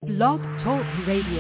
Blog Talk Radio.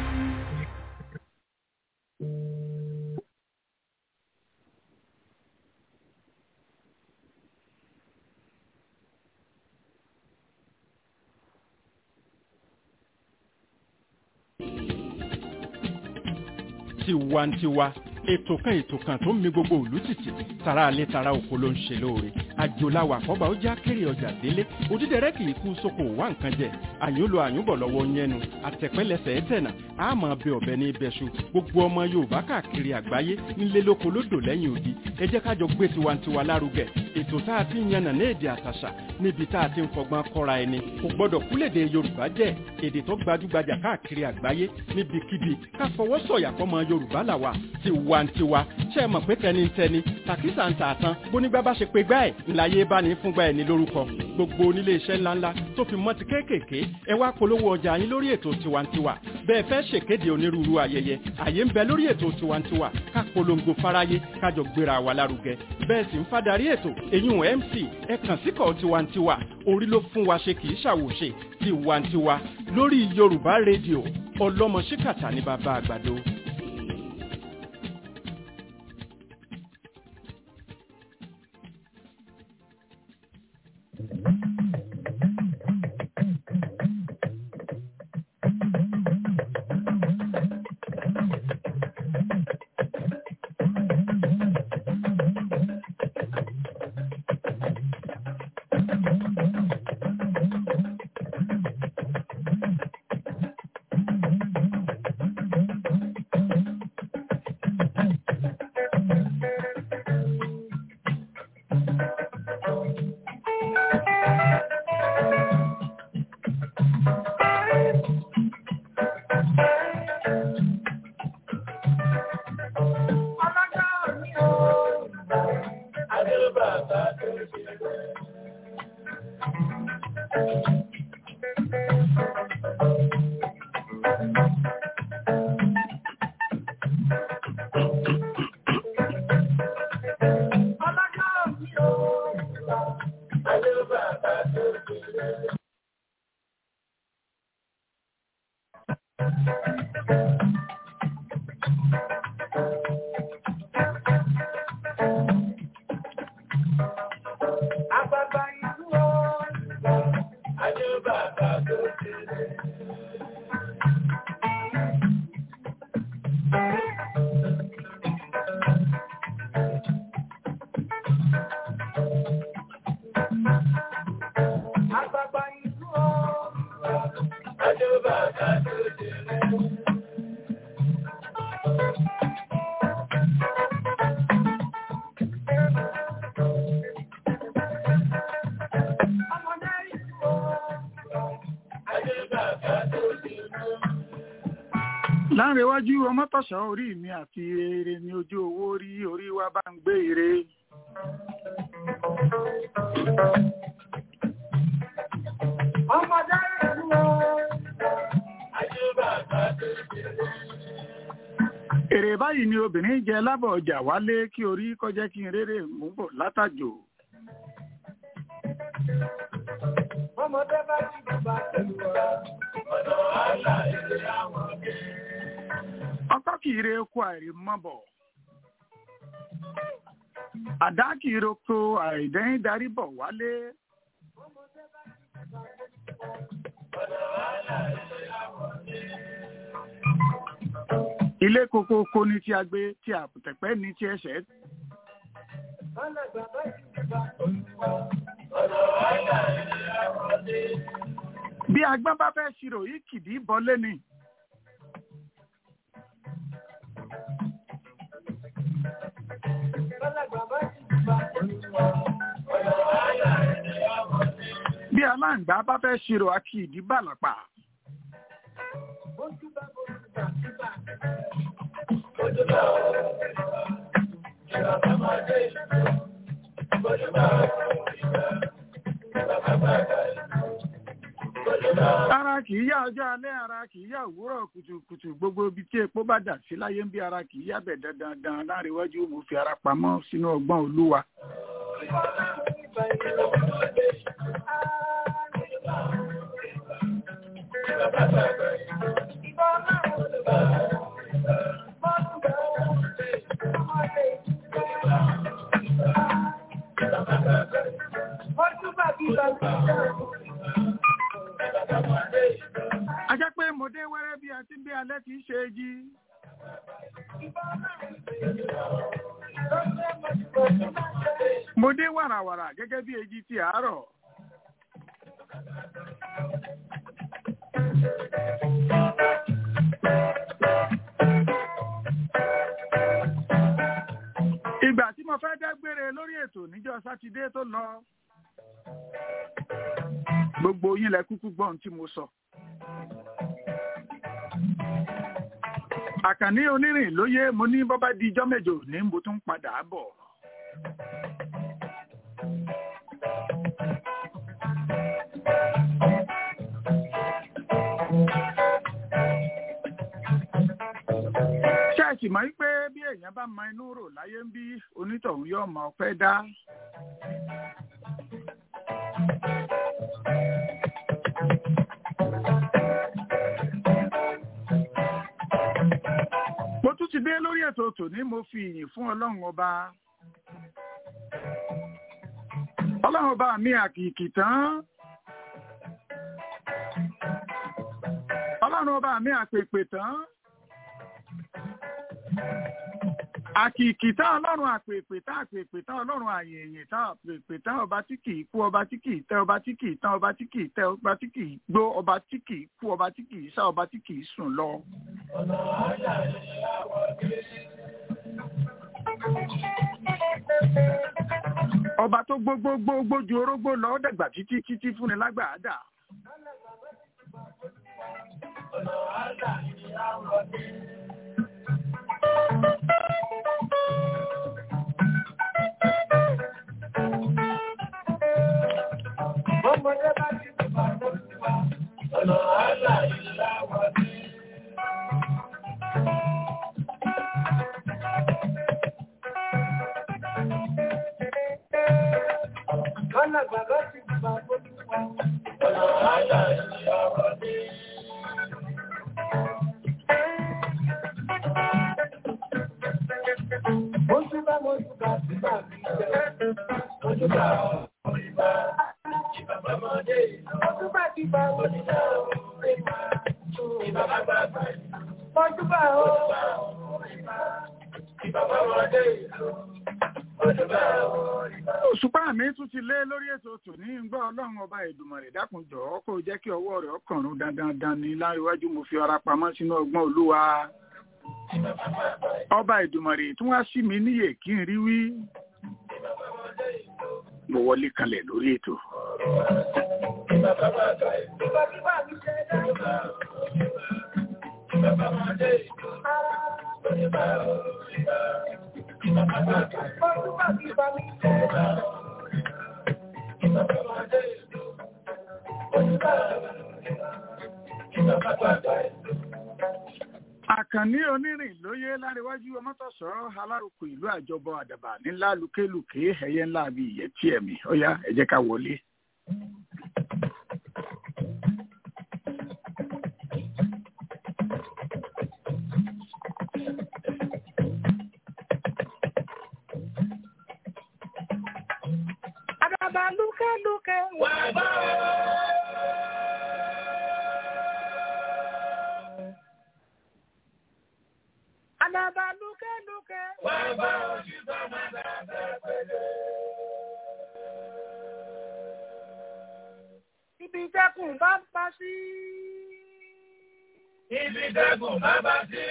tiwantiwa ètò kan ètò kan tó ń mi gbogbo òlú tìtì tara alẹ́ tara oko ló ń ṣe lóore àjòláwà àkọ́bà ó já kéré ọjà délé òdídẹrẹ́ kì í kú sóko wá nǹkan jẹ àyúnlò àyúnbọ̀ lọ́wọ́ yẹnu àtẹ̀pẹ́lẹsẹ̀ ẹ̀tẹ̀nà àmọ́ bẹ ọ̀bẹ ní ibẹ̀ṣu gbogbo ọmọ yorùbá káàkiri àgbáyé nílé lóko lódò lẹ́yìn odi ẹ jẹ́ kájọ gbé tiwantiwa lárugẹ ètò tá a ti ń yànnà ní èdè àtàṣà níbi tá a ti ń fọgbọ́n kọ́ra ẹni kò gbọ́dọ̀ kúlèdè yorùbá jẹ́ èdè tó gbajúgbajà káàkiri àgbáyé níbikíbi ká fọwọ́ sọ̀yà fọmọ yorùbá làwà tiwantiwa ṣe é mọ̀ pé tẹnitẹni tàkísà ń tà tán bónígbà bá ṣe pé gbá ẹ̀ ńláyé bá ní fúngbà ẹ̀ ní lórúkọ gbogbo onílé iṣẹ́ ńláńlá tó fi mọ́ ti kéékèèké ẹ wá polówó ọjà yín lórí ètò tiwantiwa bẹ́ẹ̀ fẹ́ ṣèkéde onírúurú ayẹyẹ àyè ń bẹ lórí ètò tiwantiwa ká polongo fáráyé kájọ gbéra wa lárugẹ bẹ́ẹ̀ sì ń fadarí ètò eyín mc ẹ kàn síkọ̀ tiwantiwa orí ló fún wa ṣe kì í ṣàwòṣe tiwantiwa lórí yorùbá rédíò ọlọ́mọ ṣíkàtà ní bàbá àgbàdo. láńrewájú ọmọtọ̀ṣọ́ orí mi àti ire ní ojú owó rí orí wa bá ń gbé ire. ọmọdé ìlú èrè báyìí ni obìnrin jẹ lábọ̀ ọjà wálé kí orí kọjá kí n rere mú bọ̀ látàjò. ọmọdé bá ti bàbá pẹ̀lú ọ̀rọ̀ ọ̀dọ̀ àlà èrè àwọn ọ̀gẹ́. ọkọ kì í re eku àìrí mọ́ bọ̀. àdá kì í roko àìdẹ́yìn darí bọ̀ wálé. ilé kokoko ní tí a gbé tí àpòtẹ̀pẹ́ ní tí ẹsẹ̀ Alàgbà bá ti bàbá olúwa ọ̀dọ̀ àlà èrè àwọn ọ̀gẹ́. bí agbọ́n bá fẹ́ ṣirò yìí kìdí bọ́lé ni. Alàgbà bá ti bàbá olúwa ọ̀dọ̀ àlà èrè àwọn ọ̀gẹ́. bí aláǹgbá bá fẹ́ ṣirò akíìdí bàlàpà. Ojú bá bojú bá síbà. Ojú bá ọ̀rọ̀ ìgbà bá máa dé ìlú. Ojú bá ọ̀rọ̀ ìgbà ìgbà bá máa dé ìlú. Ojú bá ọ̀rọ̀ ara kì í yá ọjọ́ alẹ́ ara kì í yá òwúrọ̀ kùtùkùtù gbogbo ibi tí epo bá dà sí láyé ń bí ara kì í yá bẹ̀ dandan láríwájú mo fi ara pamọ́ sínú ọgbọ́n olúwa. ìgbà ìlú. a jẹ́ pé mo dé wẹ́rẹ́ bí àti bí alẹ́ kìí ṣe é jí. mo dé wàràwàrà gẹ́gẹ́ bí èjì ti àárọ̀. ìgbà tí mo fẹ́ dágbére lórí ètò níjọ́ sátidé tó lọ gbogbo yín lẹ kúkú gbọ́n tí mo sọ. àkànní onírìn lóye mo ní bọ́bá di ijọ́ mẹ́jọ ní mo tún padà bọ̀. ṣáàṣì mọ̀ wípé bí èèyàn bá mọ inú rò láyé ń bí onítọ̀hún yóò mọ ọpẹ́ dá. mo tún ti dé lórí ètò tòní mo fi ìyìn fún ọlọ́run ọba ọlọ́run ọba mi àkìkì tán ọlọ́run ọba mi àpèpè tán àkìkì tá ọlọ́run àpèpè tá àpèpè tá ọlọ́run àyèyè tá àpèpè tá ọba tí kì í kú ọba tí kì í tẹ ọba tí kì í tán ọba tí kì í tẹ ọba tí kì í gbó ọba tí kì í kú ọba tí kì í sá ọba tí kì í sùn lọ. ọba tó gbógbógbógbó ju orógbó lọ ó dẹ̀gbà títí títí fúnni lágbàádà. Ọmọdé bá ti bá tó ti wá, ọ̀nà àlà ìlà wọlé. Ọ̀nà bàbá ti bá tó ti wá, ọ̀nà àlà ìlà wọlé. Ojú bá mo jù bá sí bá mi jẹ́, ojú bá ọ̀ ìbá. Ọdúnbà ti bá oníṣẹ́ òun ìgbà ìbàbá bàbá Ọdúnbà ó ìbàbá ọmọdé ìlú. Ọdúnbà ó ìbá. òṣùpá mi tún ti lé lórí ètò tòní ń gbọ́ ọlọ́run ọba ìdùmọ̀rẹ̀ dákunjọ́ kó jẹ́ kí ọwọ́ rẹ̀ ọkànrún dandan ní láríwájú mo fi ọra pamọ́ sínú ọgbọ́n olúwa ọba ìdùmọ̀rẹ̀ tí wọ́n á sí mi níyè kí n rí wí mo wọlé kalẹ̀ lórí ètò. Ìbàbá bàbá ìlú. Ìbà bíbà mi ṣe dá. Ìbàbá ọmọdé ìlú. Ọdúnbà ó ìbá. Ìbàbá bàbá ìlú. Ọdúnbà bíbà mi ṣe dá. Ìbàbá ọmọdé ìlú. Ọdúnbà ó ìbá. Ìbàbá bàbá ìlú. àkànní onírìn lóyè láríwájú ọmọtọ̀sọ́ alárùkù ìlú àjọbọ àdàbà ńlá lùkélùké ẹyẹ ńlá bíi ìyẹtí ẹ̀mí ọ̀yá ẹ jẹ́ ká wọlé. Àdàbà lúkẹ́lúkẹ́ wà bá Àdàbà lúkẹ́lúkẹ́ wà bá ojú bá máa dàgbà pẹ̀lẹ́. Ibi dẹ́kun bá bá sí. Ibi dẹ́kun bá bá sí.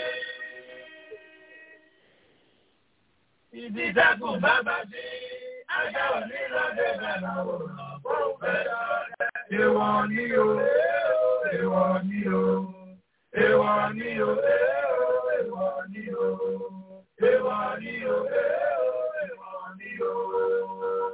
Ibi dẹ́kun bá bá sí. Ajá òní lọ́dẹ̀ bẹ̀rẹ̀ òrùn bó fẹ́ lọ́dẹ̀. èèwọ̀ ni o èèwọ̀ ni o èèwọ̀ ni o èèwọ̀ ni o èèwọ̀ ni o èèwọ̀ ni o.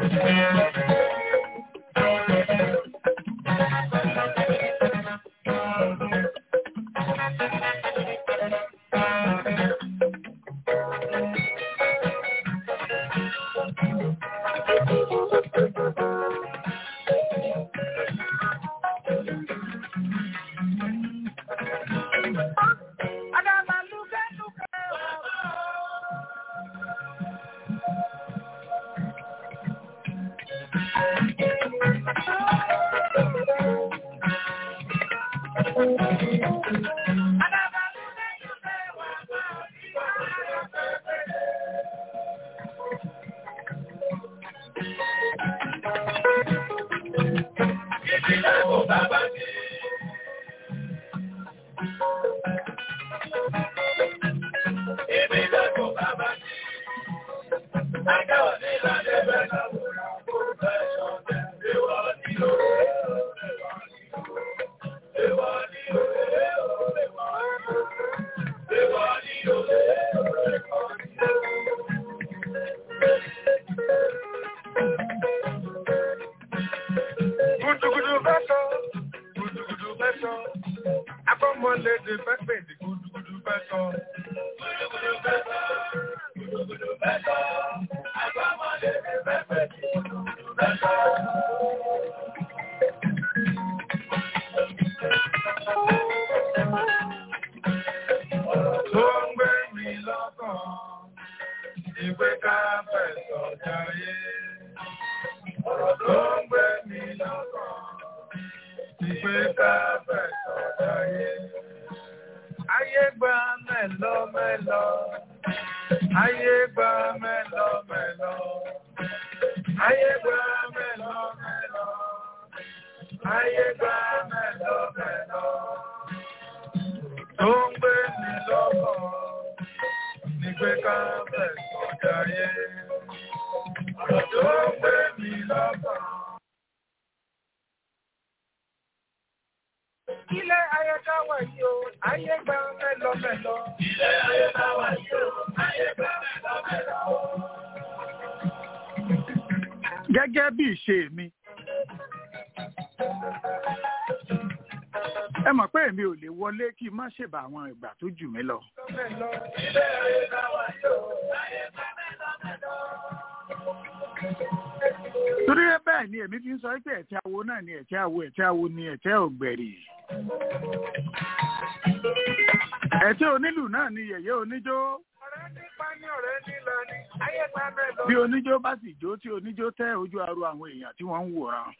Gudugudu bẹ́ sọ, gudugudu bẹ́ sọ, akọ́mọlédè fẹ́ pèdè gudugudu bẹ́ sọ. Gudugudu bẹ́ sọ, gudugudu bẹ́ sọ, akọ́mọlédè fẹ́ pèdè gudugudu bẹ́ sọ. Tó ń gbé mi lọ́kàn, ìwé ká fẹ̀sọ̀ jayé. Ọ̀rọ̀ tó ń gbé mi lọ́kàn, ìwé ká fẹ̀sọ̀ jayé. Ayé gba mẹ́lọ mẹ́lọ, ayé gba mẹ́lọ mẹ́lọ, ayé gba mẹ́lọ mẹ́lọ, ayé gba mẹ́lọ mẹ́lọ. Tó ń gbé mi lọ́kàn, ìwé ká fẹ̀sọ̀ jayé. Ọ̀rọ̀ tó ń gbé mi lọ́kàn. Ilé ayé ká wà yìí o, ayé gba mẹ́lọ mẹ́lọ. Ilé ayé ká wà yìí o, ayé gba mẹ́lọ mẹ́lọ. gẹ́gẹ́ bí ìṣe mi. ẹ mọ̀ pé èmi ò lè wọlé kí n má ṣèbà àwọn ìgbà tó jù mí lọ. Mẹ́lọ. Ilé ayé ká wà yìí o, ayé gba mẹ́lọ mẹ́lọ. torí bẹ́ẹ̀ ni èmi fi ń sọ pé ẹ̀tẹ́ awo náà ni ẹ̀tẹ́ awo ẹ̀tẹ́ awo ni ẹ̀tẹ́ ògbẹ̀rì. ẹ̀tẹ́ onílù náà ni yẹ̀yẹ́ oníjó. Ọ̀rẹ́ nípa ní ọ̀rẹ́ nílọ ni, ayé gba mẹ́lọ. bí oníjó bá sì jó tí oníjó tẹ́ ojú aro àwọn èèyàn tí wọ́n ń wòran.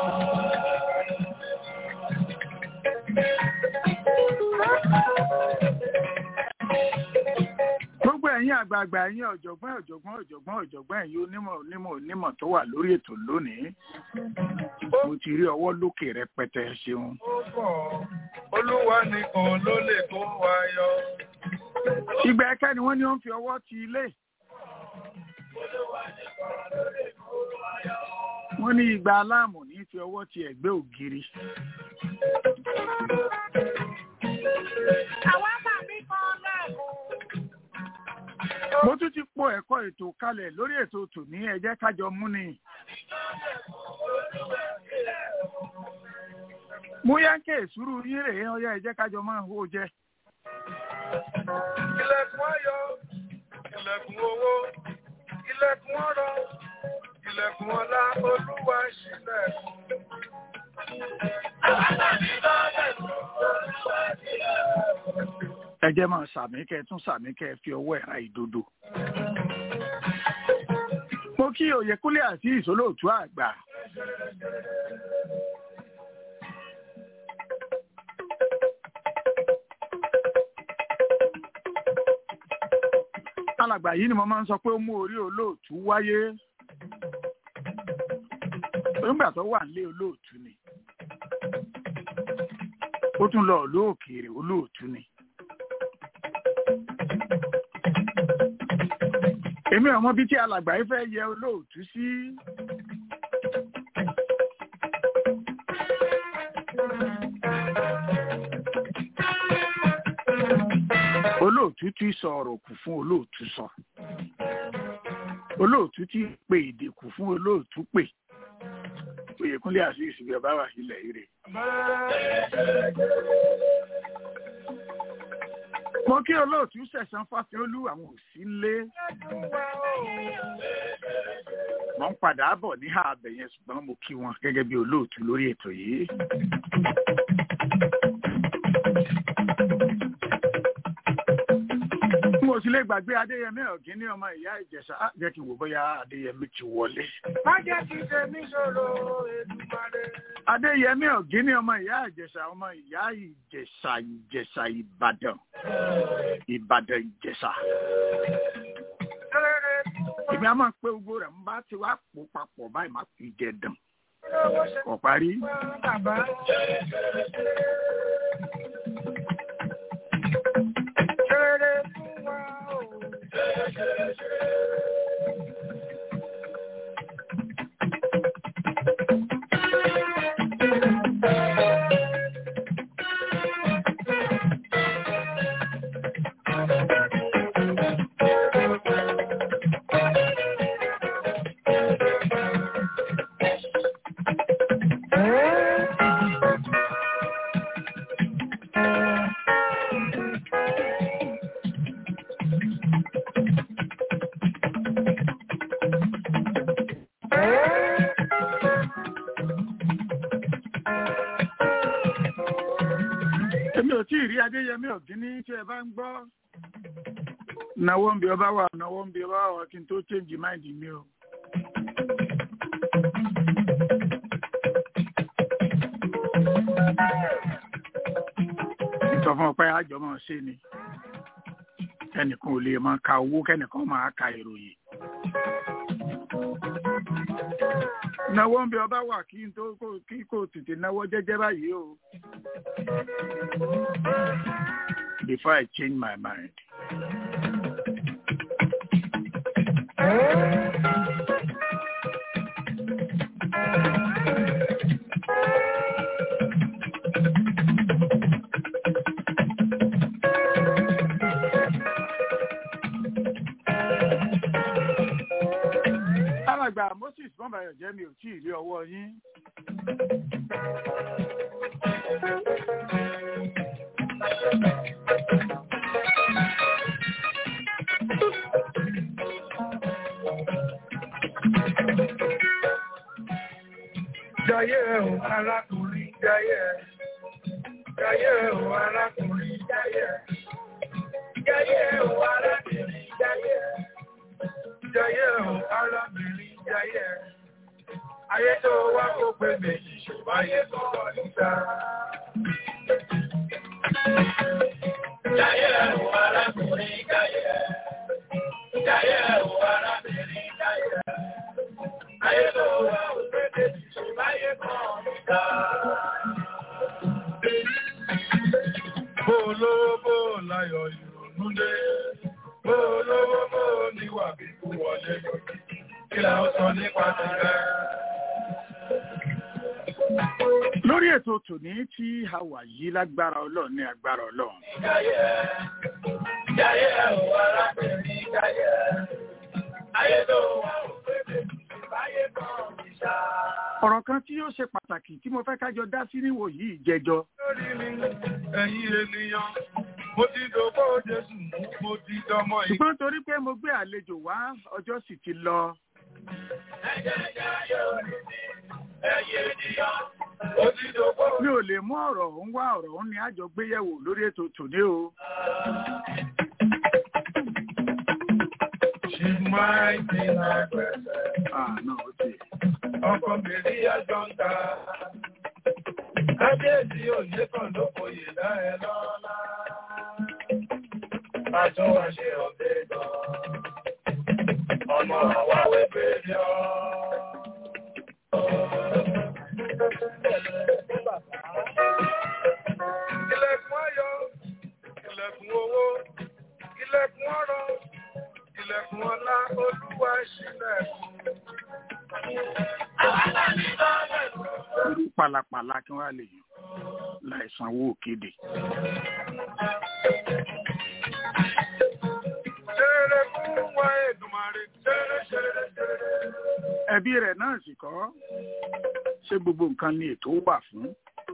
gbogbo ẹ̀yin àgbààgbà ẹ̀yin ọ̀jọ̀gbọ́n ọ̀jọ̀gbọ́n ọ̀jọ̀gbọ́n ọ̀jọ̀gbọ́n ẹ̀yin onímọ̀ onímọ̀ onímọ̀ tó wà lórí ètò lónìí mo ti rí ọwọ́ lókè rẹpẹtẹ ṣeun. Ó pọ̀, Olúwa nìkan ló lè kó wa yọ. ìgbà ẹ̀kẹ́ ni wọ́n ní wọ́n fi ọwọ́ ti ilé. wọ́n ní ìgbà aláàmù ní fi ọwọ́ ti ẹ̀gbẹ́ ògiri. Àwọn àmàmí kan lẹ́kùn. mo tún ti po ẹ̀kọ́ ètò kalẹ̀ lórí ètò tòní ẹ jẹ́ kájọ mú ni. mú yánkè sùúrù yín rèé ọyá ẹ jẹ́ kájọ máa hó jẹ. Ilẹ̀kùn ayọ̀, ilẹ̀kùn owó, ilẹ̀kùn ọrọ̀, ilẹ̀kùn ọlá, Olúwa ṣílẹ̀kùn. ẹ jẹ́ máa sàmí kẹ́ ẹ tún sàmí kẹ́ ẹ fi ọwọ́ ẹ̀ra ìdodo. mo kí Oyèkúnlé àti ìsólóòtú àgbà. alàgbà yìí ni mo máa ń sọ pé ó mú orí olóòtú wáyé nígbà tó wà nílé olóòtú ni ó tún lọ olóòkèèrè olóòtú ni. èmi ọmọ bíi tí alàgbà yìí fẹ́ yẹ olóòtú sí. olóòtú tí sọ ọ̀rọ̀ kù fún olóòtú sọ. olóòtú tí pe ìdìkù fún olóòtú pè oyèkúnlé àṣìṣì bí ọba wà sílẹ̀ ire. mo kí olóòtú sẹ̀sán fásiolú àwọn òsì ńlé mo ń padà bọ̀ ní ààbẹ̀ yẹn ṣùgbọ́n mo kí wọn gẹ́gẹ́ bí olóòtú lórí ètò yìí. mo sì lè gbàgbé adéyẹmí ọ̀gín ní ọmọ ìyá ìjẹ̀ṣà Á, jẹ́ kí n wò bóyá adéyẹmí ti wọlé. Má jẹ́ kí tèmi ṣòro Èdùmàrè. adéyẹmí ọ̀gín ní ọmọ ìyá ìjẹ̀ṣà ọmọ ìyá ìjẹ̀ṣà ìjẹ̀ṣà ìbàdàn ìbàdàn ìjẹ̀ṣà. Rere èmi á máa pé gbogbo rẹ̀ ń bá ti wá pò papọ̀ báyìí má fi jẹ dàn lówó ṣe kò parí. fún bàbá. Rere fún wa o. èmi ò tí ì rí adéyẹmí ọ̀gín ní tí ẹ bá ń gbọ́. náwó ń bí ọba wà náwó ń bí ọba wà kí n tó change mind mi o. sọ fún ọ pé àjọmọ̀ ṣe ni kẹ́nìkan ò lè máa ka owó kẹ́nìkan máa ka ìròyìn. náwó ń bí ọba wà kí n tó kó- kí kò tètè náwó jẹ́jẹ́ báyìí o. Before I change my mind. alàgbà moses bọ́mbayọ̀ jẹ́ mi ò tí ì rí ọwọ́ yín. Jayé o arákùnrin jayé. Jayé o arákùnrin jayé. Jayé o arábìnrin jayé. Jayé o arábìnrin jayé. Ayé tó wá kó pé méjì ṣùgbọ́n ayé tó lọ níta. Jayé o arákùnrin jayé. Jayé o arábìnrin jayé. Ayé tó wá kó pé méjì ṣùgbọ́n ayé tó lọ níta. Bó lówó bó láyọ̀ ìrònú dé. Bó lówó bó níwà bí kú wọlé lórí. Kí la ó sọ nípa tirẹ̀? lórí ètò tòní tí a wà yìí lágbára ọlọ́run ní agbára ọlọ́run. Jayé jayé o arábìnrin jayé. Ayé tó wà ó pé méjì ṣùgbọ́n ayé kan ní ṣá. ọ̀rọ̀ kan tí yóò ṣe pàtàkì tí mo fẹ́ kájọ dá sí níwò yìí jẹjọ. lórí mi ẹ̀yin ènìyàn mo ti dògbò jésù mú mo ti dọmọ ìgbà. ṣùgbọ́n torí pé mo gbé àlejò wá ọjọ́ sì ti lọ. ẹ̀jẹ̀ jayé orí mi ẹ̀yin ènìyàn mo ti dògbò. mi ò lè mú ọ̀rọ̀ òun wá ọ̀rọ̀ òun ni àjọ gbéyẹ̀wò lórí ètò tòní o. She's mighty like blessed. àná ó ti. ọkọ mi rí ẹjọ́ ń ta. kábíyèsí òye kan ló foyè dá ẹ lọ́lá. Àtún wá ṣe ọ̀dẹ́ gan. Ọmọ àwa wẹ́pẹ́ ni ọ́. Ilẹ̀kùn ayọ̀, ilẹ̀kùn owó, ilẹ̀kùn ọrọ̀, ilẹ̀kùn ọlá, olúwa ṣílẹ̀kùn. irú pàlàpàlà kí wọ́n á lè yàn láì sanwó òkèdè. Ṣeré fún wa Èdùmàrè, ṣeré ṣeré ẹbí rẹ̀ náà sì kọ́ ṣé gbogbo nǹkan ni ètò wà fún.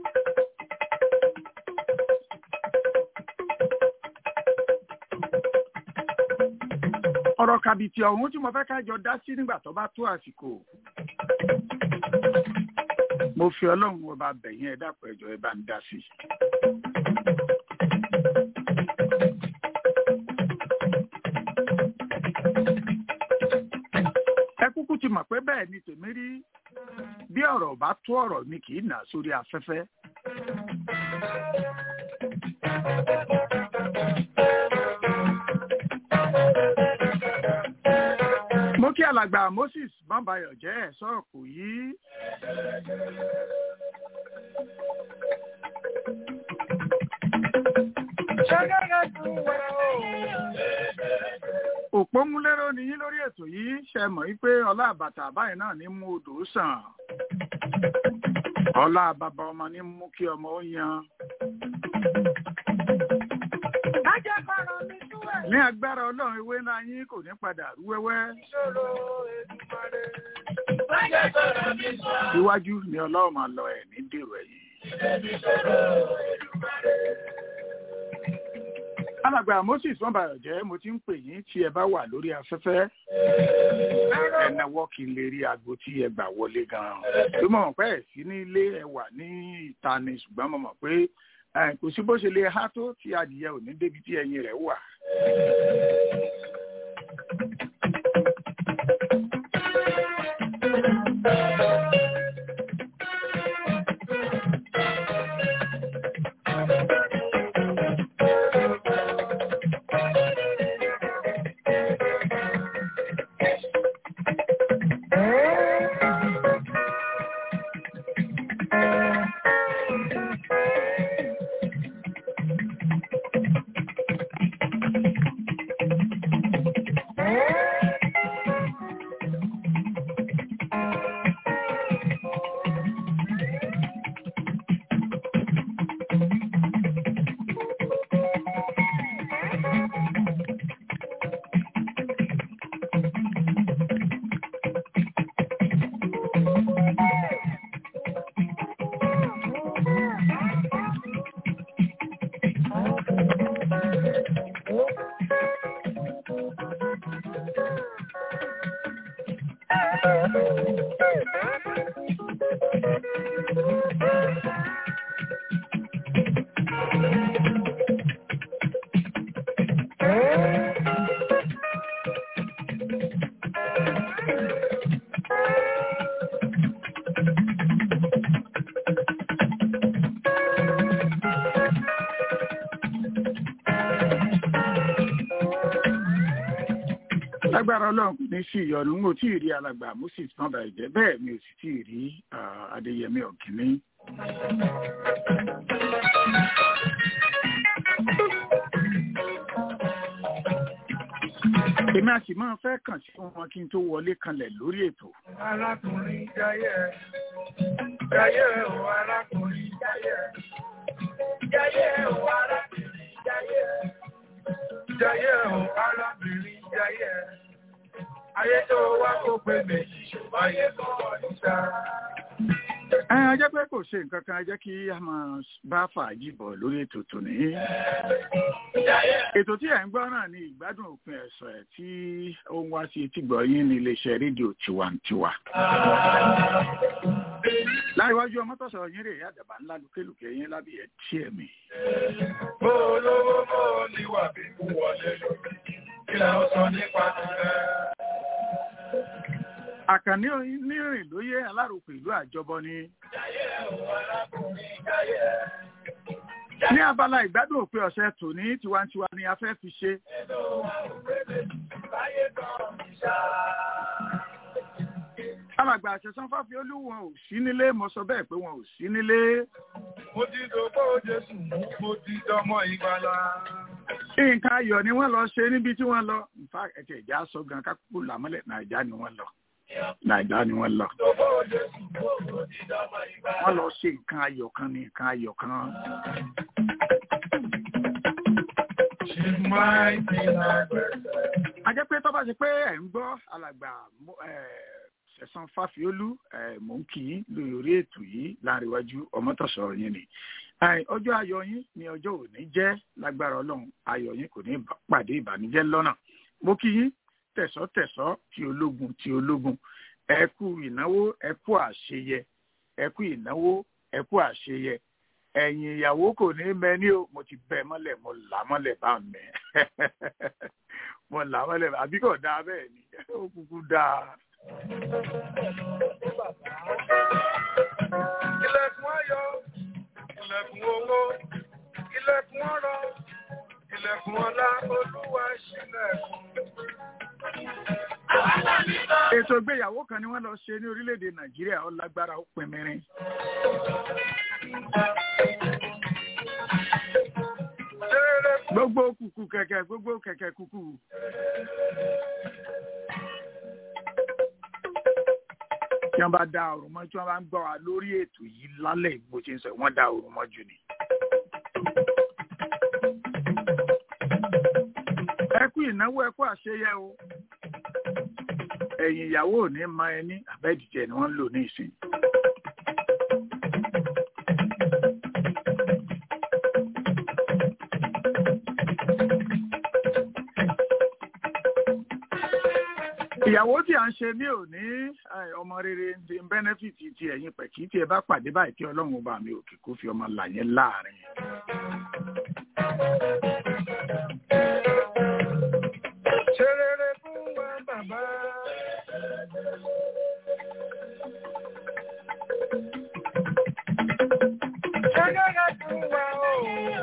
ọ̀rọ̀ kàbìtì ọ̀hún tí mo fẹ́ ká jọ dá sí nígbà tó bá tó àsìkò. mo fi ọlọ́run ọba bẹ̀yìn ẹ dápọ̀ ẹjọ́ ẹ bá ń dá sí. ẹ kúkú ti mọ̀ pé bẹ́ẹ̀ ni tèmi rí bí ọ̀rọ̀ bá tó ọ̀rọ̀ mi kì í nà sórí afẹ́fẹ́. mo kí alàgbà moses bambayọ jẹ́ ẹ̀ sọ́ọ̀kù yìí. òpómúlérò ni yín lórí ètò yìí ṣe mọ̀ wípé ọlá àbàtà báyìí náà ní mú odò sàn ọlá bàbá ọmọ ní mú kí ọmọ ó yan. ní agbára ọlọ́run ewé ńlá yín kò ní padà rú wẹ́wẹ́. iwájú ni ọlọ́run máa lọ ẹ̀ ní dèrò ẹ̀yìn. alàgbà moses wọn bá jẹ́ mo ti ń pè yín tí ẹ bá wà lórí afẹ́fẹ́ ẹ náwó kí n lè rí aago tí ẹ gbà wọlé gan-an tó mọ̀ mọ̀ pé ẹ̀ sí nílé ẹ wà ní ìta ni ṣùgbọ́n mo mọ̀ pé kò sí bó ṣe lè há tó tí adìyẹ ò ní débi tí ẹyin rẹ̀ wà. lágbára ọlọ́run kò ní sí ìyọnu n ò tí ì rí alàgbà moses náà bàjẹ́ jẹ́ bẹ́ẹ̀ mi ò sì tí ì rí adéyẹmí ọ̀kìnní. èmi àti máa fẹ́ kàn sí wọn kí n tó wọlé kanlẹ̀ lórí ètò. arákùnrin jayé jayé o arákùnrin jayé jayé o arákùnrin jayé jayé o arábìnrin jayé ayé tó wá kó pé méjì ṣùgbọ́n ayé tó wọ̀ níta. ẹ ẹ jẹ́ pé kò ṣe nǹkan kan ẹ jẹ́ kí a máa bá fàájì bọ̀ lórí ètò tòní. ètò tí ẹ̀ ń gbọ́ náà ni ìgbádùn òpin ẹ̀sọ̀ ẹ̀ tí ó ń wá sí etí gbọ́ yín ní iléeṣẹ́ rédíò tiwantiwa. láìwájú ọmọ tó sọ̀rọ̀ yín rè é àdàbà ńlá lùkélùkẹ́ yín lábì ẹ̀ tí ẹ̀ mi. bó olówó bó níwà bí kú wọlé lórí kí la ó sọ nípa tìrẹ. àkànní onírìn lóyè alárùkù ìlú àjọbọ ni. ní abala ìgbádùn òpin ọ̀sẹ̀ tòní tiwantiwa ni a fẹ́ fi ṣe. alàgbà àṣẹsán fáfi olúwọn ò sí nílé mo sọ bẹ́ẹ̀ pé wọn ò sí nílé. mo ti dògbò jésù mú mo ti dọmọ ìgbàlá. nǹkan ayọ̀ ni wọ́n lọ ṣe níbi tí wọ́n lọ nfa ẹ̀kẹ́ ìjà sọ gan kákúkú làmọ́lẹ̀ nàìjà ni wọ́n lọ nàìjà ni wọ́n lọ. dògbò jésù mú mo ti dọmọ ìgbàlá. wọ́n lọ ṣe nǹkan ayọ̀ kan ní nǹkan ayọ̀ kan. She's mighty like a jẹ́ pé tó bá ṣe pé ẹ̀ ń gbọ́ alàgbà ṣẹ̀san fáfiólú mò ń kí yín lórí ètò yìí láàrínwájú ọmọtọ̀sọ̀rọ̀ yín ni ọjọ́ ayọ̀ yín ni ọjọ́ òní jẹ́ lágbára ọlọ́run ayọ̀ yín kò ní pàdé ìbànújẹ́ lọ́nà mo kí yín tẹ̀sọ́tẹ̀sọ́ ti ológun ti ológun ẹ kú ìnáwó ẹ kú àṣeyẹ ẹ kú ìnáwó ẹ kú àṣeyẹ ẹ̀yìn ìyàwó kò ní mẹ́ni o mo ti bẹ́ mọ́lẹ̀ mo là mọ́lẹ̀ bá mẹ́ mo là mọ́lẹ̀ àbí kò dáa bẹ́ẹ̀ ni ó kúkú dáa. ilẹ̀kùn ayọ̀ ilẹ̀kùn owó ilẹ̀kùn ọrọ̀ ilẹ̀kùn ọlá olúwa ṣílẹ̀kùn. ètò ìgbéyàwó kan ni wọ́n lọ ṣe ní orílẹ̀-èdè nàìjíríà ó lágbára ó pin mìíràn. gbogbo kùkù kẹ̀kẹ́ gbogbo kẹ̀kẹ́ kùkù. tí wọ́n bá da òrùn mọ́ tí wọ́n bá ń gbọ́ wa lórí ètò yìí lálẹ́ ìgbó ṣe ń sọ wọ́n da òrùn mọ́ jù ni. ẹ kú ìnáwó ẹ kú àṣeyẹ o ẹ̀yìn ìyàwó ò ní ma ẹni àbẹ́dìjẹ ni wọ́n ń lò ní ìsìn. ìyàwó tí a ń ṣe ní òní ọmọ rere ti ń bẹ́nẹ́fìtì ti ẹ̀yìn pẹ̀kí tí ẹ bá pàdé báyìí tí ọlọ́run ọba mi òkè kó fi ọmọ là yẹn láàrin. ṣe rere fún wa bàbá. ṣe rere fún wa o.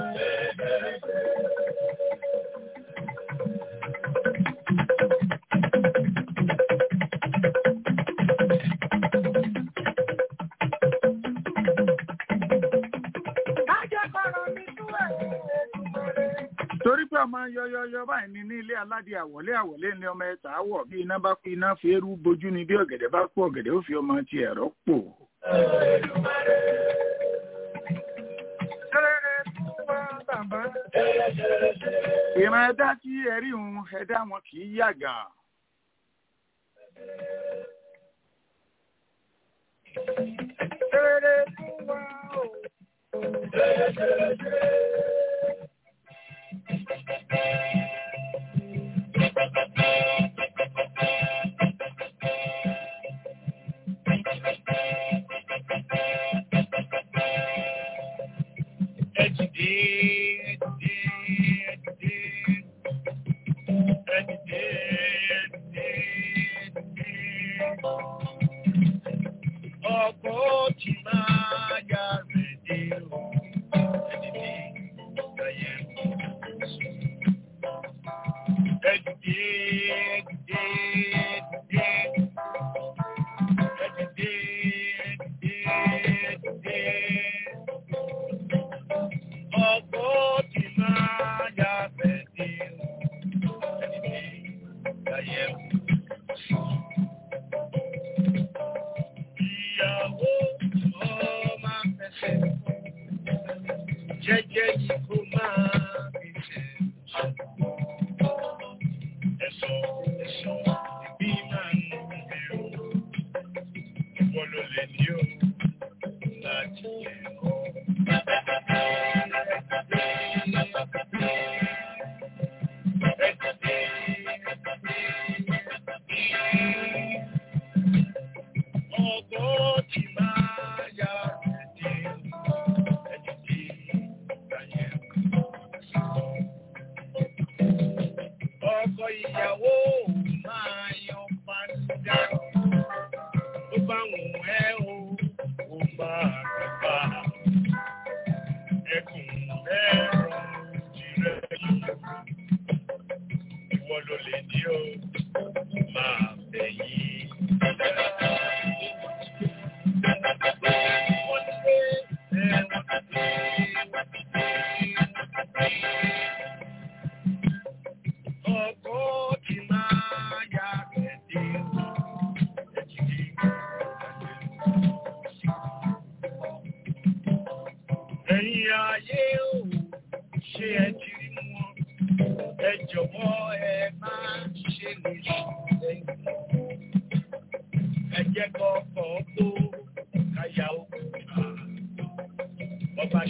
torí pé ọmọ yọyọyọ báyìí ní ní ilé aládìí àwọlé àwọlé ní ọmọ ẹta àwọ bí iná bá kú iná fi eérú bojú ni bí ọ̀gẹ̀dẹ̀ bá kú ọ̀gẹ̀dẹ̀ ó fi ọmọ ti ẹ̀rọ pò. ṣe rere fún wa bàbá. ìran ẹ̀dá tí ẹ̀rí òun ẹ̀dá wọn kì í yàgà. ṣe rere fún wa o. Ọkọ̀ tí máa yá rẹ̀ dé o, ẹni tí ìgbàyẹ̀ ẹ̀dìdé, ẹ̀dìdé, ẹ̀dìdé, ẹ̀dìdé, ẹ̀dìdé, ẹ̀dìdé. Ọkọ̀ tí máa yá rẹ̀ dé o, ẹni tí ìgbàyẹ̀ ìyàwó ọmọ fẹsẹ̀ jẹ́jẹ́ yìí kó máa fi ṣe ẹ̀sọ́ ẹ̀sọ́ ìbí máa ń bẹ̀rù ìwọ ló lè ní o láti yẹ ọ́. Ọgbọ́n ti máa yá ẹ̀dí ẹ̀dí tí ìgbàyẹ̀ ọkọ ìyàwó máa yan pàǹdà tó bá wùn ẹ́ o ó máa gbà ẹkùn ẹ̀rọ tirẹ̀ yìí ìwọ ló lè ní o máa bẹ̀yìn. Wọ́n ti gbé ẹ̀wọ̀n ọkọ̀ tí máa yá ẹ̀dí ẹ̀jìdí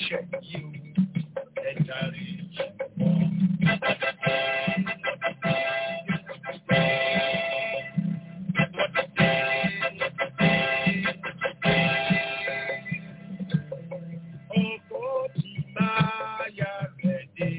ṣẹ̀ yìí o ẹ dárí jì wọ́n. Ọkọ̀ tí máa yà rẹ̀ dé.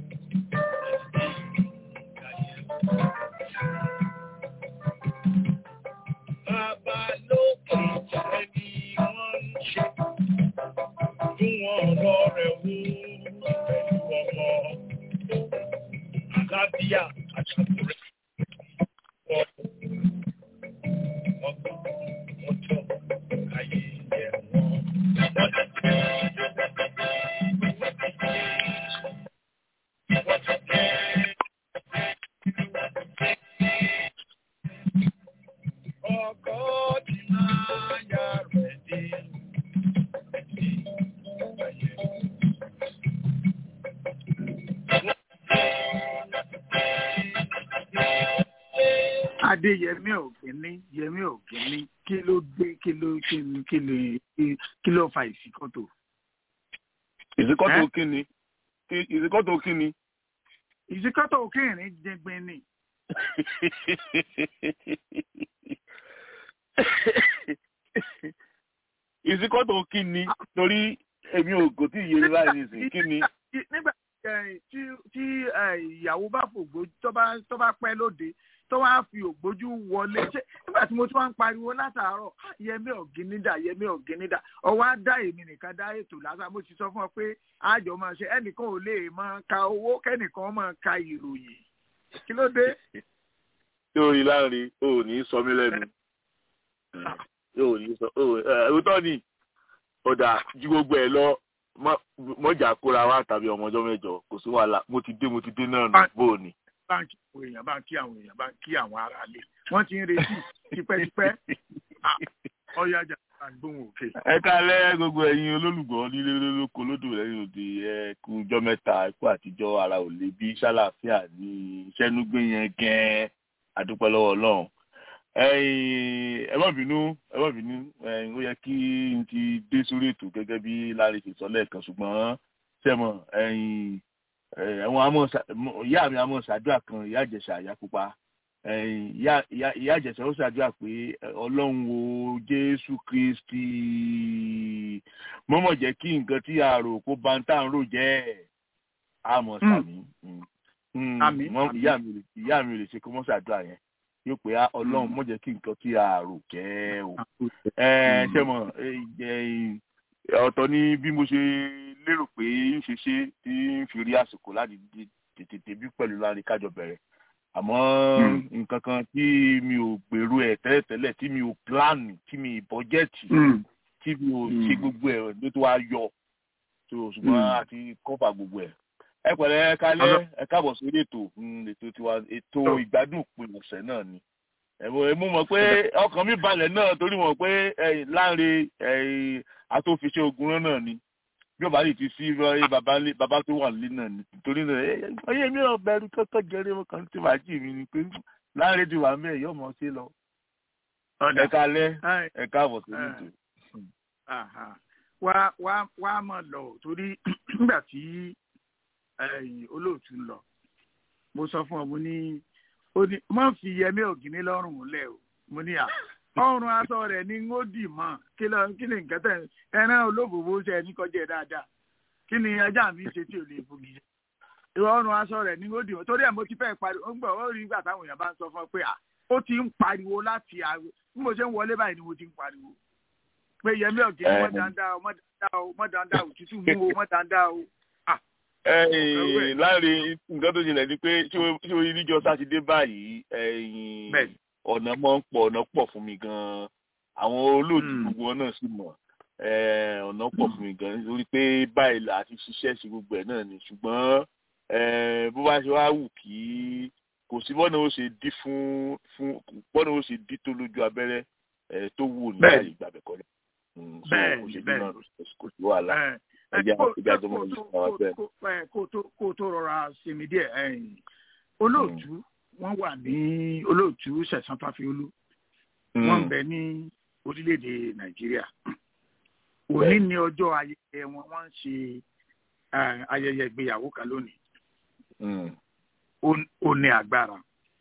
Bàbá lókè jẹ́ ni wọ́n ń ṣe. Fún wọn lọ́rẹ̀ wó pẹ̀lú ọmọ. Àlàáfíà àtàkùrẹ́. Ọgbọ́n ọjọ́ ayé yẹ wọ́n. Ọkọ̀ tí máa yà rẹ̀ dé. adéyẹmí ògínní yẹmí ògínní kí ló dé kí ló kí ló kí ló kí ló fa ìsìkòtò. ìsìkọ́tò Ẹ́? kíni Kí- ìsìkọ́tò kíni. ìsìkòtò òkèèrè jẹgbin ni. ìsìkọ́tò kíni torí èmi ò kò tí ì yé mi báyìí nìsín kíni. nígbà eh, tí tí eh, ìyàwó bá fògbójú tó bá tó bá pẹ́ lóde tó wá fi ògbójú wọlé ṣé nígbà tí mo tún wá ń pariwo látàárọ̀ "Ah, yẹmí ọ̀gínídà yẹmí ọ̀gínídà ọwọ́ á dá èmi nìkan dá ètò lásán mo ti sọ fún ọ pé àjọ máa ṣe ẹnìkan ò lè máa ka owó kẹ́nìkan máa ka ìròyìn kí ló dé. tí o rí láàrin o ò ní sọ mí lẹ́nu o ò ní sọ o ẹ òótọ́ ni ọ̀dà ju gbogbo ẹ̀ lọ mọ- mọ́jà kóra wa tàbí ọmọ ọjọ́ mẹ́jọ kò sí wàhálà mo ti dé mo ti dé náà nù bó o ní. báńkì àwọn èèyàn bá ń kí àwọn èèyàn bá ń kí àwọn ará ilé wọ́n ti ń retí tipẹ́tipẹ́ Ah, ọ̀yá ajá àgbóhùn òkè. ẹ kálẹ́ gbogbo ẹ̀yin olólùgbọ́ nílé lóko lódò lẹ́yìn òde ẹ kú ọjọ́ mẹ́ta ikú àtijọ́ ara ò lè bí ṣàlàáfíà ní iṣẹ́nugbé yẹn gẹ́ẹ́ àdúpẹ́ lọ́wọ́ ọlọ́run ẹ̀yin ẹ má bínú ẹ má bínú ẹ̀yin ó yẹ kí n ti dé sórí ètò gẹ́gẹ́ bí láre ṣe sọ lẹ́ẹ̀kan ṣùgbọ́n sẹ́mọ̀ ẹ̀yin ẹ̀wọ̀n amọ̀ ṣà- mọ- ìyá mi amọ̀ ṣàdúrà kan ìyá àjẹsà àyà pupa ẹ̀yin ìyá ìyá ìyá àjẹsà ó ṣàdúrà pé ẹ, ọlọ́run o jésù kristi mọ́mọ́ jẹ́ kí nǹkan tí a rò kó bá ń tà ń rò jẹ́ àmọ́ sàmì Mm. Àmín, Mọ- àmín. ìyá mi lè ìyá mi lè ṣe kó mọ́ ṣàdúrà yẹn yóò pé "Ah, ọlọ́run mọ́ jẹ́ kí nǹkan tí a rò jẹ́ o ẹ ṣe mọ ọ̀tọ̀ ni bí mo ṣe lérò pé ń ṣe ṣe tí ń fi rí àsìkò láti di- tètè débí pẹ̀lú láàrin kájọ bẹ̀rẹ̀ àmọ́ nǹkan kan tí mi ò gbèrú ẹ̀ tẹ́lẹ̀tẹ́lẹ̀ tí mi ò pílánì tí mi ì bọ́jẹ́tì tí mi ò ṣe gbogbo ẹ̀ ló tó wá yọ tó ṣùgbọ́n Mm. àti kọ́fà gbogbo ẹ̀ ẹ pẹ̀lẹ́ ẹ kálẹ́ ẹ káàbọ̀ sórí ètò mm, ètò tiwa ètò Tó. ìgbádùn òpin ọ̀sẹ̀ náà ni ẹ̀mọ ẹ̀mú mọ̀ pé ọkàn mi balẹ̀ náà torí mọ̀ pé ẹ̀yìn láǹre ẹ̀yìn atófiṣẹ́ ogun rán náà ni bí ọba yìí ti sí ẹ, bàbá lé- bàbá tó wà nílé náà ni torí náà ẹ ọyẹ mi ò bẹ̀rù kọ́kọ́ jẹrẹ mo kàn ti wájú mi ni pé láǹre ti wà mẹ́ẹ̀ yọ̀ mọ́ sí lọ ọ̀dà ẹ kálẹ́ Ẹ, ẹ káàbọ̀ sórí ẹ. ètò. Aha. wá wá wá mọ̀ lọ o, torí nígbà tí ẹ̀yìn olóòtú ń lọ mo sọ fún ọ mo ní ó ní má fi yẹmí ògìní lọ́rùn lẹ̀ o mo ní à ọrùn aṣọ rẹ̀ ní ń ó dì mọ́ kí lọ kí ni nǹkan tẹ̀ ẹran olóbòbò ṣe ẹni kọjá ẹ̀ dáadáa kí ni ajá mi ṣe tí ò lè fogi jẹ ìwọ ọrùn aṣọ rẹ̀ ní ń ó dì mọ́ torí ẹ̀ mo ti fẹ́ pariwo ó ń gbọ́ ó rí ìgbà táwọn èèyàn bá ń sọ fún ọ pé à ó ti ń pariwo láti àárọ̀ bí mo ṣe ń wọlé báyìí ni mo ti ń pariwo pé yẹmí ọ̀gẹ́ Ẹ. mọ́ dáadáa o mọ́ dáadáa o mọ́ dáadáa o òtútù mú o mọ́ dáadáa o. ẹ̀yìn láàrin nǹkan tó ṣẹlẹ̀ ni pé ṣé o- ṣé o rí níjọ́ sátidé báyìí ẹ̀yìn Bẹ́ẹ̀ni. ọ̀nà mọ́ ń pọ̀ ọ̀nà pọ̀ fún mi gan-an àwọn olóòtú Mm. gbogbo wọn náà sì mọ̀ ẹ̀, ọ̀nà pọ̀ fún mi gan-an nítorí pé báyìí là á ti ṣiṣẹ́ sí gbogbo ẹ̀ náà ni ṣùgbọ́n ẹ̀, bó bá ṣe wá wù kí kò sí bọ́nà ó ṣe dí fún fún bọ́nà ó ṣe dí tó lójú abẹ́rẹ́ ẹ̀, tó wù ní Bẹ́ẹ̀ni. àyè ìgbàbẹ̀ kọ́lẹ̀ Mm, so Bẹ́ẹ̀ni, kò ṣe dí bẹ́ẹ̀ni. náà kò sí wàhálà Ẹ, ẹ, ẹjẹ kó- ẹjẹ kó- àjọmọ kó yìí tó- fún wa bẹ́ẹ̀. kó- kó- ẹ, kó tó- kó tó rọra sinmi díẹ̀ ẹ̀yìn olóòtú wọ́n wà ní olóòtú sẹ̀sán fàfiolú wọ́n ń bẹ ní orílẹ̀-èdè nàìjíríà òní ní ọjọ́ ayẹyẹ wọn wọ́n ń ṣe eh, ayẹyẹ ìgbéyàwó kan lónìí Mm. ó- ó ní agbára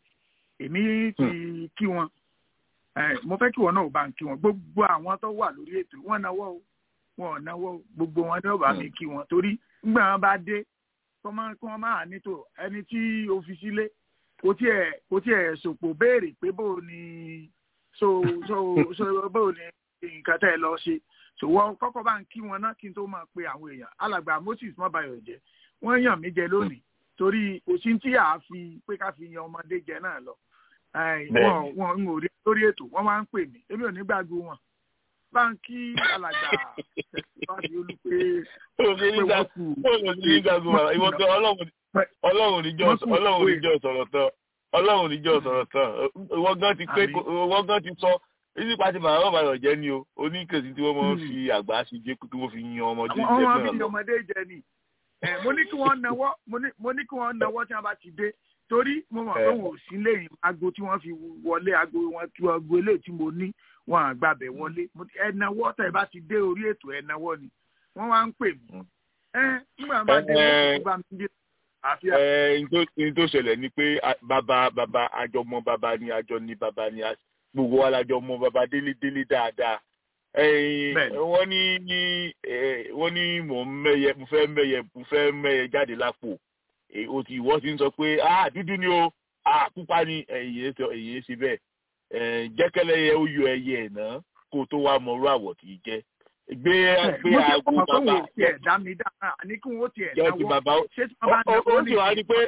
èmi ti kí wọn Eh, mo fẹ́ kí wọn náà bá ń kí wọn gbogbo àwọn tó wà lórí ètò wọn náwó o wọn ò náwó o gbogbo wọn ní ọba mi kí wọn torí nígbà wọn bá dé kọ́ máa kí wọ́n máa nítò ẹni tí o fi sílé kò tiẹ̀ kò tiẹ̀ sòpò béèrè pé bó o ní so so so bó o ní nǹkan tẹ́ ẹ lọ ṣe ṣòwò kọ́kọ́ bá ń kí wọn náà kí n tó máa pe àwọn èèyàn alàgbà Moses mọ́bàyọ̀ jẹ́ wọ́n yàn mí jẹ lónìí torí òsín tí a fi pé ká fi yan ọmọdé jẹ náà lọ Ai, Bẹ́ẹ̀ni. wọn wọn ń rí lórí ètò wọn máa ń pè mí èmi ò ní gbàgbé wọn báńkì alàgbà tẹsíwájú olùpẹ Ó ṣe ní gbà- ó ṣe ní gbàgbọ́ wa. Ìwọ gan Ọlọ́run Ọlọ́run níjọ́ Wọ́n kù Ọlọ́run pé- níjọ́ sọ̀rọ̀ tán Ọlọ́run níjọ́ sọ̀rọ̀ tán ìwọ gan ti pé Àmín. ìwọ gan ti sọ nípa ti bàbá bàbá rẹ̀ jẹ́ ni o oníkèsí tí wọ́n máa ń Hmm. fi àgbà ṣe jẹ́ kí wọ́n fi yan ọmọdé àwọn jẹ́ ọmọ náà bíi lọ. ọmọdé jẹ ni ẹ mo ní kí wọ́n nawọ́ mo ní mo ní kí wọ́n nawọ́ tí wọ́n bá ti dé torí mo mọ̀ pé Eh. wọn ò sí lẹ́yìn aago tí wọ́n fi wọlé aago wọn tí aago eléyìí tí mo ní wọn à gbàbẹ̀ wọlé Mo ní, ẹ nawọ́ tẹ̀ bá ti dé orí ètò ẹ nawọ́ ni wọ́n wá ń pè mí Mm. ẹ nígbà bá dé Eh. wọ́n bá mi dé àfíà Ẹ, n tó- n tó ṣẹlẹ̀ ni pé a- bàbá bàbá àjọmọ bàbá ni àjọ ní bàbá ni a- gbogbo wa lájọ mọ bàbá délé délé dáadáa. Ẹyin Bẹ́ẹ̀ni. wọ́n ní ní ẹ, wọ́n ní mò ń mẹ́yẹ mo fẹ́ mẹ́yẹ mo fẹ́ mẹ́yẹ jáde lápò. Ẹ, O ti ìwọ ti ń sọ pé ah dúdú ni o ah pupa ni ẹ̀yìn sọ ẹ̀yìn ṣe bẹ́ẹ̀. Ẹ, Jẹ́kẹ́lẹ́yẹ ó yọ ẹyẹ ẹ̀ náà kó tó wá mọ irú àwọ̀ tí í jẹ́. Gbé gbé mo ti aago mọ̀ pé bàbá wọn ò tiẹ̀ dá mi dá àní kí wọ́n tiẹ̀ jẹ́ ti nawọ́ bàbá ṣé tí wọ́n bá ó ó- ó nawọ́ sì wá rí pé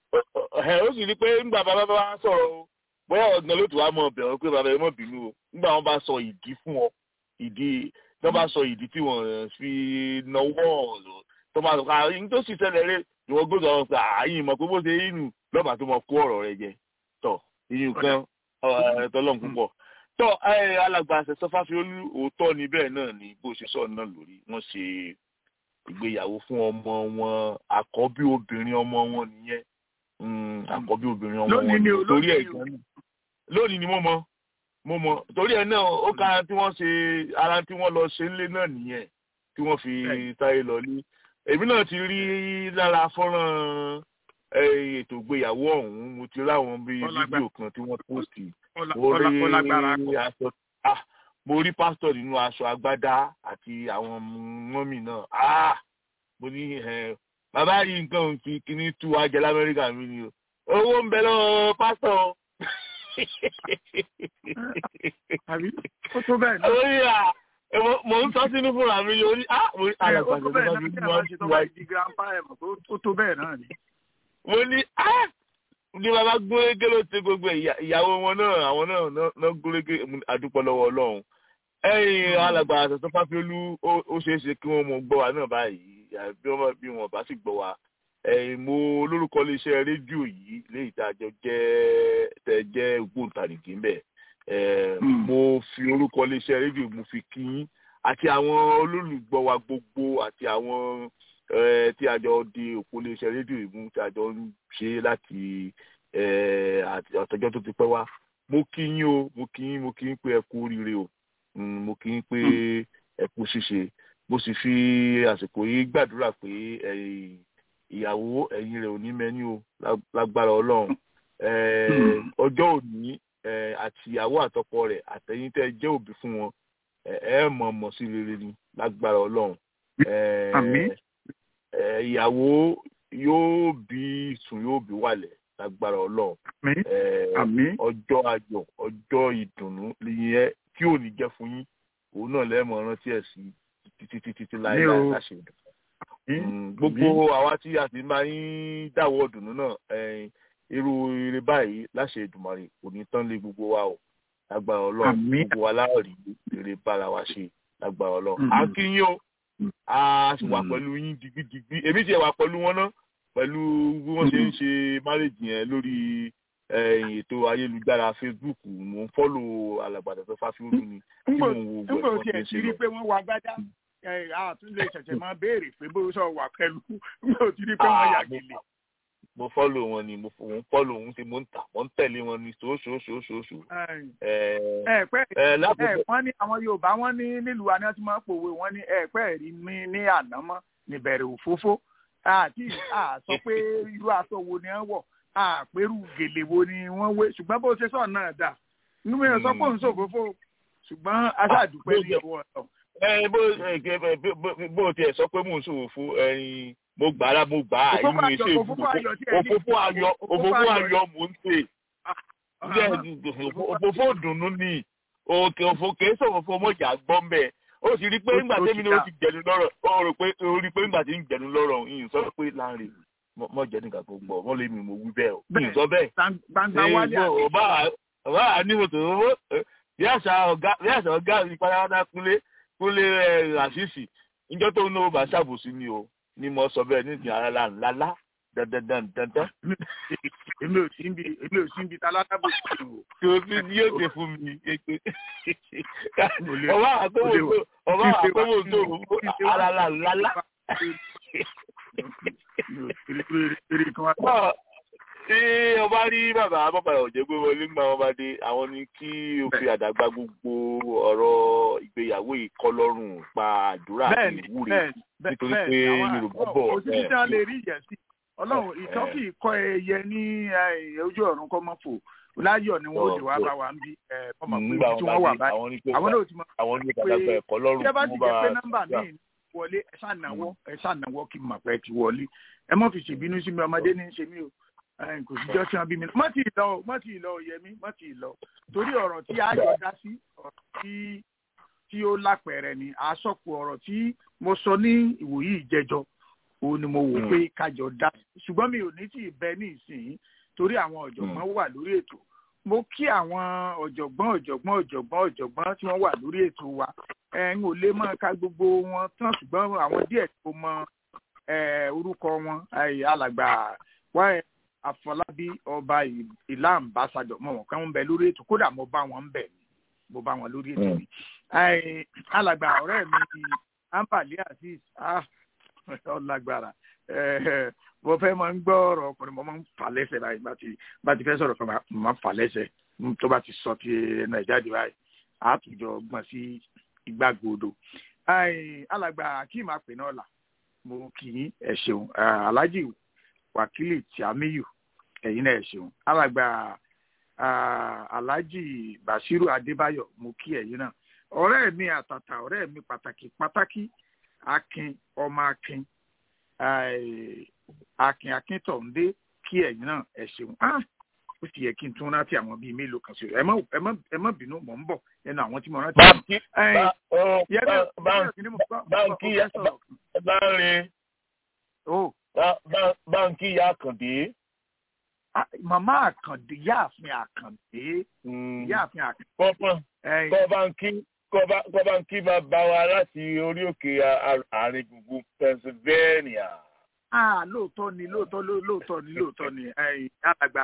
ẹ ó sì rí pé ńgbà bàbá bá wá sọ̀rọ̀ o bóyá ọ̀gbìn ló tún wá mọ ọbẹ̀ wọn pé bàbá ẹ mọ̀ bínú o ńgbà wọn bá sọ ìdí fún ọ ìdí tó bá sọ ìdí tí wọ́n fi náwó ọ̀rọ̀ tó bá sọ pé àyìn tó sì ṣẹlẹ̀ rẹ ìwọ gbọ́dọ̀ wọn pé àyìn mọ̀ pé bó ṣe inú lọ́ba tó mọ kó ọ̀rọ̀ rẹ jẹ tọ̀ ìyún kan tọ́lọ́n púpọ̀ tọ́ ẹ, alàgbà àṣẹsọ fáfiolú òótọ́ ni bẹ́ẹ̀ náà ni bó ṣe sọ náà lórí wọ́n ṣe ìgbéyàwó fún ọmọ wọn àkọ́bí obìnrin ọmọ wọn nìyẹn Mm, àkọ́bí obìnrin ọmọ Lónìí wọn ni o, nìyẹn. torí ẹ̀ lónìí ni o. gan-an lónìí ni mo mọ mo mọ torí ẹ̀ náà ó ká ara tí wọ́n ṣe ara tí wọ́n lọ ṣe ńlé náà nìyẹn tí wọ́n fi Bẹ́ẹ̀ni. táyé lọ ní èmi náà ti rí lára fọ́nrán eh, ètò ìgbéyàwó ọ̀hún mo ti ráwọn bíi Ọlágbá- fídíò kan tí wọ́n pósìtì ọlá- mo rí ọlá- ọlágbára kọ. aṣọ ah mo rí pásítọ̀ nínú aṣọ agbádá àti àwọn mọ́mì náà ah mo ní ẹ bàbá yìí nǹkan ò fi kíní tú wa jẹ lamẹ́ríkà mi ni o owó ń bẹ lọ́wọ́ pásítọ̀ o. àbí ó tó bẹ́ẹ̀ náà. orí à ẹ, mo- mo ń sọ sínú fúnra mi orí ah mo rí ẹ ó alàgbàdo tó tó bẹ́ẹ̀ bá náà mi kí ní ẹ bá wọ́n ṣe tú tó wa bá di grandpa ẹ̀ mọ̀ pé ó tó bẹ́ẹ̀ náà ni. mo ní ah ní bàbá gúnrégé ló ti gbogbo ìyá- ìyàwó wọn náà àwọn náà náà- náà gúnrégé àdúpọ̀ lọ́wọ́ ọlọ́run ẹ̀yin alàgbà àtẹ̀tọ́ fáfiolú ó ó ṣeé ṣe kí wọ́n mọ gbọ́ wa náà báyìí àbí bí wọ́n bá- bí wọ́n bá sì gbọ́ wa ẹ̀yin mo lórúkọ iléeṣẹ́ rédíò yìí léyìí tá a jọ jẹ́ tẹ́ jẹ́ ògbóǹtarìgì ń bẹ̀ ẹ̀, Mm. mo fi orúkọ iléeṣẹ́ rédíò mo fi kí yín àti àwọn olólùgbọ́ wa gbogbo àti àwọn eh, tí a jọ di òpó iléeṣẹ́ rédíò ìmú tí a jọ ń ṣe láti eh, àti- àtọjọ́ tó ti pẹ́ wá mo kí yín o mo kí yín mo kí yín pé ẹ kú oríire o Mm, mo kí yín pé ẹ kú ṣíṣe mo sì fi àsìkò yìí gbàdúrà pé ẹ̀yin ìyàwó ẹ̀yin rẹ̀ ò ní mẹ́ni o lá- lágbára ọlọ́run Eh, Hmm. ọjọ́ òní eh, àti ìyàwó àtọkọ rẹ̀ àtẹ̀yìn tẹ́ ẹ jẹ́ òbí fún wọn ẹ ẹ mọ̀ mọ̀ sí rere ni lágbára ọlọ́run Eh, Àmín. eh, ìyàwó yóò bí sùn yóò bí wàlẹ̀ lágbára ọlọ́run àmín Eh, àmín ọjọ́ ayọ̀ ọjọ́ ìdùnnú yẹn tí ò ní jẹ́ fún yín òun náà lẹ́ẹ̀mọ̀ rántí ẹ̀ sí títí títí títí láéláé o. láṣẹ ìdùnnú. àmín Mm, gbogbo àwa tí a sì máa ń dáwọ́ ọdùnnú náà eh, irú eré báyìí láṣẹ Èdùmàrè kò ní tán lé gbogbo wa o lágbára Ọlọ́run Àmín. gbogbo wa láàrí eré bára wa ṣe lágbára Ọlọ́run Mhm. a kí yín o a sì wà Mhm. pẹ̀lú yín digbidigbi èmi tiẹ̀ wà pẹ̀lú wọn náà pẹ̀lú bí wọ́n ṣe ń ṣe márèjì yẹn lórí eh, ètò ayélujára Facebook mò ń fọ́lò alàgbàdo tó fásiolú ni tí ńgbò mò ń wo ńgbò gbogbo tí ẹ ẹ̀ ti rí pé wọ́n wá gbádá ẹ àtún lè ṣẹ̀ṣẹ̀ máa béèrè pé bó sọ wà pẹ̀lú ńgbò tí rí pé wọ́n yà gèlè. mo fọ́lò wọn ni mo ń fọ́lò òun ti mo ń tà mo ń tẹ̀lé wọn ni ṣoṣooṣooṣooṣo. ẹ pẹ́ ẹ wọ́n ní àwọn yorùbá wọ́n ní nílùú àná tí wọ́n pòwe wọ́n ní ẹ pẹ́ rí mi ní ànámọ́ níbẹ̀rẹ̀ òfófó àti àsọ pé irú aṣọ wo ni wọ́n wọ̀ àpérù gèlè wo ni wọ́n wé ṣùgbọ́n bó ṣe sọ náà dà nínú mi ò sọ pé òun ṣòfófó ṣùgbọ́n aṣáàdúpẹ́ ní ìwọ ọ̀tọ̀. ẹ bó bó tiẹ̀ sọ pé mò ń ṣòwò fún ẹyin mo gbà á mo gbà á inú iṣẹ́ ìbùkún òfófó ayọ̀ òfófó ayọ̀ mò ń ṣe òfófó dùnú ni òkè òfò kìí sọ̀rọ̀ fún ọmọjà gbọ́n bẹ́ẹ̀ ó sì rí pé nígbà tẹ́mi ni ó ti jẹ̀nu lọ́rọ̀ ó rò pé ó rí pé nígbà tí ń jẹ̀nu lọ́rọ̀ yìí sọ pé láàrin mọ jẹ́ nìkan tó gbọ́ wọ́n lé mi mo wí bẹ́ẹ̀ o yìí sọ bẹ́ẹ̀ ọba ọba àníwòtò owó bí àṣà ọ̀gá mi pátápátá kúnlé kúnlé àṣìṣì níjọ́ tó ń náwó bá ṣàbòsí ni o ni mo sọ bẹ́ẹ̀ nídìí ara la ńláńlá dandan dandan. èmi ò sí ibi èmi ò sí ibi ta látábò sí o. tí o ti ní yóò ṣe fún mi kéke. ọba àkọ́wò tó ọba àkọ́wò tó ara la ńláńlá. Ṣé ọba rí bàbá bàbá ọ̀jẹ̀ gbé wọlé ń gbà wọn bá dé àwọn ni kí o fi àdàgbà gbogbo ọ̀rọ̀ ìgbéyàwó ìkọlọ́rùn pa àdúrà àti ìwúre nítorí pé Yorùbá bọ̀ ẹ̀. òsì tí wọ́n lè rí ìyẹn sí ọlọ́run ìtọ́kì kọ́ ẹyẹ ní ojú ọ̀run kọ́ mọ́ fò láyọ̀ ni wọ́n lè wá bá wa ń bí ọmọ pé tí wọ́n wà báyìí àwọn náà ti mọ̀ pé tí ẹ bá ti jẹ́ pé nọ́mbà míì wọlé ẹ ṣànáwọ́ ẹ ṣànáwọ́ kí n mọ̀ pé ẹ ti wọlé ẹ mọ̀ fi ṣèbínú sí mi ọmọdé ní í ṣe mí o kò síjọ́ tí wọ́n bí mi mọ́ tí ì lọ mọ́ tí ì lọ yẹmí mọ́ tí ì lọ torí ọ̀rọ̀ tí a yọ dá sí ọ̀rọ̀ tí tí ó lápẹẹrẹ ni àsọpọ̀ ọ̀rọ̀ tí mo sọ ní ìwòyí ìjẹjọ òun ni mo wò pé kájọ dá ṣùgbọ́n mi ò ní tí ì bẹ ní ìsìn torí àwọn ọ̀jọ̀gbọ́n wà lórí ètò mo kí àwọn ọ̀jọ̀gbọ́n ọ̀jọ̀gbọ́n ọ̀jọ̀gbọ́n ọ̀jọ̀gbọ́n tí wọ́n wà lórí ètò wa ẹ̀ ń ò lè máa ka gbogbo wọn tán ṣùgbọ́n àwọn díẹ̀ tó mọ orúkọ wọn alàgbà wáyé àfọlábí ọba ìlà àmbásádọ mọ wọn kàn ń bẹ lórí ètò kódà mo bá wọn bẹ mo bá wọn lórí ètò mi alàgbà ọ̀rẹ́ mi ambali azeez ọlágbára mo fẹ́ máa ń gbọ́ ọ̀rọ̀ ọkùnrin mo máa ń fà lẹ́sẹ̀ báyìí bá ti bá ti fẹ́ sọ̀rọ̀ kan mo máa ń fà lẹ́sẹ̀ tó bá ti sọ ti ẹnu ẹ̀ jáde báyìí àtúnjọ gbọ̀n sí ìgbàgbọ́dọ̀ alàgbà akeem apè náà là mo kì í ẹ ṣeun alhaji wákìlì tiamiyu ẹ̀yin náà ẹ ṣeun alàgbà alhaji bashiru adébáyọ̀ mo kí ẹ̀yin náà ọ̀rẹ́ mi àtàtà ọ̀rẹ́ mi pàtàkì pàtàkì akin ọmọ akin akin akíntọ̀ǹdé kí ẹ̀yin náà ẹ ṣeun ó sì yẹ kí n tún rántí àwọn bíi mélòó kan sí ẹ má ẹ má ẹ má bínú mò ń bọ̀ ẹnu àwọn tí mo rántí. báńkì báńkì báńkì báńkì yà kàndé. màmá àkàndé yáàfin àkàndé yáàfin àkàndé. kọ́ báńkì kọ́ báńkì máa bá wa láti orí òkè àárín gbùngbùn Pennsylvania ah lóòótọ́ ni lóòótọ́ lóòótọ́ ni lóòótọ́ ni alàgbà.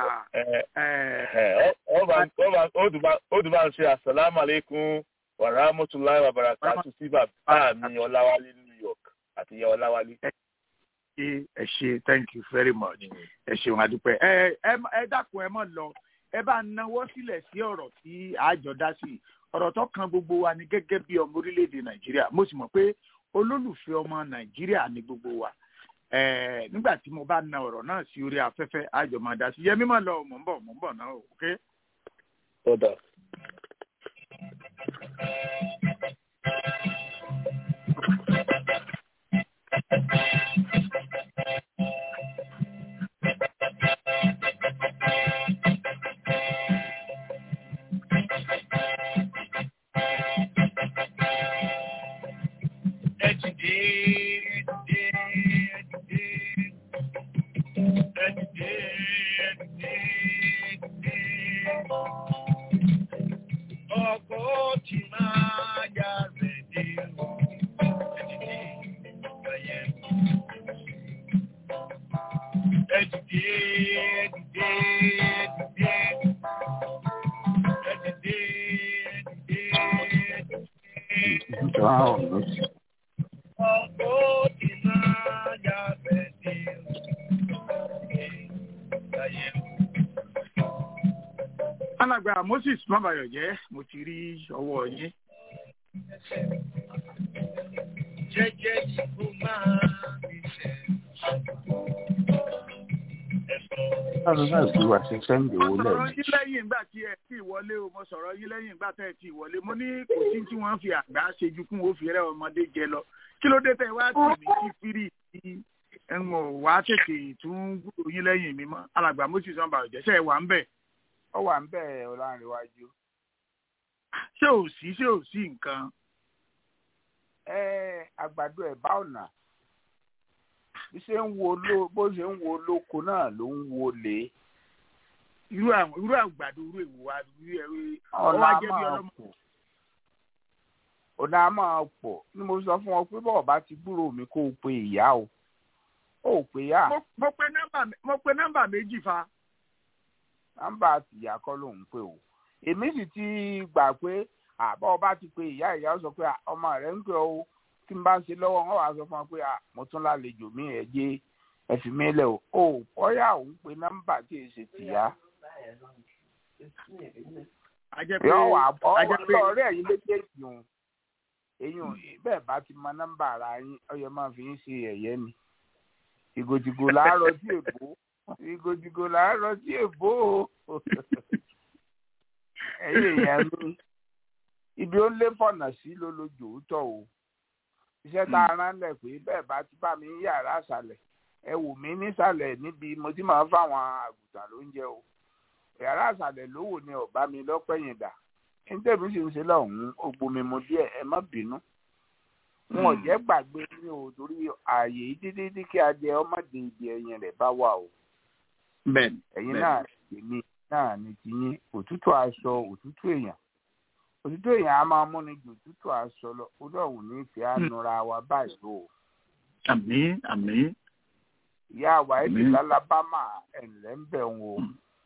ó tún bá ń ṣe asalaamu aleykum wa rahmatulahi wa barakatu sí bàbá mi ọláwálé new york àti ìyá ọláwálé. ẹ ṣe thank you very much ẹ ṣeun adúpẹ́ ẹ ẹ dákun ẹ mọ̀ lọ ẹ bá náwó sílẹ̀ sí ọ̀rọ̀ tí àjọ dá sí ọ̀rọ̀ tó kan gbogbo wa ni gẹ́gẹ́ bí ọmọ orílẹ̀-èdè nàìjíríà mo sì mọ̀ pé olólùfẹ́ ọmọ nàìjíríà ni gbogbo wa nígbà tí mo bá na ọ̀rọ̀ náà sí orí afẹ́fẹ́ àjọ máa dá sí yẹ mímọ́ lọ mò ń bọ̀ mò ń bọ̀ náà ok. ọ̀dà. alàgbà moses mabayọjẹ mo ti rí ọwọ́ yín. jẹ́jẹ́ yìí kó máa fi ṣẹ̀. láti náà fi wá sí sẹ́ńdì mo owó sọ̀rọ̀ lẹ́yìn. yín lẹ́yìn ìgbà tí ẹ ti wọlé o mo sọ̀rọ̀ yín lẹ́yìn ìgbà tẹ́ ẹ ti wọlé mo ní kò sí tí wọ́n fi àgbà ṣe ju kún òfin rẹ ọmọdé jẹ lọ kí ló dé tẹ wá tì mí sí fírì tí ẹ̀wọ̀n wá tètè tún gbúrò yín lẹ́yìn mi mọ́ alàgbà moses mabayọjẹ ṣe é wà ń bẹ̀ ó wà ń bẹ̀ ọ̀làǹrẹ̀wájú. ṣé ò sí ṣé ò sí nǹkan. ẹ àgbàdo ẹ̀ bá ọ̀nà bí ṣe ń wo ló bó ṣe ń wo lóko náà ló ń wo lé irú àwọn irú àgbàdo irú èwo wa irú ẹrú ọ̀nà ọwọ́ á ajẹ́ bí máa ọlọ́mọ. pọ̀ ọ̀nà á máa pọ̀ ni mo sọ fún ọ pé bọ́ọ̀ bá ti gbúrò mi kó o pe ìyá o ó ò pe ìyá mo mo pe nọ́mbà mo pe nọ́mbà méjì fa. nọ́mbà tìyá kọ́ ló ń pè o èmi sì ti gbà pé àbọ̀ ọba ti pe ìyá ìyá ó sọ pé "Ah, ọmọ rẹ̀ ń pè ó tí n bá ń ṣe lọ́wọ́ wọn wàá sọ fún ọ pé "Ah, mo tún lálejò mi ẹ̀ jẹ́ ẹ fi mí lẹ̀ o ò ọ̀yà òun pe nọ́mbà tí èsì tìyá ajẹ́ pé yọ wà bọ́ ajẹ́ pé ọ̀rẹ́ ẹ̀yin méjèèjì o èyí ò bẹ́ẹ̀ bá ti mọ nọ́mbà ara yín ọyọ máa fi ń ṣe ẹ̀yẹ́ ni ìgòjìgò làárọ̀ sí èbó ìgòjìgò làárọ̀ sí èbó o ẹ̀yin èèyàn mi ibi ó lé fọ̀nà sí ló lójó tọ̀ o iṣẹ́ tá a rán lẹ̀ pé bẹ́ẹ̀ bá ti bá mi ní yàrá àṣàlẹ̀ ẹ wò mí nísàlẹ̀ níbi mo ti máa ń fáwọn àgùntàn lóúnjẹ o yàrá àṣàlẹ̀ ló wò ní ọ̀bá mi lọ́pẹ̀yìn dà ní tèmi sì ń ṣe lọ́hùn-ún ògbómi mu díẹ̀ ẹ má bínú wọn ò jẹ́ gbàgbé ní o torí ààyè yìí títí tí kí adìẹ ọmọdé ibi ẹyin rẹ̀ bá wà o bẹ́ẹ̀ni ẹ̀yin náà èmi náà ní tiyín òtútù aṣọ òtútù èèyàn òtútù èèyàn á máa múni ju òtútù aṣọ lọ olóòwò ní ìfẹ́ ànúra wa báyìí o àmín àmín ìyá àwa ẹ̀dì Àmín. lálábámà ẹ̀ǹlẹ́ ń bẹ̀ ń o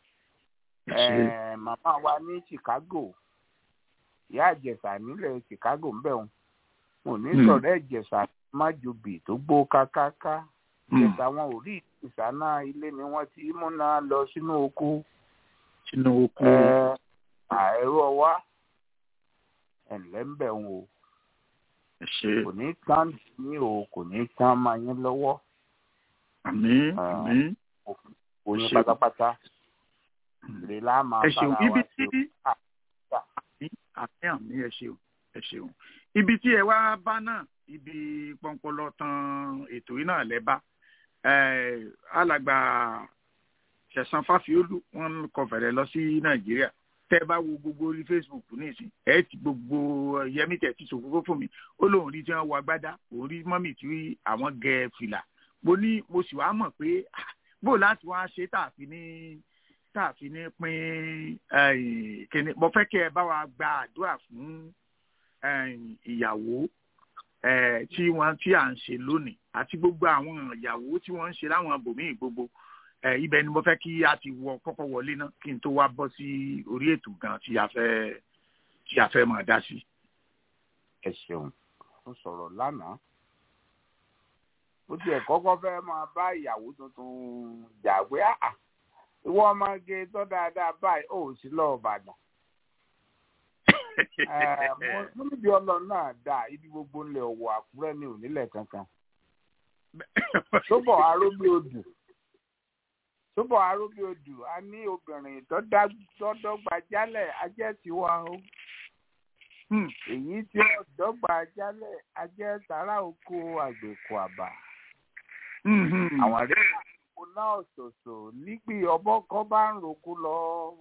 Eh, màmá wa ní Chicago ìyá àjẹsà nílẹ̀ Chicago ń bẹ̀ wọn mo ní Hmm. sọ̀rọ̀ ẹ̀jẹsà májòbí tó gbó kákáká ìjẹsà wọn ò rí ìsáná ilé ni wọ́n ti múná lọ sínú oko sínú oko Eh, àìró ọwá ẹ̀ǹlẹ́ ń bẹ̀ wọn o ẹ ṣe kò ní tán ní o kò ní tán máa yín lọ́wọ́ àmín Ah. àmín oyin ṣeun. pátápátá ìrè lá máa ẹ ṣeun bára ibi wa tí ṣe o. Ah, àmín àmín àmín ẹ ṣeun ẹ ṣeun ibi tí ẹ wá bá náà ibi pọnpọlọ tan ètò yìí náà lẹ bá Eh, alàgbà ṣẹ̀san fáfiólú wọn kọ fẹ̀rẹ̀ lọ sí nàìjíríà tẹ́ ẹ bá wo gbogbo orí facebook nísìn ẹ ti gbogbo yẹmí tẹ̀ ti sòfófó fún mi ó lóun rí tí wọ́n wọ agbádá òun rí mọ́mì tí àwọn gẹ fìlà mo ní mo sì wá mọ̀ pé ah, bó láti wá ṣe tààfin ní tààfin ní pín eh, kíní mo fẹ́ kí ẹ bá wa gba àdúrà fún eh, ìyàwó eh, tí wọ́n tí à ń ṣe lónìí àti gbogbo àwọn ìyàwó tí wọ́n ń ṣe láwọn ibòmíì gbogbo eh, ibẹ̀ ni mo fẹ́ kí a ti wọ kọ́kọ́ wọlé náà kí n tó wá bọ́ sí orí ètò gan tí a fẹ́ tí a fẹ́ máa dá sí. ẹ ṣeun ó sọ̀rọ̀ lánàá ó tiẹ̀ kọ́kọ́ fẹ́ máa bá ìyàwó tuntun jà pé àà ìwọ ọmọge tó dáadáa báyìí ó sì lọ Ìbàdàn Eh, mo- mo níbi Ọlọ́run náà dá ibi gbogbo ńlẹ̀ Ọ̀wọ̀ Àkúrẹ́ ní onílẹ̀ kankan sóbọ̀ arógbé odù sóbọ̀ arógbé odù a ní obìnrin tó dá- tó dọ́gba jálẹ̀ ajẹ́ tiwa o Hmm. èyí tí ó dọ́gba jálẹ̀ ajẹ́ tààrà oko àgbẹ̀kọ àbà Mhm. àwọn àrẹ ìkó náà ṣoṣo nígbì ọbọ kan bá ń roko lọ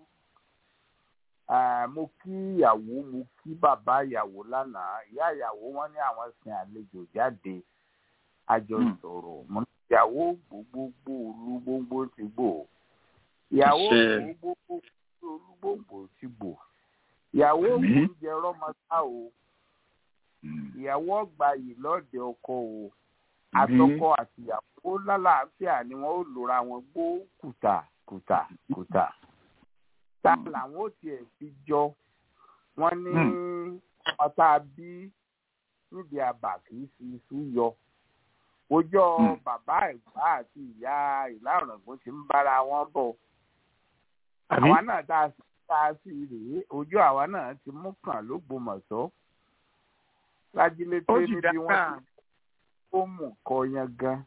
Ah, mo kí ìyàwó mo kí bàbá ìyàwó lánàá ìyá ìyàwó wọn ní àwọn sin àlejò jáde àjọ Hmm. sọ̀rọ̀ mo ní ìyàwó gbogbogbò olúgbòǹgbò ti gbò ìyàwó Àṣẹ. gbogbogbò olúgbòǹgbò ti gbò ìyàwó Àmín. oúnjẹ rọmọdá o Hmm. ìyàwó ọgbà yìí lọ́ọ̀dẹ ọkọ o Àmín. àtọkọ àti ìyàwó lálàáfíà ni wọn ó lòra wọn gbó kùtà kùtà kùtà tá làwọn ò tiẹ̀ fi jọ wọn ní ọmọ tá a bí níbi àbà kì í fi iṣu yọ ojọ́ Hmm. bàbá ẹ̀gbá àti ìyá ìlà ọ̀ràngún ti ń bára wọn bọ̀ Àmín. àwa náà tá a sì tá a sì rèé ojú àwa náà ti mú kàn lógbòmọ̀ṣọ́ lájílé tó ó sì níbi wọ́n dáká ti ó mú kọ yan gan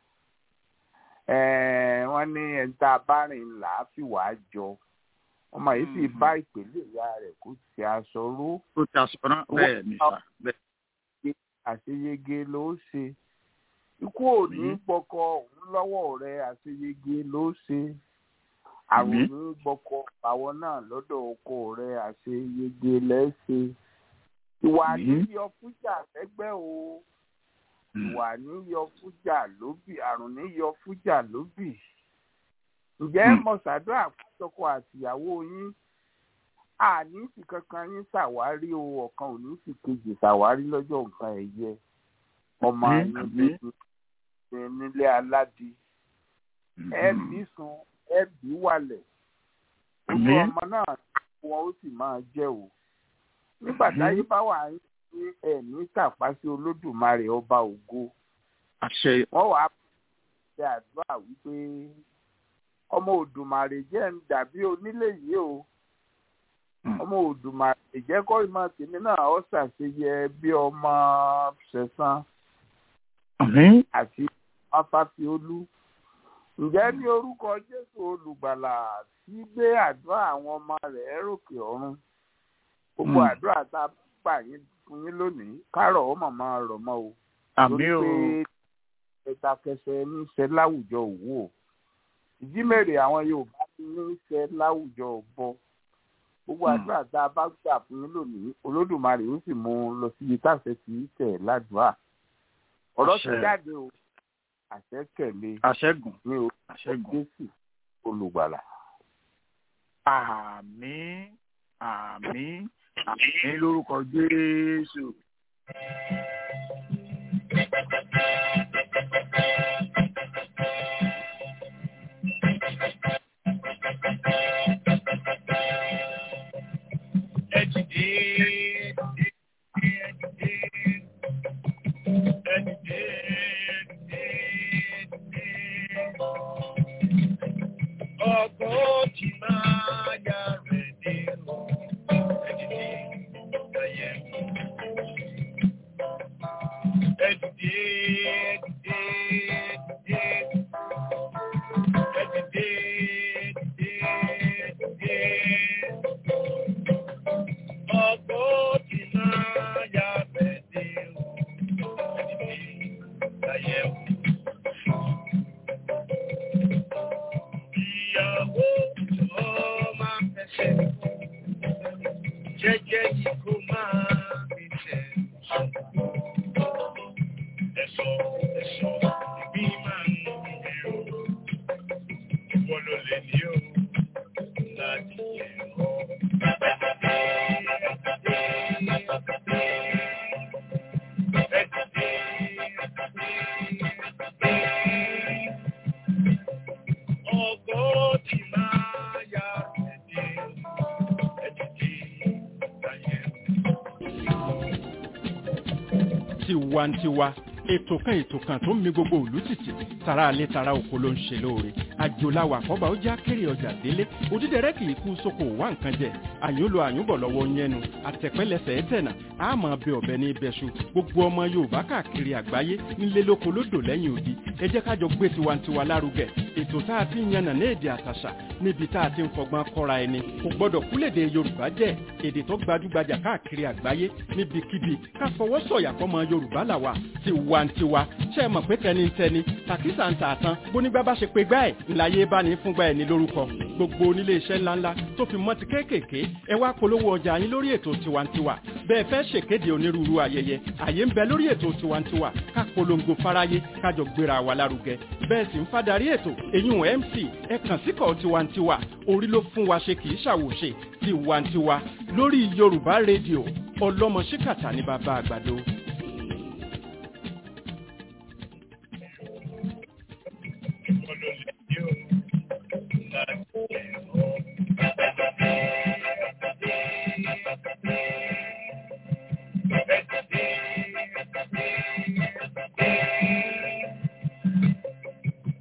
Eh, wọ́n ní ẹni tá a bá rìn là á fi wàá jọ ọmọ yìí sì Mhm. bá ìpèlè ìyá rẹ̀ kó ti aṣọ ró ó ta sọ̀rọ̀ bẹ́ẹ̀ ni sà bẹ́ẹ̀. àṣeyege ló ṣe ikú ò ní Mhm. gbọkọ òun lọ́wọ́ rẹ̀ àṣeyege ló ṣe àrùn Mhm. ní gbọkọ àwọn náà lọ́dọ̀ oko rẹ̀ àṣeyege lẹṣe ìwà Mhm. níyọ fújà lẹ́gbẹ́ o ìwà níyọ fújà lóbì àrùn níyọ fújà lóbì ǹjẹ́ Hmm. mọ̀sádọ́ àkójọpọ̀ àtìyàwó yín àní sì kankan yín ṣàwárí o ọ̀kan ò ní sì kejì ṣàwárí lọ́jọ́ nǹkan ẹ̀yẹ ọmọ Àmín, yín àmín. ní nílé aládì ẹ bí sun ẹ bí wàlẹ̀ olú Àmín. ọmọ náà wọn ó sì máa jẹ́ o nígbà táyé bá wà ní ẹ̀mí tàpá sí olódùmarè ọba ògo àṣẹ wọ́n wàá ṣe àdúrà wípé ọmọ òdùmarè jẹ́ ń dàbí onílé yìí o ọmọ òdùmarè jẹ́ kọ́ ìmọ̀ tèmi náà ó ṣàṣeyẹ bí ọmọ ṣẹ̀san àmín àti afáfiolú ǹjẹ́ ní orúkọ jésù olùgbàlà tí gbé àdúrà àwọn ọmọ rẹ̀ ròkè ọ̀run gbogbo Hmm. àdúrà tá a gbà yín fún yín lónìí kárọ̀ ó màmá rọ̀ mọ́ o àmín o torí pé ẹ̀dàkẹsẹ̀ ní í ṣe láwùjọ òwú o ìjímèrè àwọn yorùbá ní í ṣe láwùjọ ọ̀bọ gbogbo Hmm. àdúrà tá a bá gbà fún yín lónìí olódùmarè ó sì mú un lọ síbi táṣẹ kì í tẹ̀ ládùúà ọ̀rọ̀ ti Àṣẹ. jáde o àṣẹ tẹ̀lé àṣẹgùn ní o àṣẹgùn jésù olùgbàlà. àmín àmín àmín lórúkọ jésù. Ọgbọ́n ti máa yá rẹ̀ dé o, ẹni tí ayẹ mú. Ẹdìdé, ẹdìdé, ẹdìdé. Ẹdìdé, ẹdìdé, ẹdìdé. Ọgbọ́n ti máa yá rẹ̀ dé o, ẹni tí ayẹ mú. ìyàwó tó máa fẹsẹ̀ jẹ́jẹ́ yìí kó máa fi tẹ̀. Ẹ̀sọ́ ẹ̀sọ́ ìbí máa ń yẹ o. Ìwọ ló lè ní o láti yẹ o. Ọgbọ́n ti máa yá ẹ̀dẹ̀ ẹ̀dẹ̀ ayẹ. tiwantiwa ètò kan ètò kan tó ń mi gbogbo òlú tìtì tara alẹ́ tara oko ló ń ṣe lóore àjòláwà àkọ́bà ó já kéré ọjà délé òdídẹrẹ́ kì í kú sóko wá nǹkan jẹ àyùn lo àyùnbọ̀ lọ́wọ́ yẹnu àtẹ̀pẹ́lẹsẹ̀ ẹ̀tẹ̀nà àmọ́ bẹ ọ̀bẹ ní ibẹ̀ṣu gbogbo ọmọ yorùbá káàkiri àgbáyé nílé lóko lódò lẹ́yìn odi ẹ jẹ́ kájọ gbé tiwantiwa lárugẹ ètò tá a ti ń yànnà ní èdè àtàṣà níbi tá a ti ń fọgbọ́n kọ́ra ẹni kò gbọ́dọ̀ kúlèdè yorùbá jẹ́ èdè tó gbajúgbajà káàkiri àgbáyé níbikíbi ká fọwọ́ sọ̀yà fọmọ yorùbá làwà tiwantiwa ṣe é mọ̀ pé tẹnitẹni tàkísà ń tà tán bónígbà bá ṣe pé gbá ẹ̀ ńláyé bá ní fúngbà ẹ̀ ní lórúkọ gbogbo onílé iṣẹ́ ńláńlá tó fi mọ́ ti kéékèèké ẹ wá polówó ọjà yín lórí ètò tiwantiwa bẹ́ẹ̀ fẹ́ ṣèkéde onírúurú ayẹyẹ àyè ń bẹ lórí ètò tiwantiwa ká polongo fáráyé kájọ gbéra wa lárugẹ bẹ́ẹ̀ sì ń fadarí ètò èyún mc ẹ kàn síkọ̀ tiwantiwa orí ló fún wa ṣe kì í ṣàwòṣe tiwantiwa lórí yorùbá rédíò ọlọ́mọ ṣíkàtà ní bàbá àgbàdo. Ìwọ ló lè ní o láti yẹ o.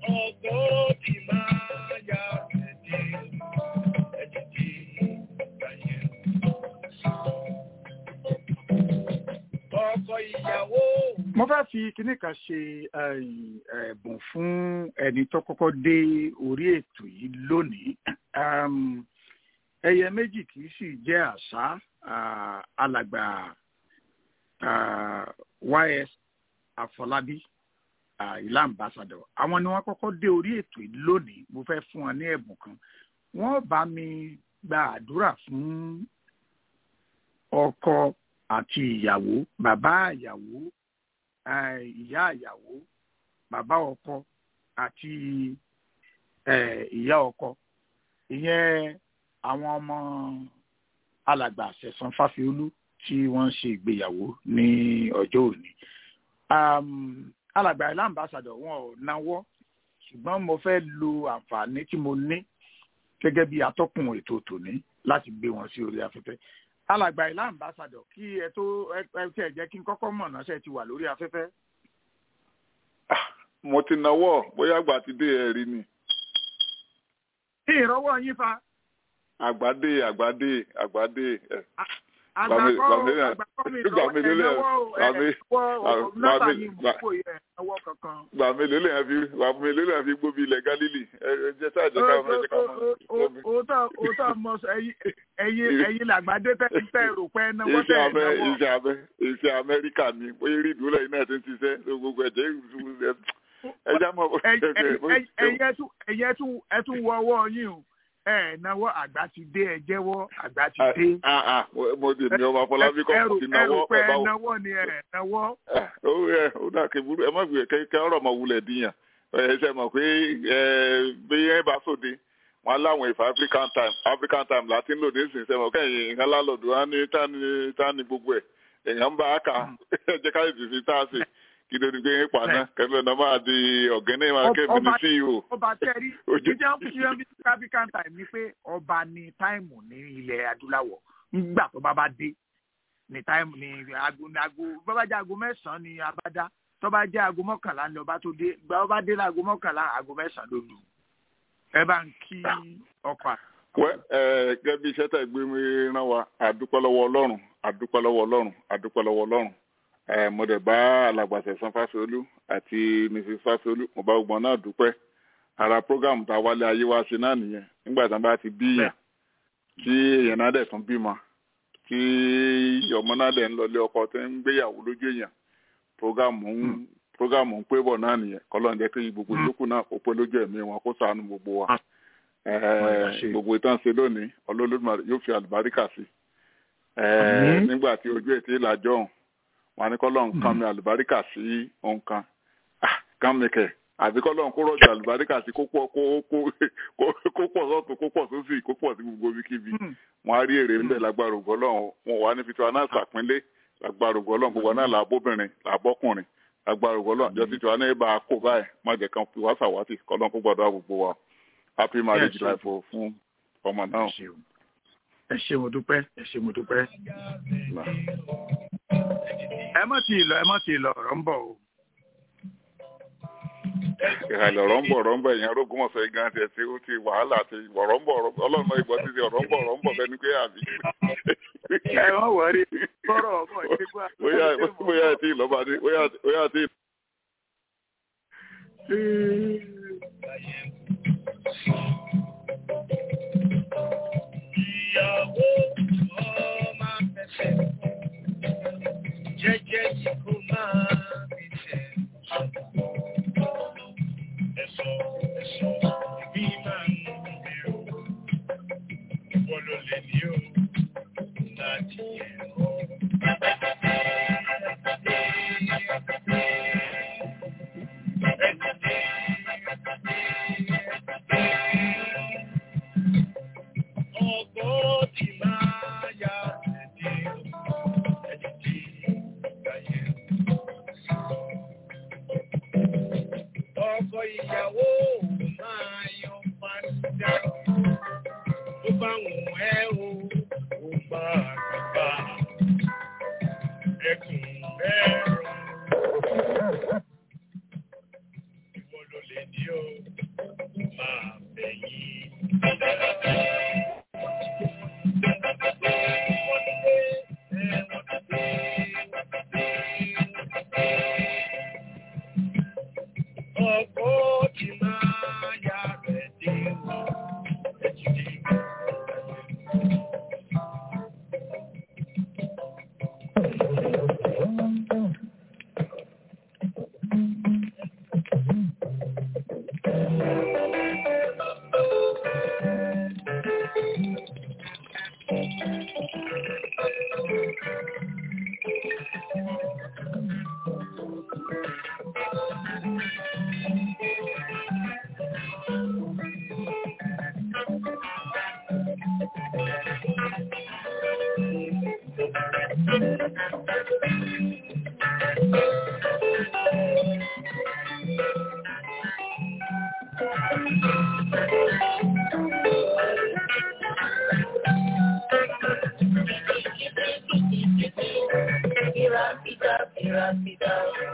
Ọgbọ́n ti máa yá ẹ̀dẹ̀ ẹ̀dẹ̀ ayẹ. mo fẹ́ fi kinní kan ṣe eh, ẹ̀bùn fún ẹni tó kọ́kọ́ dé orí ètò yìí lónìí Um, ẹyẹ méjì kì í sì jẹ́ àṣà ah, alàgbà ah, ys àfọlábí ah, ìlà ambassador àwọn ni wọ́n kọ́kọ́ dé orí ètò yìí lónìí mo fẹ́ fún wọn ní ẹ̀bùn kan wọ́n bá mi gba àdúrà fún ọkọ àti ìyàwó bàbá ìyàwó eh, ìyá ìyàwó bàbá ọkọ àti eh, ìyá ọkọ ìyẹn àwọn ọmọ alàgbà àṣẹsán fáfiolú tí wọ́n ṣe ìgbéyàwó ní ọjọ́ òní um, alàgbà ilé ambassador wọn ò náwó ṣùgbọ́n mo fẹ́ lo àǹfààní tí mo ní gẹ́gẹ́ bí atọ́kùn ètò tòní láti gbé wọn sí orí afẹ́fẹ́ alàgbà ilé ambassador kí ẹ tó ẹ ẹ tí ẹ jẹ́ kí n kọ́kọ́ mọ̀ náà ṣe ti wà lórí afẹ́fẹ́. mo ti náwó bóyá àgbà ti dé ẹ rí ni kí ìrọwọ́ yín fa àgbàdé àgbàdé àgbàdé ẹ àgbàkọ́ gbàmí- àgbàkọ́ mi gbàmí lọ́wọ́ ẹ̀ lélẹ̀, náwó ẹ̀ gbàmí- náwó nọ́mbà gbàmí- yín gbà- kò yẹ náwó kankan. gbà mélòó lè fi gbà mélòó lè fi gbóbi ilẹ̀ galilei ẹ ẹ jẹ́ sáà jẹ́ ká ẹ jẹ́ ká mọ̀ gbóbi. òótọ́ òótọ́ mọ sọ ẹyin ẹyin ẹyin làgbàdé tẹ ń tẹ rò pé náwó tẹ iṣẹ́ abẹ náwó. iṣẹ́ abẹ iṣẹ́ amẹ́ríkà ni bóyá rí ìdúró lẹ́yìn náà ti ń ṣiṣẹ́ tó gbogbo ẹ̀jẹ̀ ìrùsùn ẹ̀ ẹja mọ̀ bó ṣe ṣe ẹyin ẹtú ẹyin ẹtú ẹtú wọ ọwọ́ yín o ẹ náwó àgbà ti dé ẹ jẹ́wọ́ àgbà ti dé. Ah, ah, mo- mo dì ní ọmọ afọlábí kọ́ ẹrù mo ti náwó ẹrù pé ẹ̀ báwo. náwó ni ẹ náwó. Ah, ó ẹ ó dà kí burú ẹ má gbé kẹ́kẹ́ ọ̀rọ̀ mọ̀ wulẹ̀ díyàn ẹ ṣe mọ̀ pé ẹ bí ẹ bá sòde wọn láwọn ìfà african time african time láti ń lò ní ìsìn sẹ́wọ̀n kẹ́yìn ìhàn lálọ́dù wọn ní tání tání gbogbo ẹ̀ èèyàn ń bá a kà ẹ jẹ́ ká ètò sí tá a sè kí ló ní gbé yín pa náà kẹ́lẹ́ náà máa di ọ̀gẹ́nẹ́ máa kẹ́mi ní ceo. ọba tẹ́rí Ojú- ìjẹ́ òkúta bí african time ni pé ọba ní táìmù ní ilẹ̀ adúláwọ̀ nígbà tó bá bá dé ní táìmù ní aago ní aago bó bá jẹ́ aago mẹ́sàn-án ní abada tó bá jẹ́ aago mọ́kànlá ní ọba tó dé gba ọba dé láago mọ́kànlá aago mẹ́sàn-án ló lù ẹ bá ń kí ọkọ̀ à- wẹ́ ẹ gẹ́gẹ́ bí iṣẹ́ tẹ̀ gbé mi rán wa àdúpẹ́ lọ́wọ́ ọlọ́run àdúpẹ́ lọ́wọ́ ọlọ́run àdúpẹ́ lọ́wọ́ ọlọ́run ẹ mo dẹ̀ bá alàgbàṣẹ san fásiolú àti mrs fásiolú mo bá gbọ́n náà dúpẹ́ ara program tá a wálé ayé wa ṣe náà nìyẹn nígbà tí wọ́n bá ti bí yàn tí èèyàn náà dẹ̀ tún bímọ tí ọmọ náà dẹ̀ ń lọlé ọkọ tó ń gbéyàwó lójú èèyàn program ń program ń pé bọ̀ náà nìyẹn kọ́lọ́n jẹ́ kí gbogbo ìyókù náà kó pé lójú ẹ̀mí wọn kó ṣàánú gbogbo wa ṣe. gbogbo ìtàn ṣe lónìí ọlọ́lọ́dúnmọ̀ yóò fi àlùbáríkà sí Àmín. nígbà tí ojú ètí ìlàjọ ọ̀hún wọn ní kọ́lọ́n kan mi àlùbáríkà sí nǹkan kan mi kẹ̀ àbí kọ́lọ́n kó rọ̀jò àlùbáríkà sí kó pọ̀ kó kó kó- kó pọ̀ sọ́tún kó pọ̀ sósì kó pọ̀ sí gbogbo ibikíbi Hmm. wọn á rí èrè ńlẹ̀ lágbára ògbọ́ lọ́hùn wọn wà ní fitiwa náà sàpínlẹ̀ lágbára ògbọ́ lọ́hùn gbogbo náà làbóbìnrin làbọ́kùnrin lágbára ògbọ́ lọ́hùn àjọ títí wa náà bá a kó báyìí má jẹ́ kan fi wá sàwátì kọ́lọ́n kó gbọ́dọ̀ gbogbo wa happy marriage Yes, sir. life o fún ọmọ náà. ẹ ṣeun ẹ ṣe mo dúpẹ́ ẹ ṣe mo dúpẹ́. ẹ má ti lọ ẹ má ti lọ ọ̀rọ̀ ń bọ̀ o. ìhàlẹ̀ ọ̀rọ̀ ń bọ̀ ọ̀rọ̀ ń bọ̀ èèyàn rógún ọ̀sẹ̀ gan tiẹ̀ tí ó ti wàhálà àti ọ̀rọ̀ ń bọ̀ ọ̀rọ̀ ọlọ́run ìgbọ́ ti di ọ̀rọ̀ ń bọ̀ ọ̀rọ̀ ń bọ̀ fẹ́ni pé àbí. ẹ wọ́n wọrí kọ́rọ̀ ọmọ ìṣègùn àti bóyá bóyá ẹ̀ tí ì lọ́ba dé bóyá bóyá tí ì ìyàwó ọmọ fẹsẹ̀ jẹ́jẹ́ yìí kó máa fi tẹ̀. Ẹ̀sọ́ ẹ̀sọ́ ìbí máa ń bèrò. Ìwọ ló lè ní o láti ẹ̀kọ́. Ọgbọ́n ti máa yá ẹ̀dí ẹ̀dí tí ìgbà yẹn.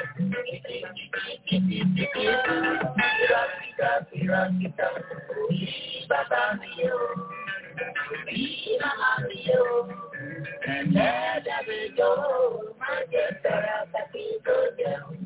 Kìràkìtà kìràkìtà òbí bàbá mi o, òbí màmá mi o. Ẹlẹ́dàá mi jọ má jẹ́ tẹ̀ra tàbí tó jẹun.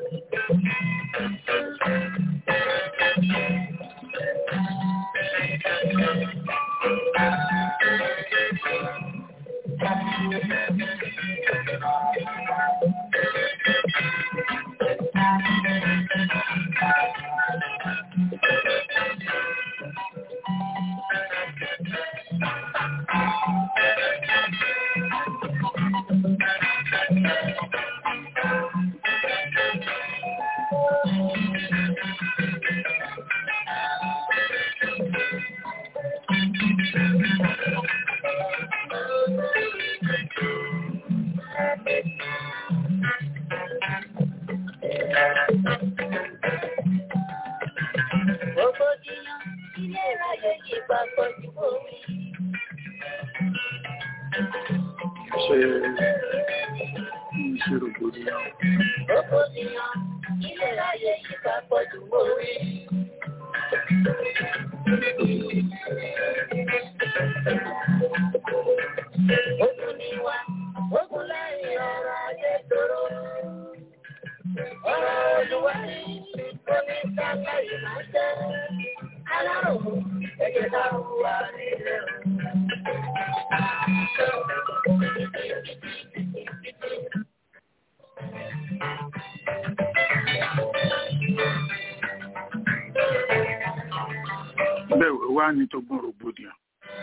Rògbòdìyàn ilé ayé yìí papọ̀ ju omi. ṣe ṣe rògbòdìyàn. Rògbòdìyàn ilé ayé yìí papọ̀ ju omi. Ogun ni wá, ogun lẹ́yìn ọ̀rọ̀ ayé tóró. Ọ̀rọ̀ olúwa ni omi sábà yìí máa jẹ́. Alárùn ẹ̀jẹ̀ náà wúwa nílẹ̀. bẹ́ẹ̀ wá ní tógun rògbòdìyàn.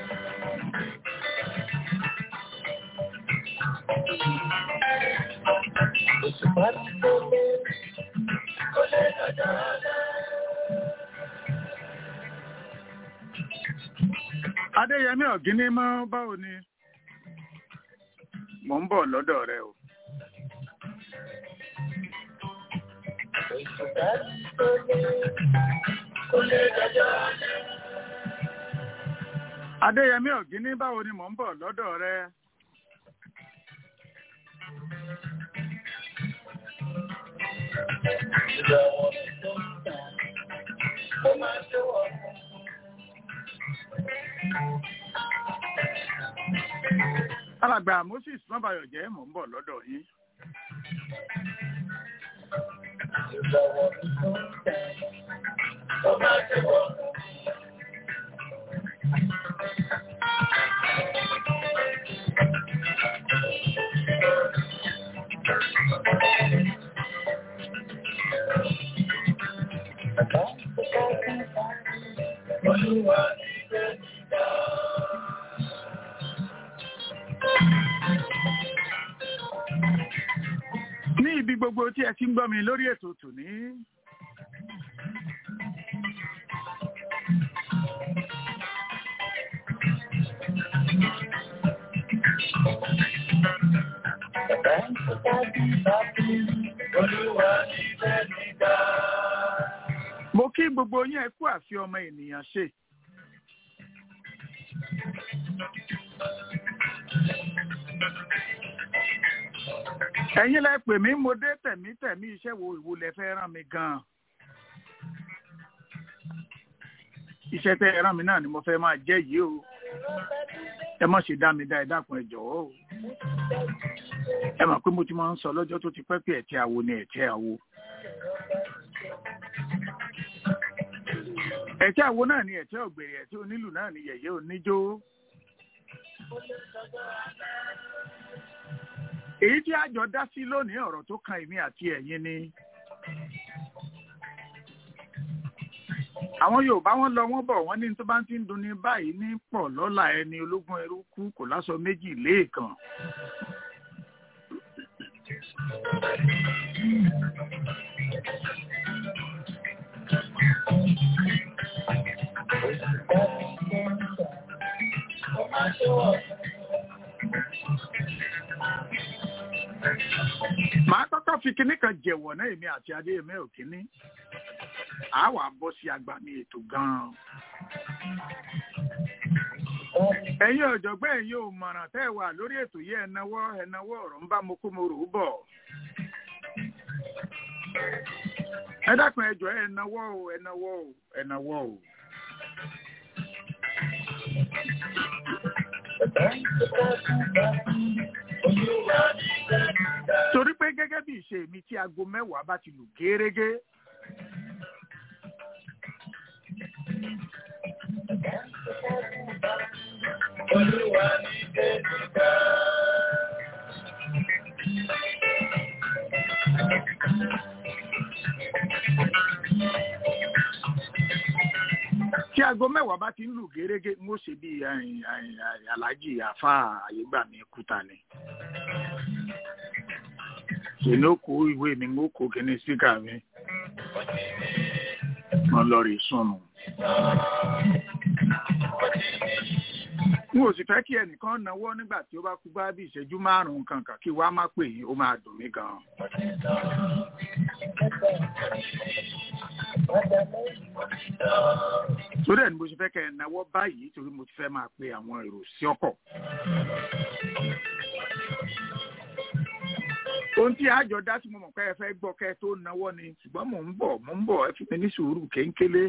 Òṣùpá ti tó lé, ó lé lọ́jọ́ ọ̀la. adéyẹmí ọ̀gíní mọ́ báwo ni mò ń bọ̀ lọ́dọ̀ rẹ o. Òṣùpá ti tó lé, ó lé lọ́jọ́ ọ̀la. adéyẹmí ọ̀gíní báwo ni mò ń bọ̀ lọ́dọ̀ rẹ. Ìrọ̀wọ́ mi tó ń tàn, ó máa tó ọ̀pọ̀. alàgbà moses mọ́bàyọ̀ jẹ́ mò ń bọ̀ lọ́dọ̀ yín. Ìrọ̀wọ́ mi tó ń tàn, ó máa tó ọ̀pọ̀. Olúwa ní bẹ́ẹ̀ ni dá. ní ibi gbogbo tí ẹ ti ń gbọ́ mi lórí ètò tòní. Olúwa ní bẹ́ẹ̀ ni dá. mo kí gbogbo yín ẹ kú àfi ọmọ ènìyàn ṣe. ẹ̀yin lẹ pè mí mo dé tẹ̀mítẹ̀mí iṣẹ́ wo ìwo lẹ fẹ́ rán mi gan-an. iṣẹ́ tẹ́ ẹ rán mi náà ni mo fẹ́ máa jẹ́ yìí o ẹ má ṣe dá mi dá ẹ dákun ẹ jọ̀wọ́ o ẹ mọ̀ pé mo ti máa ń sọ lọ́jọ́ tó ti pẹ́ pé ẹ̀tẹ́ àwo ni ẹ̀tẹ́ àwo. ẹ̀tẹ́ àwo náà ni ẹ̀tẹ́ ògbèrè ẹ̀tẹ́ onílù náà ni yẹ̀yẹ́ oníjó. èyí tí àjọ dá sí lónìí ọ̀rọ̀ tó kan èmi àti ẹ̀yin ni. àwọn yorùbá wọn lọ wọn bọ̀ wọ́n ní tó bá ti ń dunni báyìí ní pọ̀ lọ́la ẹni ológun ẹrú kú kò láṣọ méjì léèkàn. màá kọ́kọ́ fi kinní kan jẹ̀wọ̀ náà èmi àti adéyẹmẹ òkínní àá wà bọ́ sí agbami ètò gan-an. ẹ̀yin ọ̀jọ̀gbọ́n ẹ̀yin ò mọ̀ràn tẹ́ ẹ wà lórí ètò yìí ẹ̀náwó ẹ̀náwó ọ̀rọ̀ ń bá mo kó mo rò ó bọ̀. ẹ dákun ẹ jọ̀ọ́ ẹ náwó o ẹ náwó o ẹ náwó o. torí pé gẹ́gẹ́ bí ìṣe mi tí aago mẹ́wàá bá ti lù gérégé. tí aago mẹ́wàá bá ti ń lù gérégé ń ó ṣe bí aláàjì àfa àyégbàmí kúta ni èmi ó kó ìwé mi ń ó kó kíní síkà mi wọn lọ rí sùnù. n ò sì fẹ́ kí ẹnìkan náwó nígbà tí ó bá kú bá bí ìṣẹ́jú márùn-ún kankan kí wàá má pè yín ó máa dùn mí gan-an. torí ẹ̀ ni mo ṣe fẹ́ kẹ́ ẹ náwó báyìí torí mo ti fẹ́ máa pe àwọn èrò sí ọkọ̀. ohun tí àjọ dá sí mo mọ̀ pé ẹ fẹ́ gbọ́ kẹ́ ẹ tó náwó ni ṣùgbọ́n mò ń bọ̀ mò ń bọ̀ ẹ fi mi ní sùúrù kéńkélé.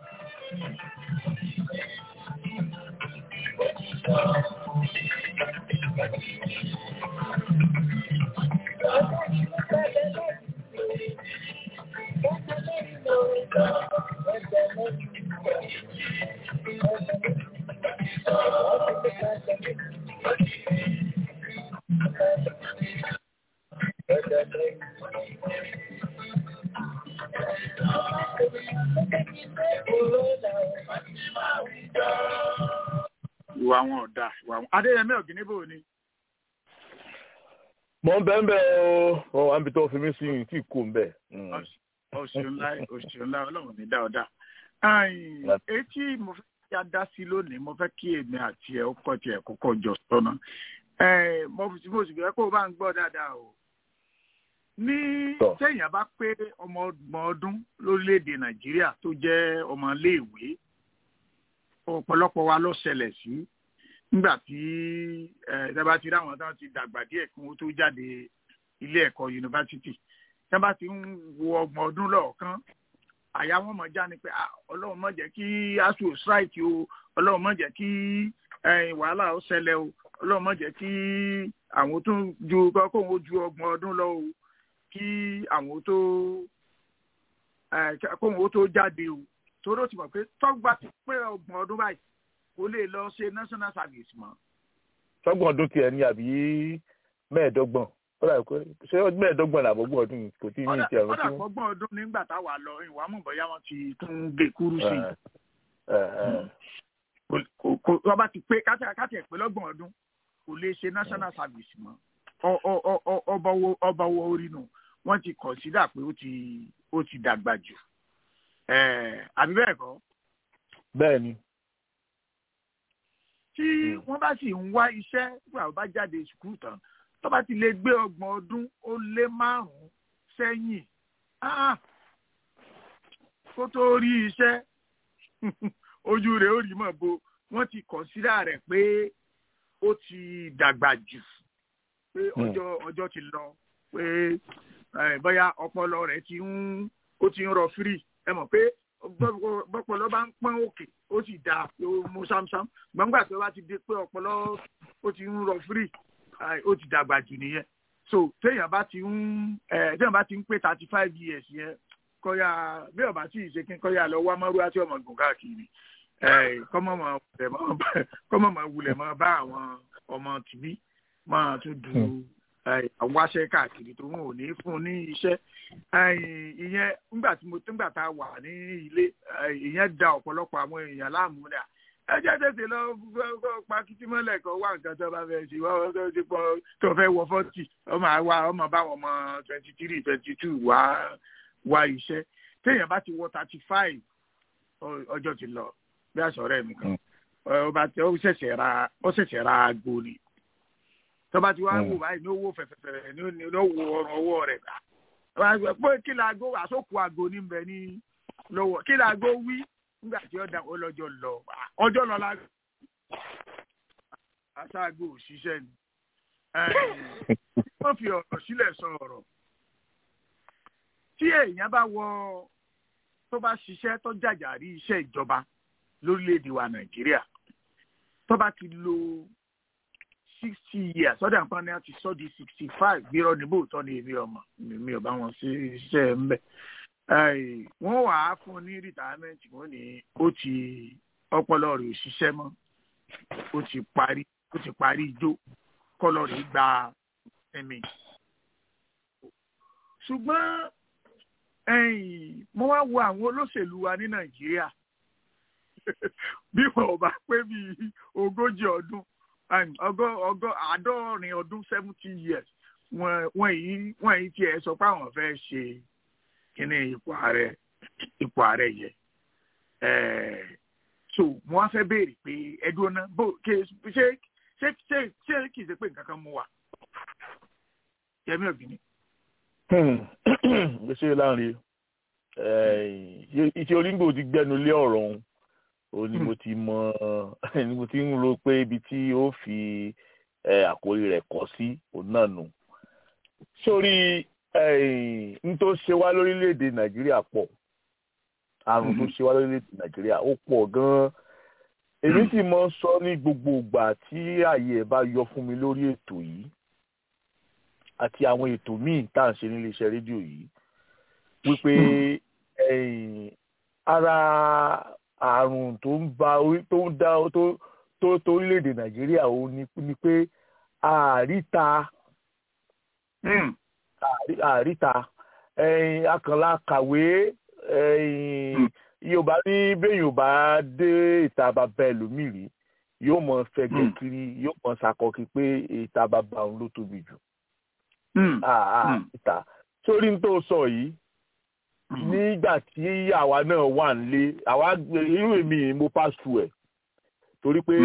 ìwà wọn ò dáa ìwà wọn adéyẹmí ọ̀gìnìbò ni. mo ń bẹ́ẹ̀ bẹ́ẹ̀ o mo wà níbi tó fi mí sí yìí tí kò ń bẹ̀. oṣù ńlá oṣù ńlá ọlọ́run ní dáadáa. etí mo fẹ́ kí a dá sí lónìí mo fẹ́ kí èmi àti ẹ̀ ọkọ̀ tiẹ̀ kọ́kọ́ jọ sọ́nà. mo fi mo sì fẹ́ kó o bá ń gbọ́ dáadáa o. ní téèyàn bá pé ọmọ ọgbọ̀n ọdún lórílẹ̀‐èdè nàìjíríà tó jẹ́ ọmọ iléèwé ọ̀pọ̀lọpọ̀ wa ló ṣẹlẹ̀ sí nígbà tí ẹ̀ẹ́dẹ́gbà ti ráwọn tán ti dàgbà díẹ̀ kí wọ́n tó jáde ilé ẹ̀kọ́ yunifásitì tẹ́ bá ti ń wo ọgbọ̀n ọdún lọ́ọ̀kan àyà wọn mọ̀ já ni pé ọlọ́run má jẹ́ kí asu strike o ọlọ́run má jẹ́ kí wàhálà ó ṣẹlẹ̀ o ọlọ́run má jẹ́ kí àwọn tó ju kóhun ó ju ọgbọ̀n ọdún lọ o kí àwọn tó kóhun ó tó jáde o torí ó ti mọ̀ pé tọ́gbà ti pé ọgbọ̀n ọdún báyìí kò lè lọ ṣe national service mọ́. tọ́gbọ̀n ọdún tiẹ̀ ní àbí mẹ́ẹ̀ẹ́dọ́gbọ̀n ṣé mẹ́ẹ̀ẹ́dọ́gbọ̀n làbọ̀gbọ̀n ọdún kò tí ì ní ìtì ẹ̀rọ tí wọ́n. ọ̀dà ọgbọ̀n ọdún nígbà táwa lọ ìwà mọ̀ bọ́yá wọn ti tún gé kúrú sí i. wọ́n bá ti pé káàtì ẹ̀ pé lọ́gbọ̀n ọdún kò lè ṣe national service mọ́ ọba wo orí nù wọ́n ti consider pé ó ti dàgbà jù àbí bẹ́ẹ̀ kọ́. bẹ́ẹ̀ ni. tí wọ́n bá sì ń wá iṣẹ́ nígbà wọ́n bá jáde sùkúrù tán tó bá ti lè gbé ọgbọ̀n ọdún ó lé márùn-ún sẹ́yìn kó tó rí iṣẹ́ ojú rẹ̀ ó rí mọ̀ bo wọ́n ti kọ̀nsídà rẹ̀ pé ó ti dàgbà jù pé ọjọ́ ọjọ́ ti lọ pé bóyá ọpọlọ rẹ̀ ti ń ó ti ń rọ fírì ẹ mọ̀ pé bọ́pọlọ bá ń pọ́n òkè ó sì dáa ó mú sámsám gbọ̀ngbà tó bá ti di pé ọpọlọ ó ti ń rọ fírì ó ti dàgbà jù nìyẹn so téèyàn bá ti ń téèyàn bá ti ń pé thirty five years yẹn kọ́yà bí ọba tí ì ṣe kí n kọ́yà lọ wá mọ́rú àti ọmọ gùn káàkiri kọ́mọ̀ mọ̀ wulẹ̀ mọ́ bá àwọn ọmọ tìbí máa tún du wáṣẹ́ káàkiri tó wọn ò ní fún un ní iṣẹ́ ìyẹn nígbà tí mo nígbà tá a wà ní ilé ìyẹn da ọ̀pọ̀lọpọ̀ àwọn èèyàn láàmú dà ẹ jẹ́ tètè lọ pa kìtì mọ́lẹ̀ kan wá nǹkan tó bá fẹ́ ṣe wọ́n tó ti pọ̀ tó fẹ́ wọ fọ́tì ọmọ àwa ọmọ báwọn ọmọ twenty three twenty two wá wá iṣẹ́ téèyàn bá ti wọ thirty five ọjọ́ ti lọ bí àṣọ ọ̀rẹ́ mi kan ọba tí ó ṣẹ̀ṣẹ̀ ra ó ṣẹ̀ṣẹ̀ ra aago ni tọ́ba tí wàá wò báyìí ní owó fẹ̀fẹ̀fẹ̀ ní ní owó ọrùn ọwọ́ rẹ̀ pé kí laago àsókù aago ní bẹ ní lọ́wọ́ kí laago wí nígbà tí ọ̀dà ọlọ́jọ́ lọ ọjọ́ lọ la aṣáájú òṣìṣẹ́ ni wọ́n fi ọ̀rọ̀ sílẹ̀ sọ ọ̀rọ̀ tí èèyàn bá wọ tó bá ṣiṣẹ́ tó jàjàrí iṣẹ́ ìjọba lórílẹ̀‐èdè wa nàìjíríà tó bá ti lo sixty years ọ̀dà nǹkan ni a ti sọ di sixty five bí irọ́ níbo tọ́ ni èmi ọmọ mi ò bá wọn sí iṣẹ́ ń bẹ̀. wọ́n wà á fún un ní retirement wọ́n ní ó ti ọpọlọ rẹ̀ ò ṣiṣẹ́ mọ́ ó ti parí ó ti parí ijó kọ́lọ́ rẹ̀ gba ẹ̀mí. ṣùgbọ́n mo wá wo àwọn olóṣèlú wa ní nàìjíríà bí wọn ò bá pé bíi ogójì ọdún ọgọ ọgọ àádọ́rin ọdún seventy years wọn yìí wọn yìí tiẹ̀ sọ pé àwọn fẹ́ ṣe kíní ipò ààrẹ ipò ààrẹ yẹ so mo wá fẹ́ béèrè pé ẹdùn náà bó ṣe ṣe ṣe ṣe ṣe kì í ṣe pé nǹkan kan mú wa yẹmi ọ̀gbìn. ṣé láàrin iṣẹ́ onígbò ti gbẹnu lé ọ̀rọ̀ ọ̀hún ó ní mo ti mọ ní mo ti ń ro pé ibi tí ó fi àkórí rẹ̀ kọ sí òun náà nù. sórí n tó ṣe wá lórílẹ̀‐èdè nàìjíríà pọ̀ àrùn tó ṣe wá lórílẹ̀‐èdè nàìjíríà ó pọ̀ gan-an èmi sì mọ sọ ní gbogbo ìgbà tí ààyè ẹ̀ bá yọ fún mi lórí ètò yìí àti àwọn ètò míì tá à ń ṣe nílé iṣẹ́ rédíò yìí wípé ara àrùn tó ń ba tó ń dá tó tó tó orílẹ̀-èdè nàìjíríà ó ní ni pé àríta àríta akànlá kàwé yorùbá ní bẹ́ẹ̀ yorùbá dé ìta bàbá ẹlòmíì rí yóò mọ fẹ̀gbẹ́ kiri yóò mọ ṣàkọkí pé ìta bàbá òun ló tóbi jù ìta sórí ní tó sọ yìí nígbà tí àwa náà wà nílé àwa irú èmi mo pass through ẹ̀ torí pé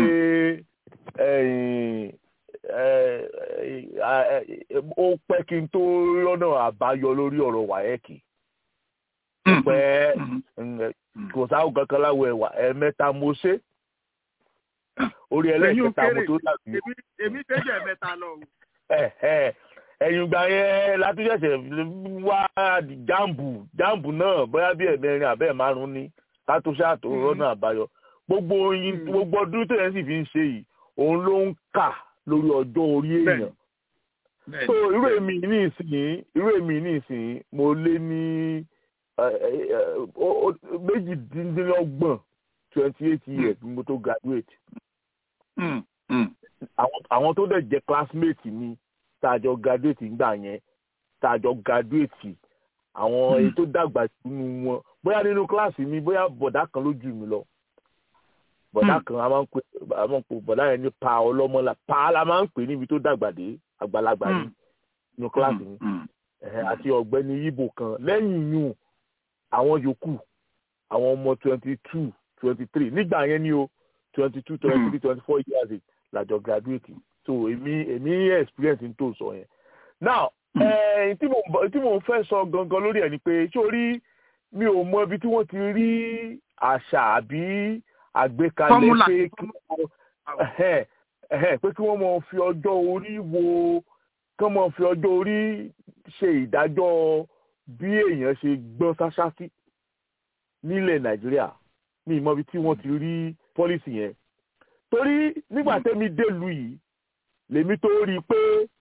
ó pẹ́ kí n tó lọ́nà àbáyọ lórí ọ̀rọ̀ wáyẹ́kì pẹ́ kò sáwọ́ kankan láwọ̀ ẹ̀wà ẹ̀mẹ́ta mo ṣe orí ẹlẹ́kẹta mo tó dàbí. èmi tẹ́jẹ̀ mẹ́ta lọ. ẹ̀yìn ìgbà yẹn látúnṣẹ̀ṣẹ̀ wá jáàmbù jáàmbù náà bóyá bí ẹ̀mẹrin àbẹ́ márùn-ún ní kátó ṣáàtò rọ́nà àbáyọ gbogbo oyin gbogbo ọdún tó yẹn sì fi ń ṣe yìí òun ló ń kà lórí ọjọ́ orí èèyàn so irú èmi ní ìsìn irú èmi ní ìsìn mo lé ní méjìdínlọ́gbọ̀n twenty eight years bí mo tó graduate àwọn tó dẹ̀ jẹ́ classmate mi tàjọ graduate ńgbà yẹn tàjọ graduate àwọn èyí tó dàgbà nínú wọn bóyá nínú kíláàsì mi bóyá bọ̀dá kan ló jù mí lọ bọ̀dá kan a máa ń pè a máa ń pè bọ̀dá yẹn ní pa ọlọ́mọlá pa la máa ń pè níbi tó dàgbà dé àgbàlagbà ní nínú kíláàsì mi àti ọ̀gbẹ́ni yíbo kan lẹ́yìn yùn àwọn yòókù àwọn ọmọ twenty two twenty three nígbà yẹn ni o twenty two twenty three twenty four years làjọ graduate so èmi èmi experience n tó sọ yẹn now tí mo tí mo fẹ́ sọ gangan lórí ẹ̀ ni pé sórí mi ò mọ ibi tí wọ́n ti rí àṣà àbí àgbékalẹ̀ pé kí wọ́n pé kí wọ́n mọ fi ọjọ́ orí wo kí wọ́n mọ fi ọjọ́ orí ṣe ìdájọ́ bí èèyàn ṣe gbọ́n sáṣásí nílẹ̀ nàìjíríà ní ìmọ̀ ibi tí wọ́n ti rí pọ́lísì yẹn torí nígbà tẹ́mi délùú yìí lèmi tó rí i pé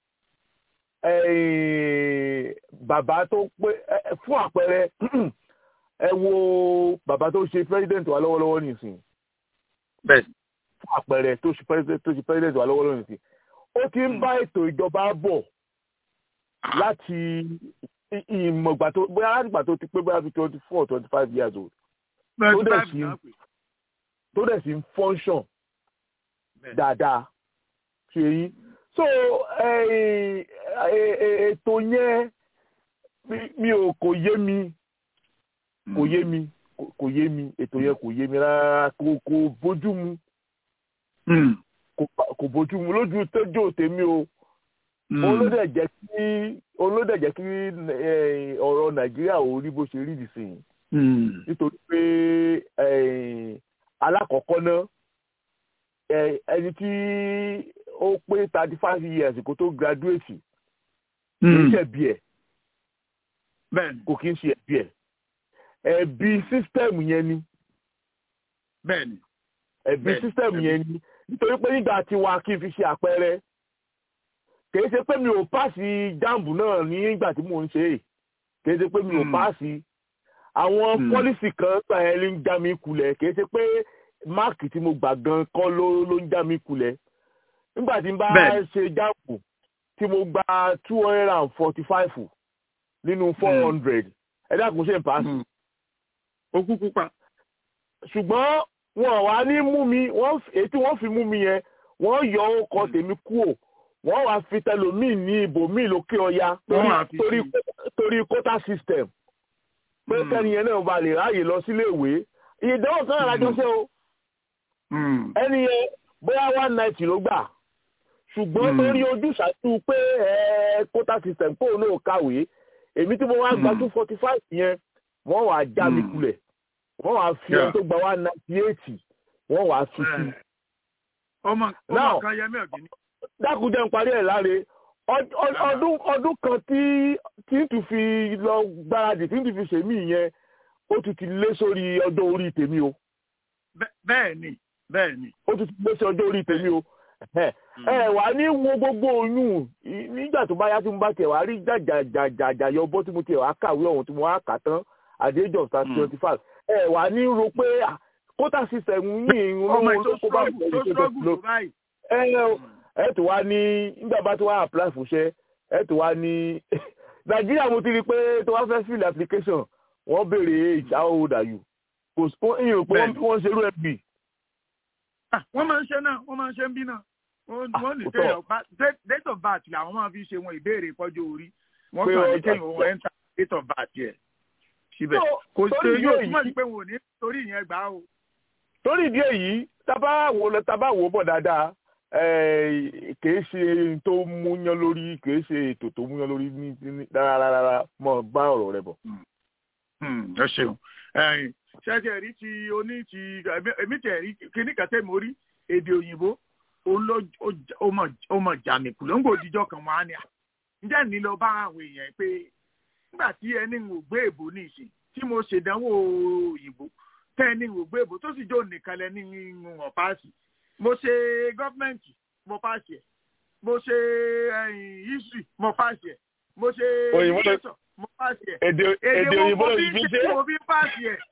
bàbá tó pé fún àpẹẹrẹ ẹ wo bàbá tó ṣe president wa lọ́wọ́lọ́wọ́ nìsín fún àpẹẹrẹ tó ṣe president wa lọ́wọ́lọ́wọ́ nìsín ó ti ń bá ètò ìjọba bọ̀ láti ìmọ̀gbà tó bóyá láti gbà tó ti pé bóyá bí twenty four twenty five years old tó dẹ̀ sí ń function dáadáa ṣe yín so ètò yẹn mi ò kò yé mi kò yé mi kò yé mi ètò yẹn kò yé mi rárá kò kò bójú mu kò bójú mu lójú tẹjọ tèmi o olódẹ jẹ́ kí olódẹ jẹ́ kí ọ̀rọ̀ nàìjíríà ò rí bó ṣe rí nìsín nítorí pé alákọ̀ọ́kọ́ náà ẹni tí ó pé thirty five years kó tó graduate kì í ṣẹ̀bi ẹ̀ bẹ́ẹ̀ni kò kí ń ṣe ẹ̀bi ẹ̀ ẹ̀bi sísítẹ́ẹ̀mù yẹn ni bẹ́ẹ̀ni ẹ̀bi Bẹ́ẹ̀ni, sísítẹ́ẹ̀mù ẹ̀bi. yẹn ni nítorí pé nígbà tí wa kí n fi ṣe àpẹẹrẹ kìí ṣe pé mi ò páàsì jáàmù náà nígbà tí mò ń ṣe é kìí ṣe pé mi ò Mm. páàsì àwọn Mm. pọ́lísì kan gbà ẹ́ ló ń já mi kulẹ̀ kìí ṣe pé máàkì tí mo gbà gan kọ́ ló ló ń já mi kulẹ̀ nígbà tí n bá Bẹ́ẹ̀ni. ṣe jáàmù tí mo gba two hundred and forty five nínú four hundred ẹ dákun ṣe ń paasi okú pupa ṣùgbọ́n wọn wá ní mú mi wọ́n f- èyí tí wọ́n fi mú mi yẹn wọ́n yọ ọkọ̀ tèmi kúrò wọ́n wá fi tẹlòmíì ní ibòmíì lókè ọya Wọ́n wá fi torí sí. torí quota system pé Mm. kẹ́ni yẹn náà ba lè ráàyè lọ sílé ìwé ìdánwò kan àlájọ ṣe o ẹni yẹn bóyá one ninety ló gbà ṣùgbọ́n Mm. torí ojúṣàtú pé ẹ, quota system kó náà kàwé èmi tí mo wá gba Mm. two forty five yẹn wọ́n wá já mi Mm. kulẹ̀ wọ́n wá fi Yeah. ẹni tó gba one ninety eight wọ́n wá fi sí ọmọ Now- ọmọ kan yẹmí ọ̀gẹ́ni dákúnjẹ́ ń parí ẹ̀ láre Ọd- ọd- ọdún ọdún kan tí tí n tún fi lọ gbáradì tí n tún fi ṣèmí yẹn ó tún ti lé sórí ọjọ́ orí tèmi o Bẹ́- bẹ́ẹ̀ni bẹ́ẹ̀ni ó tún ti lé sí ọjọ́ orí tèmi o ẹ ẹ wà ní wo gbogbo oyún i- nígbà tó bá yá tí mo bá tiẹ̀ wá rí jàjàjàjà yọ bọ́ tí mo tiẹ̀ wá kàwé ọ̀hún tí mo wá kà tán at the age of Mm. twenty five ẹ wà ní ro pé ah, quota system yìí ń ọmọ yìí tó ló kó bá struggle tó ìgbẹ́ struggle tó báyìí ẹ ẹ o ẹ tó wá ní nígbà bá tó wá apply fúnṣẹ́ ẹ tó wá ní nàìjíríà mo ti rí i pé tó wá fẹ́ fill application wọ́n béèrè age how old are you kò sí wọ́n ìyẹn pé Bẹ́ẹ̀ni. wọ́n ṣerú ẹ̀ bì Ah, wọ́n máa ń ṣe náà wọ́n máa ń ṣe ń bí náà wọ́n Ah, wọ́n ní kò kéèyàn pa date date of birth làwọn máa fi ṣe wọn ìbéèrè ìpọ́jú orí wọ́n Pé kàn ní ọjà- kéèyàn wọ́n enter date of birth yẹ síbẹ̀ So, kò sí torí yóò ìdí túmọ̀ sí èyí- pé wọn ò ní torí ìyẹn gbà á o. torí ìdí èyí tábà wò lọ tábà wò bọ̀ dáadáa eh, kìí ṣe tó múyán lórí kìí ṣe ètò tó múyán lórí ní ní- rárá rárá mọ̀ bá ọ̀rọ̀ rẹ bọ̀. Hmm, ẹ ṣeun ẹ̀yin ṣẹṣẹ rí ti oní ti èmi- èmi tẹ rí kíní kẹtẹ mo rí èdè òyìnbó òun ló ó- ó mọ ó mọ jàmìkù ló ń gbò òdìjọ kan wọn á ní à ǹjẹ́ ní lọ bá àwọn èèyàn pé nígbà tí ẹni ń wò gbé èbó ní ìsìn tí mo ṣèdánwò òyìnbó tẹ́ ẹni ń wò gbé èbó tó sì jó nìkan lẹ́ni ń wọ̀n páàsì mo ṣe gọ́fìmẹ̀ntì mo páàsì ẹ̀ mo ṣe ẹ̀yìn history mo páàsì ẹ̀ mo ṣe Òyìnbó ló- literature mo páàsì ẹ̀ èdè èdè wo òyìnbó mo ló fi fi ń ṣe. ṣe mo fi ń páàsì ẹ̀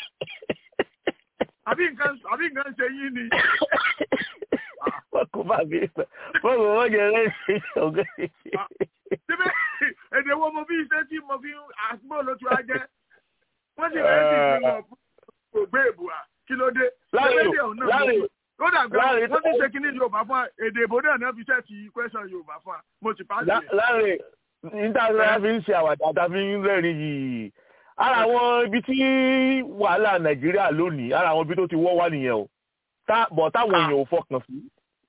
àbí nǹkan àbí nǹkan ṣe yín ni. wọ́n kò bá mi sọ wọ́n kò wọ́n jẹ lẹ́sìn ọ̀gá. síbẹ̀ èdè wo mo fi ń ṣe tí mo fi ń àsìkò ló tún á jẹ́ wọ́n sì rẹ̀ sí fi wọn kò gbé èbò à kí ló dé. Láre Ṣé rédíò náà láre mo- kódà gan láre- wọ́n ti ṣe kíní yorùbá fún wa èdè ìbò náà náà fi ṣẹ́ẹ̀tì question yorùbá fún wa mo ti pàṣẹ. lá- láre níta tí wọ́n fi ń ṣe àwàdà tá a fi ń rẹ́rìn yìí ara àwọn ibi tí wàhálà nàìjíríà lónìí ara àwọn ibi tó ti wọ́ wá nìyẹn o tá bọ̀ táwọn Ah. èèyàn ò fọkàn sí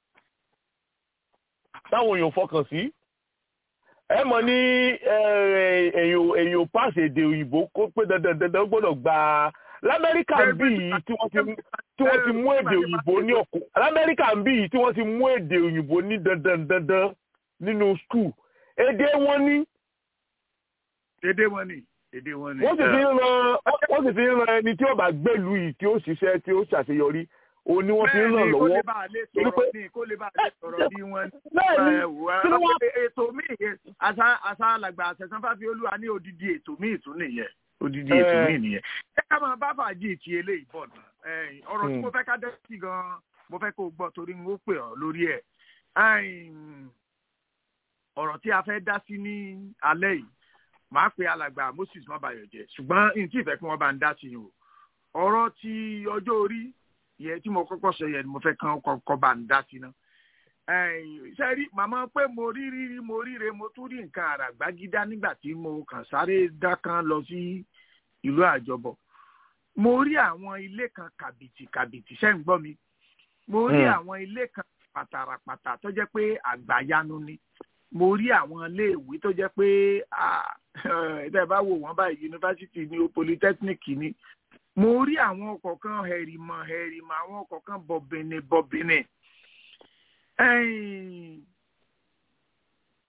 táwọn èèyàn ò fọkàn sí ẹ mọ̀ ní eh, èèyàn èèyàn ò pàṣẹ èdè òyìnbó kó pé dandan dandan ó gbọ́dọ̀ gba lamẹ́ríkà Bẹ́ẹ̀ bí yìí tí wọ́n ti tí wọ́n ti mú èdè òyìnbó ní ọ̀kú lamẹ́ríkà bí yìí tí wọ́n ti mú èdè òyìnbó ní dandan dandan nínú skul èdè wọn ní èdè wọn ni èdè wọn ni. wọ́n sì fi ń ran wọ́n sì fi ń ran ẹni tí ó bá gbèlú yìí tí ó ṣiṣẹ́ tí ó ṣàṣeyọrí òun ni wọ́n fi ń ràn bẹ́ẹ̀ni kó lè lọ́wọ́ bá a lè Torí sọ̀rọ̀ pé- ní kó lè bá a lè sọ̀rọ̀ bí wọ́n bẹ́ẹ̀ni ẹ wò kí ló wá á ètò míì yẹn àṣà àṣà alàgbà àṣẹsán fáfi olúwa ní odidi ètò míì tún nìyẹn odidi ètò Eh. míì nìyẹn. ẹ ká máa bá fàájì ti eléyìí bọ̀ náà ẹ̀yìn, ọ̀rọ̀ tí Hmm. mo fẹ́ ká dẹ́ sí gan-an mo fẹ́ kó o gbọ́ torí n ó pè ọ́ lórí ẹ̀ ẹ̀yìn, ọ̀rọ̀ tí a fẹ́ dá sí ní alẹ́ yìí màá pe alàgbà Moses mọ́bàyọ̀jẹ́ ṣùgbọ́n n tí ìfẹ́ kí wọ́n bá ń dá sí i o ọ̀rọ̀ ti ọjọ́ orí yẹn tí mo kọ́kọ́ sọ yẹn ni mo fẹ́ kàn kọ́kọ́ bá ń dá sí náà ṣe rí màmá pé mo rí rírí mo ríre mo tún rí nǹkan àràgbágídá nígbà tí mo kàn sáré dákan lọ sí ìlú àjọbọ mo rí àwọn ilé kan kàbìtì kàbìtì ṣẹ́ ń gbọ́ mi mo rí Hmm. àwọn ilé kan pàtàràpàtà tó jẹ́ pé àgbàyanu ni mo rí àwọn iléèwé tó jẹ́ pé ah, ẹ bá wò wọ́n báyìí yunifásitì ni o polytechnic ni mo rí àwọn ọkọ̀ kan hẹ̀rìmọ̀ hẹ̀rìmọ̀ àwọn ọkọ̀ kan bọ̀bìnì bọ̀bìnì. Ẹ̀yìn,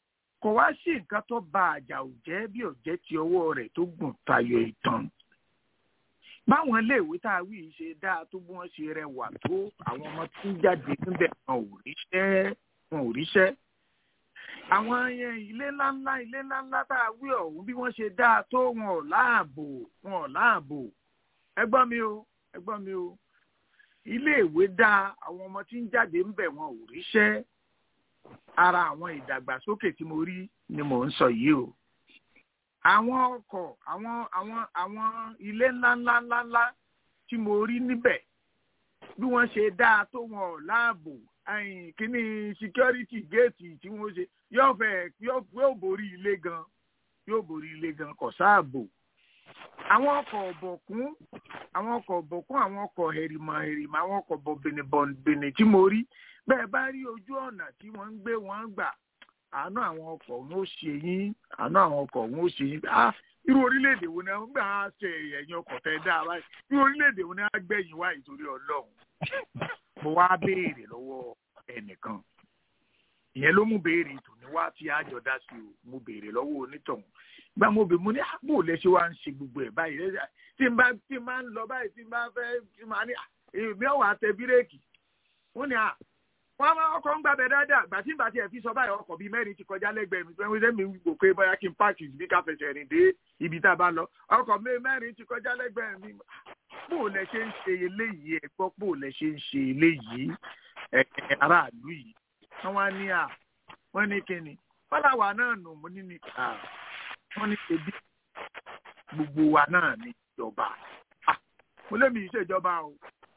kò wá sí nǹkan tó ba àjà ò jẹ́ bí ò jẹ́ ti ọwọ́ rẹ̀ tó gùn tayọ ìtàn báwọn iléèwé tá a wí yìí ṣe dáa tó bí wọ́n ṣe rẹwà tó àwọn ọmọ tí ń jáde níbẹ̀ wọn ò ríṣẹ́ wọn ò ríṣẹ́ àwọn yẹn ilé ńláńlá ilé ńláńlá tá a wí ọ̀hún bí wọ́n ṣe dáa tó wọn ò láàbò wọn ò láàbò ẹ gbọ́ mi o ẹ gbọ́ mi o iléèwé dáa àwọn ọmọ tí ń jáde ńbẹ̀ wọn ò ríṣẹ́ ara àwọn ìdàgbàsókè tí mo rí ni mò ń sọ yìí o àwọn ọkọ̀ àwọn àwọn àwọn ilé ńláńlá ńláńlá tí mo rí níbẹ̀ bí wọ́n ṣe dáa tó wọn ò láàbò ẹ̀yìn kíní security gate tí wọ́n ṣe yóò fẹ́ yóò borí ilé gan yóò borí ilé gan kò sáàbò àwọn ọkọ̀ ọ̀bọ̀kún àwọn ọkọ̀ ọ̀bọ̀kún àwọn ọkọ̀ hẹ̀rìmọ̀ hẹ̀rìmọ̀ àwọn ọkọ̀ bọ̀bìnìbọ̀bìnì tí mo rí bẹ́ẹ̀ bá rí ojú ọ̀nà tí wọ́n ń gbé wọn gbà àánú àwọn ọkọ̀ òun ó ṣe yín àánú àwọn ọkọ̀ òun ó ṣe yín ah irú orílẹ̀-èdè wo ni wọ́n gbà á ṣe ẹ̀yìn ọkọ̀ tẹ́ dá báyìí irú orílẹ̀-èdè wo ni wọ́n á gbẹ̀yìn wá ìtorí ọlọ́run mo wá béèrè lọ́wọ́ ẹnìkan ìyẹn ló mú béèrè tòní wá tí a jọ dá sí o mo béèrè lọ́wọ́ onítọ̀hún gba mo bè mo ní àbò lẹ́sẹ̀ wá ń ṣe gbogbo ẹ̀ báyìí tí n bá tí n bá ń lọ báyìí tí n bá fẹ́ tí n bá ní èmi ọ̀wà tẹ bírèkì wọ́n ní à wọ́n máa ọkọ̀ ń gbàbẹ̀ dáadáa gbà tí n bá tiẹ̀ fi sọ báyìí ọkọ̀ bíi mẹ́rin ti kọjá lẹ́gbẹ̀ẹ́ mi pé mi wò pé bóyá kí n páàkì bí ká fẹsẹ̀ rìn dé ibi tá a bá lọ ọkọ̀ mẹ́rin ti kọjá lẹ́gbẹ̀ẹ́ mi bó lẹ ṣe ń ṣe eléyìí ẹ gbọ́ bó lẹ ṣe ń ṣe eléyìí ẹ aráàlú yìí wọ́n wá ní à wọ́n ní kíni fọláwà náà nù mú ní ní à wọ́n ní ebi gbogbo wa náà ní ìjọba mo lé mi ìṣèjọba o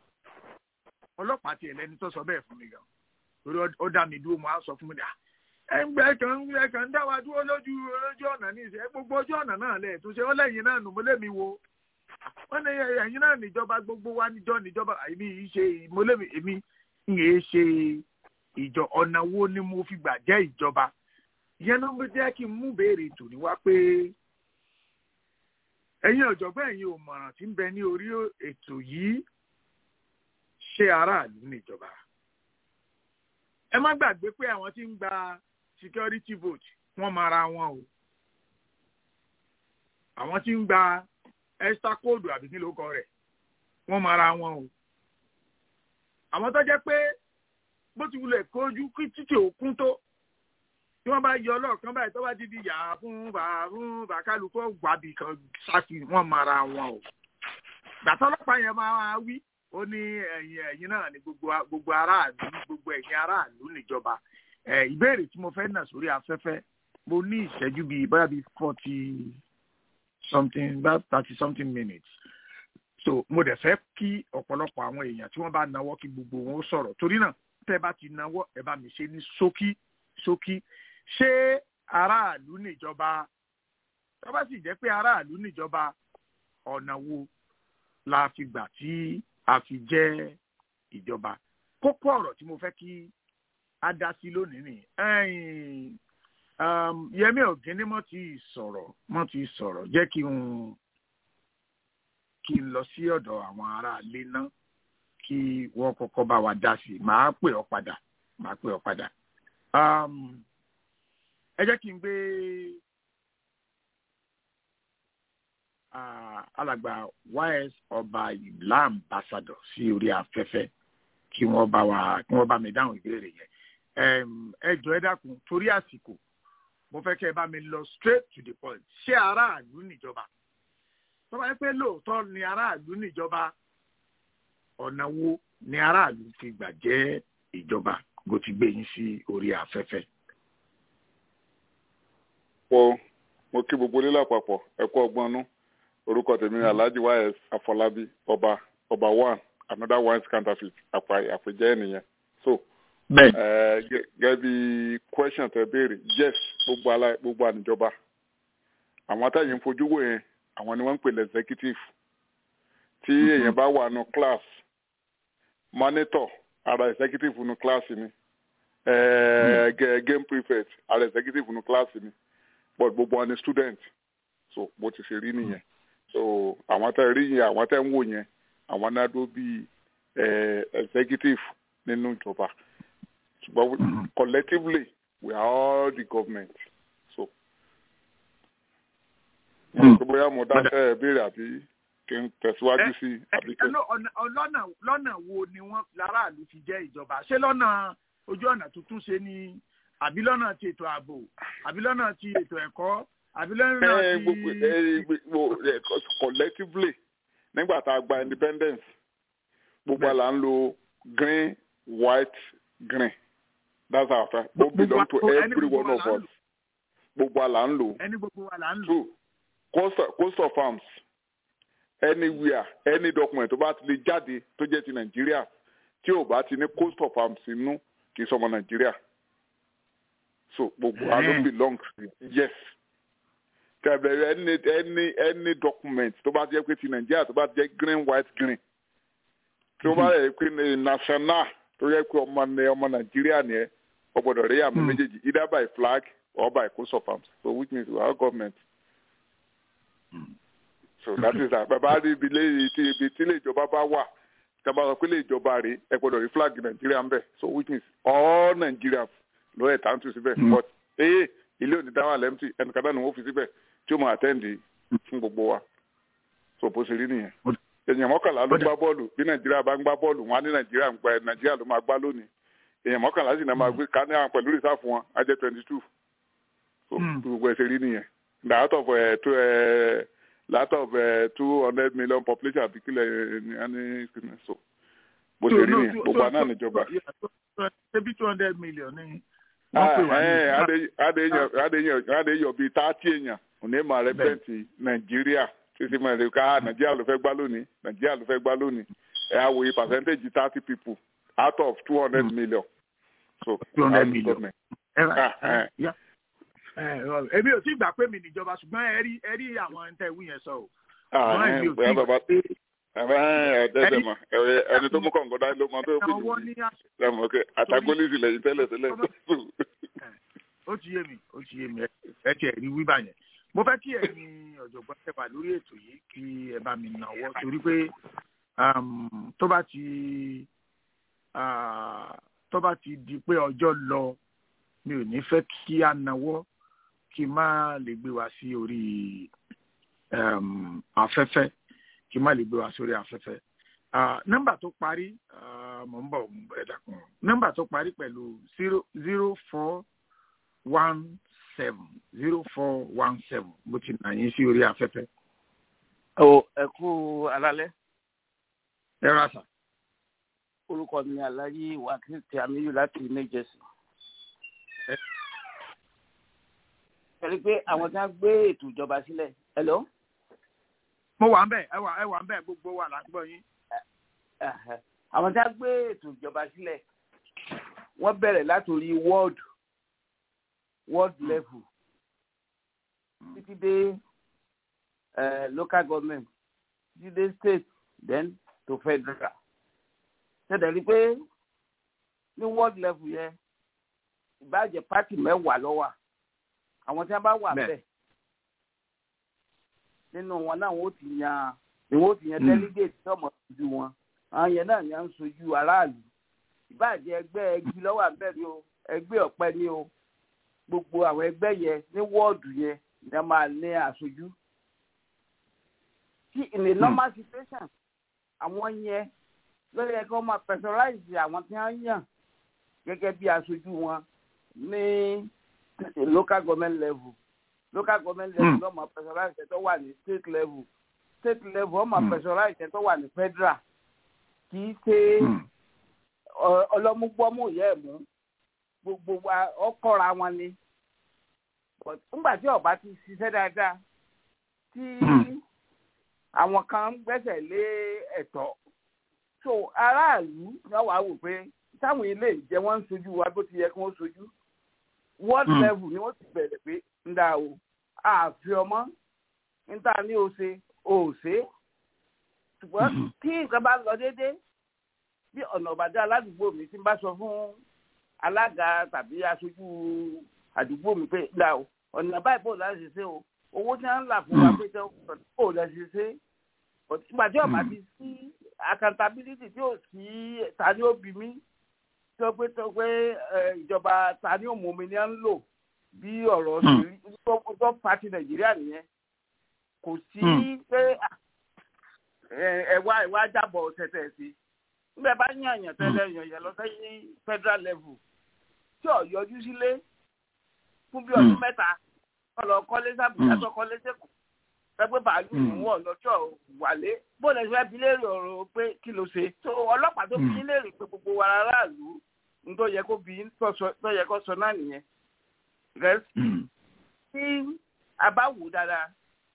ọlọ́pàá tiẹ̀ lẹ́ni tó sọ bẹ́ẹ̀ fún mi gan torí ó dá mi dúró mo á sọ fún mi dà ẹgbẹ́ kan ẹ kàn ń dá wa dúró lójú lójú ọ̀nà ní ìṣe gbogbo ojú ọ̀nà náà lẹ̀ tó ṣe ó lẹ́yìn náà nù mo lé mi wo wọ́n ní ẹ̀yin náà níjọba gbogbo wa níjọ níjọba èmi yìí ṣe mo lé mi èmi ń yé ṣe ìjọ ọ̀nà wo ni mo fi gbà jẹ́ ìjọba ìyẹn ló ń jẹ́ kí n mú béèrè tòní wá pé ẹ̀yin ọ̀jọ̀gbọ́n ẹ̀yin òmọ̀ràn tí ń bẹ ní orí ètò yìí ṣé aráàlú níjọba ẹ má gbàgbé pé àwọn tí ń gba security vote wọ́n máa ra wọn o àwọn tí ń gba extra code àbí kí ló kọ rẹ̀ wọ́n máa ra wọn o àwọn tó jẹ́ pé bó ti wulẹ̀ kójú kí títí òkun tó tí wọ́n bá yọ ọlọ́ọ̀kan báyìí tó bá ti di yàrá fún bàá fún bàkálùkọ́ gbàbí kan sáfì wọ́n máa ra wọn o gbàtọ́ ọlọ́pàá yẹn máa wí ó ní ẹ̀yin ẹ̀yin náà ní gbogbo gbogbo aráàlú gbogbo ẹ̀yin aráàlú níjọba ìbéèrè tí mo fẹ́ nà sórí afẹ́fẹ́ mo ní ìṣẹ́jú bíi bóyá bíi forty something about thirty something minutes so mo dẹ̀ fẹ́ kí ọ̀pọ̀lọpọ̀ àwọn èèyàn tí wọ́n bá nawọ́ kí gbogbo wọn ó sọ̀rọ̀ torí náà tẹ́ bá ti nawọ́ ẹ bá mi ṣe ní ṣókí ṣókí ṣé aráàlú níjọba tó bá sì jẹ́ pé aráàlú níjọba ọ̀nà wo la fi gbà tí a fi jẹ́ ìjọba kókó ọ̀rọ̀ tí mo fẹ́ kí a dá sí lónìí ni Yẹmí Ọ̀gíní mọ́ ti sọ̀rọ̀ mọ́ ti sọ̀rọ̀ jẹ́ kí n kí n lọ sí ọ̀dọ̀ àwọn aráalé náà kí wọ́n kọ́kọ́ bá wa dá sí i màá pè ọ́ padà màá pè ọ́ padà ẹ jẹ́ kí n gbé alàgbà ys ọba ìlà ambassador sí orí afẹ́fẹ́ kí wọ́n bá wa kí wọ́n bá mi dáhùn ìbéèrè yẹn ẹ jọ ẹ dákun torí àsìkò mo fẹ́ kẹ́ ẹ bá mi lọ straight to the point ṣé aráàlú níjọba tó bá yẹ pé lóòótọ́ ni aráàlú níjọba ọ̀nà wo ni aráàlú fi gbà jẹ́ ìjọba bó ti gbé yín sí orí afẹ́fẹ́. mo mo kí gbogbo ilé lápapọ̀ ẹ̀kọ́ ọgbọ́n nú orúkọ tèmi ni alhaji ys afọlábí ọba ọba one another one counterfeit àpèjẹ ènìyàn so gẹ́gẹ́ bí question tẹ béèrè yes gbogbo ala gbogbo àníjọba àwọn táyì ń fojú wò yẹn àwọn ni wọ́n ń pè lẹ́ executive tí èèyàn bá wà nù class monitor ara executive nù class ni game prefect ara executive nù class ni but gbogbo wọn ni student so bó ti ṣe rí nìyẹn so àwọn tẹ rí yẹn àwọn tẹ ń wò yẹn àwọn náà dó bíi executive nínú ìjọba ṣùgbọ́n collectively we are all the government mo rò pé bóyá mo dá ẹ béèrè àbí kí n tẹ̀síwájú sí i àbí kí n. lọ́nà lọ́nà wo ni wọ́n láràlú fi jẹ́ ìjọba ṣé lọ́nà ojú ọ̀nà tuntun ṣe ni àbí lọ́nà ti ètò ààbò àbí lọ́nà ti ètò ẹ̀kọ́ àbí lọ́nà ẹ ti. gbogbo ẹ gbogbo ẹ collectively nígbà tá a gba independence gbogbo àlà ń lo green white green that's our fact ó belong to every one of us gbogbo àlà ń lò ẹni gbogbo wa là ń lò. two cost of- cost of farms anywhere any document tó bá ti lè jáde tó jẹ́ ti nàìjíríà tí ò bá ti ní cost of farms inú kì í sọmọ nàìjíríà so gbogbo wa ló Eh. belong to yes tẹ̀bẹ̀rẹ̀ any any any document tó bá jẹ́ pé ti nàìjíríà tó bá jẹ́ green white green tí ó bá rẹ̀ pé ní national tó yẹ pé ọmọ ní ọmọ nàìjíríà ni ẹ ọ gbọ́dọ̀ rí àmì Hmm. méjèèjì either by flag or by coast of arms so which means our government so that is that bàbá rí ibi ilé tí ibi tí ilé ìjọba bá wà tí a bá sọ pé ilé ìjọba rè ẹ gbọ́dọ̀ rí flag nàìjíríà ń bẹ so which means all nigerians ló ẹ̀ tàǹtù síbẹ̀ Hmm. but ee ilé òní dáwà lẹ́mtì ẹnìkan náà ni wọ́n fi síbẹ̀ tí ó máa àtẹ́ǹdì fún gbogbo wa so bó ṣe rí nìyẹn èèyàn mọ́kànlá ló Ó dà. gbá bọ́ọ̀lù bí nàìjíríà bá ń gbá bọ́ọ̀lù wọn á ní nàìjíríà ń gba nàìjíríà ló máa gbá lónìí èèyàn mọ́kànlá sì náà máa gbé ká ní àwọn pẹ̀lú rìsáàfù wọn á jẹ́ twenty two so Hmm. gbogbo ẹ̀ ṣe rí nìyẹn out of uh, two, uh, out of uh, two hundred million population àbí kílẹ̀ ní ẹni so bó ṣe rí nìyẹn gbogbo àná níjọba. ṣebí two hundred million ni wọ́n pè wá ní. adéyàn bíi tààtì èèyàn òní máa rẹpẹǹtì nàìjíríà títí máa rẹ ká nàìjíríà ló fẹ́ gbá lónìí nàìjíríà ló fẹ́ gbá lónìí ẹ á wòye percentage thirty people out of two hundred million. so two hundred how the million. government- ẹ rà Ah, ẹ yá. ẹ ọ, èmi ò tí gbà pé mi níjọba ṣùgbọ́n ẹ rí ẹ rí àwọn ẹni tẹ́ wí yẹn sọ o. Ah, ṣùgbọ́n ẹ, èmi ò bóyá tí bàbá gbà pé ẹ ẹ dẹ́dẹ̀ mọ̀ ẹ, ẹni tó mú kọ̀ǹgọ́ dání ló mọ tó fi ọwọ́ jù ní mí àṣẹ ẹ mọ̀ kẹ́ àtàgólísì lẹ́yìn tẹ́lẹ̀ tẹ́lẹ̀ ó ti yé mi ó ti yé mi ẹ- ẹ tiẹ̀ rí wíbà yẹn. mo fẹ́ kí ẹ̀yin ọ̀jọ̀gbọ́n tẹ́ wà lórí ètò yìí kí ẹ bá mi nàwọ́ torí pé um, tó bá ti ah, tó bá ti di pé ọjọ́ lọ mi ò ní fẹ́ kí a nàwọ́ kí n má lè gbé wa sí orí um, afẹ́fẹ́ kí n má lè gbé wa sórí afẹ́fẹ́. Ah, nọ́mbà tó parí ah, mò ń bọ̀ ẹ dákun nọ́mbà tó parí pẹ̀lú zero zero four one seven zero four one seven bó ti nà yín sí orí afẹ́fẹ́. o ẹ kú alalẹ́ ẹ rà sà. orúkọ mi aláyé wákìlì tí a míyù láti new jersey. ẹ rí i pé àwọn tí wọ́n gbé ètò ìjọba sílẹ̀ hello. mo wà ń bẹ̀ ẹ wà ẹ wà ń bẹ̀ gbogbo wa là ń gbọ́ yín. Ẹ̀hẹ̀. àwọn tí wọ́n gbé ètò ìjọba sílẹ̀ wọ́n bẹ̀rẹ̀ látòrí world world level títí dé eh, local government títí dé state then to federal. ṣẹ̀dẹ̀ rí i pé ní world level yẹn ìbáàjẹ́ pátì mẹ́wàá ló wà àwọn tí wọ́n bá wà Bẹ́ẹ̀. bẹ́ẹ̀ nínú wọn náà wọ́n ti yan ni wọ́n ti yan Mm. delegate tí ọmọ ojú wọn àwọn yẹn náà ni à ń sojú aráàlú ìbáàjẹ́ ẹgbẹ́ ẹgbẹ́ lọ́wọ́ àbẹ́rẹ́ o ẹgbẹ́ ọ̀pẹ ni o gbogbo àwọn ẹgbẹ́ yẹn ní wọ́ọ̀dù yẹn ni a máa ní aṣojú tí in a normal situation àwọn yẹn lórí ẹ kí wọ́n máa personalize àwọn tí wọ́n yàn gẹ́gẹ́ bí aṣojú wọn ní local government level local government level Hmm. ló máa personalize ẹ̀ tó wà ní state level state level wọ́n máa Hmm. personalize ẹ̀ tó wà ní federal kì í ṣe ọ- ọlọ́múgbọ́mú ìyá ẹ̀ mú gbogbo wa ọkọ̀ra wọn ni But nígbà tí ọba ti ṣiṣẹ́ dáadáa tí Hmm. àwọn kan ń gbẹ́sẹ̀ lé ẹ̀tọ́ so aráàlú náà wàá wò pé táwọn ilé ìjẹ wọn ń sojú wa bó ti yẹ kí wọ́n sojú world Hmm. level ni wọ́n ti bẹ̀rẹ̀ pé ń dà o àfi ọmọ níta ní o ṣe o ò ṣe é ṣùgbọ́n Mhm. tí nǹkan bá lọ déédéé bí ọ̀nà ọ̀bàdàn aládùúgbò mi ti bá sọ fún alága tàbí aṣojú àdúgbò mi pé dà o ọ̀nà báyìí bò láti ṣe o owó tí wọ́n ń là fún wa Mm. pé tẹ́ bò láti ṣe ìgbà tí ọ̀bà Mm. ti sí accountability tí ò sí ta ni ó bí mi tó pé tó pé ẹ, ìjọba ta ni ó mú mi ní à ń lò bí ọ̀rọ̀ Mm. òṣèlú tó tó pàtì nàìjíríà nìyẹn kò sí pé ẹ̀wá ẹ̀wá jábọ̀ tẹ̀tẹ̀ sí nígbà bá yàn yàn tẹ́lẹ̀ yàn yàn lọ sí federal level tí ò yọjú sílé fún bí ọdún mẹ́ta ọlọ kọ́lé sábùjá tó kọ́lé sẹ́kù pẹ́pẹ́ bàálù ń wọ̀ lọ́jọ́ wálé bó lè fẹ́ bi léèrè ọ̀rọ̀ pé kí ló ṣe tó ọlọ́pàá tó fi léèrè pé gbogbo wa aráàlú ń tó yẹ kó bí tó yẹ kó sọ náà nìyẹn tí a bá wù dáadáa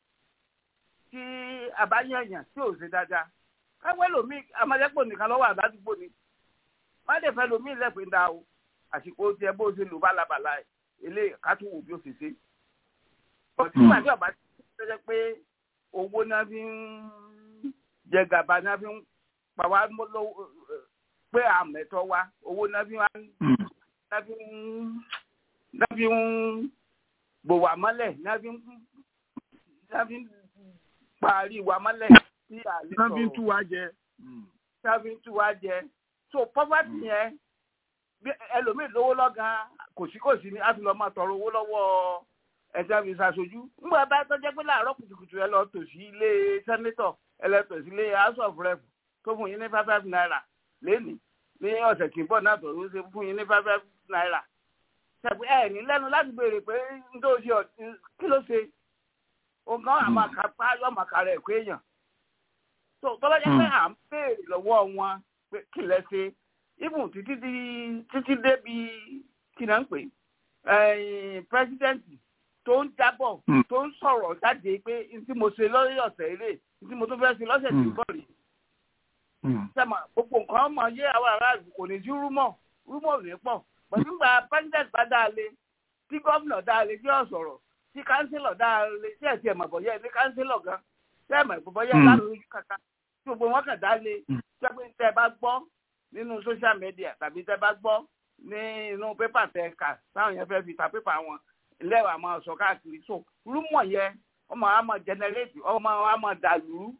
tí a bá yànyàn tí ò ṣe dáadáa káwé lomi amadẹ́pọ̀ nìkan lọ́wọ́ àdádúgbò ni wọ́n lè fẹ́ lomi lẹ́pẹ́ dá o àsìkò tiẹ̀ bó ṣe lò bálabàla ilé kátó bí ó ṣe ṣe ọtí nígbà tí ọba ti ṣe pé owó náà fi ń jẹ gàba náà fi ń pa wá lọ́wọ́ pé àmẹ́tọ́ wa owó náà fi ń náà fi ń náà fi ń bò wá mọ́lẹ̀ náà fi ń náà fi ń parí wá mọ́lẹ̀ sí àlè sọ̀rọ̀ náà fi ń tú wa jẹ. náà fi ń tú wa jẹ so poverty yẹn bí ẹlòmíì lówó lọ́gàn kòsíkòsí ni a ti lọ máa tọrọ owó lọ́wọ́ ẹ̀sẹ̀ fi ṣàṣojú. ńgbà bá tọ́jẹ́ pé láàárọ̀ kùtùkùtù ẹ lọ tò sí ilé sẹ́nítọ̀ ẹ lọ tò sí ilé house of rep tó fún yín ní five five naira lẹ́nìí ní ọ̀sẹ̀ tí ń bọ̀ náà tó ń ṣe fún yín ní five five naira. ṣẹ̀pẹ́ ẹ̀ ní lẹ́nu láti béèrè pé ń tó ṣe kí ló ṣe nǹkan àmàkà yọ àmàkà rẹ̀ pé èèyàn. tó tọ́jẹ́ pé à ń béèrè lọ́wọ́ wọn pé kí lẹ ṣe ibùn títí títí débi kí náà ń pè pírẹsidẹ́ǹtì tó ń jábọ̀ tó ń sọ̀rọ̀ jáde pé tí mo ṣe lórí ọ̀sẹ̀ eré tí mo tún fẹ́ ṣe lọ́sẹ̀ tí ń bọ̀ rí. sẹ́mà gbogbo nǹkan mọ̀ yé àwọn aráàlú kò ní sí rúmọ̀ rúmọ̀ ò ní pọ̀ pẹ̀lú gba pírẹsidẹ́ǹtì bá dáa lé tí gọ́vnà dáa lé tí yóò sọ̀rọ̀ tí kánsílọ̀ dáa lé tí ẹ̀ tí ẹ̀ mọ̀ bọ̀yẹ́ ní kánsílọ̀ gan tí ẹ̀ mọ̀ bọ̀yẹ́ láròyìn kàkà tí gbogbo wọn kàn dá lé tí ẹ bá gbọ́ nínú social media tàbí tẹ bá gbọ́ ní inú pépà tẹ kà táwọn yẹn fẹ́ fi ta pépà wọn lẹ́wà máa sọ káàkiri so rúmọ̀ yẹn ọmọ wa máa generate ọmọ wa máa dàlú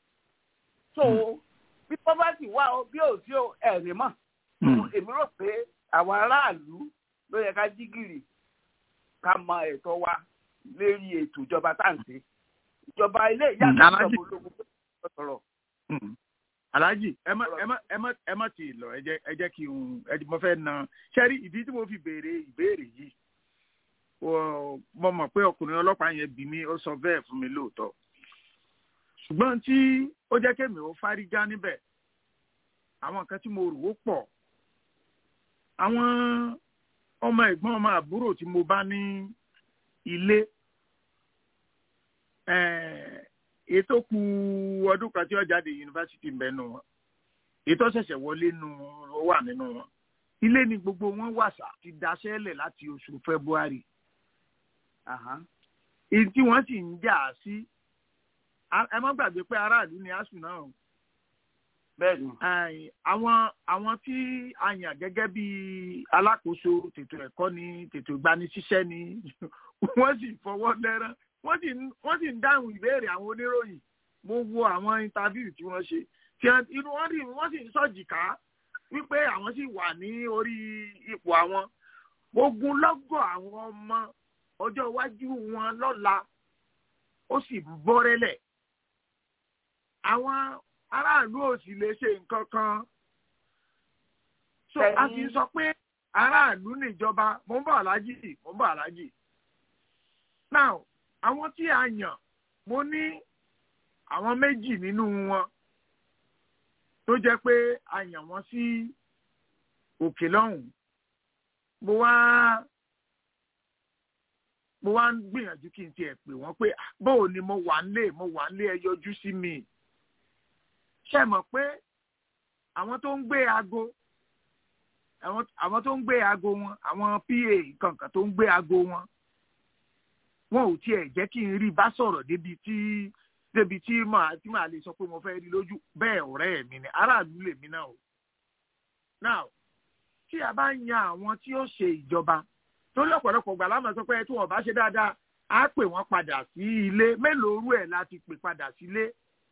so bí poverty wà ó bí ò sí ẹ̀rí mọ̀ èmi rò pé àwọn aráàlú ló yẹ ká jí gìrì ká mọ ẹ̀tọ́ wa lérí ètò ìjọba táǹtì ìjọba ilé ìyá àti ìjọba ológun tó sọ̀rọ̀ alhaji ẹ má ẹ má ẹ má ẹ má ti lọ ẹ jẹ ẹ jẹ kí n ẹ mo fẹ́ na sẹ́rí ìdí tí mo fi béèrè ìbéèrè yìí mo mọ̀ pé ọkùnrin ọlọ́pàá yẹn bí mi ó sọ bẹ́ẹ̀ fún mi lóòótọ́ ṣùgbọ́n tí ó jẹ́ kémi ó fárígá níbẹ̀ àwọn nǹkan tí mo rò ó pọ̀ àwọn ọmọ ẹ̀gbọ́n ọmọ àbúrò tí mo bá ní ilé ètò ku ọdún kan tí ó jáde yunifásitì ń bẹ nù wọn ètò ṣẹ̀ṣẹ̀ wọlé nù ó wà nínú wọn ilé ni gbogbo wọn wàṣà ti daṣẹ́lẹ̀ láti oṣù february èyí tí wọ́n sì ń jà sí ẹ má gbàgbé pé aráàlú ni asùn náà bẹ́ẹ̀ni. àwọn àwọn tí a yàn gẹ́gẹ́ bí alákòóso tètò ẹ̀kọ́ ni tètò ìgbanisíṣẹ́ ni wọ́n sì fọwọ́ lẹ́rán wọ́n sì wọ́n sì ń dáhùn ìbéèrè àwọn oníròyìn mo wo àwọn intaviu tí wọ́n ṣe tí inú wọn rí wọ́n sì ń sọ̀jìká wípé àwọn sì wà ní orí ipò àwọn ogun lọ́gọ̀ àwọn ọmọ ọjọ́ iwájú wọn lọ́la ó sì bọ́rẹ́lẹ̀ àwọn aráàlú ò sì lè ṣe nǹkan kan so a sì ń sọ pé aráàlú níjọba mo ń bọ̀ aláàjì mo ń bọ̀ aláàjì now àwọn tí a yàn mo ní àwọn méjì nínú wọn tó jẹ́ pé a yàn wọ́n sí òkè lọ́hùn mo wá mo wá ń gbìyànjú kí n tiẹ̀ pè wọ́n pé bóò ni mo wà ń lé mo wà ń lé ẹ yọjú sí mi ṣe mọ̀ pé àwọn tó ń gbé aago àwọn tó ń gbé aago wọn àwọn pa kankan tó ń gbé aago wọn wọn ò tiẹ̀ jẹ́ kí n rí bá sọ̀rọ̀ débi tí débi tí màá tí màá lè sọ pé mo fẹ́ rí lójú bẹ́ẹ̀ ọ̀rẹ́ mi ni aráàlú lèmi náà o. now tí a bá ń yan àwọn tí ó ṣe ìjọba torí ọ̀pọ̀lọpọ̀ gbà láwọn sọ pé tí wọ́n bá ṣe dáadáa á pè wọ́n padà sí ilé mélòó rú ẹ̀ láti pè padà sílé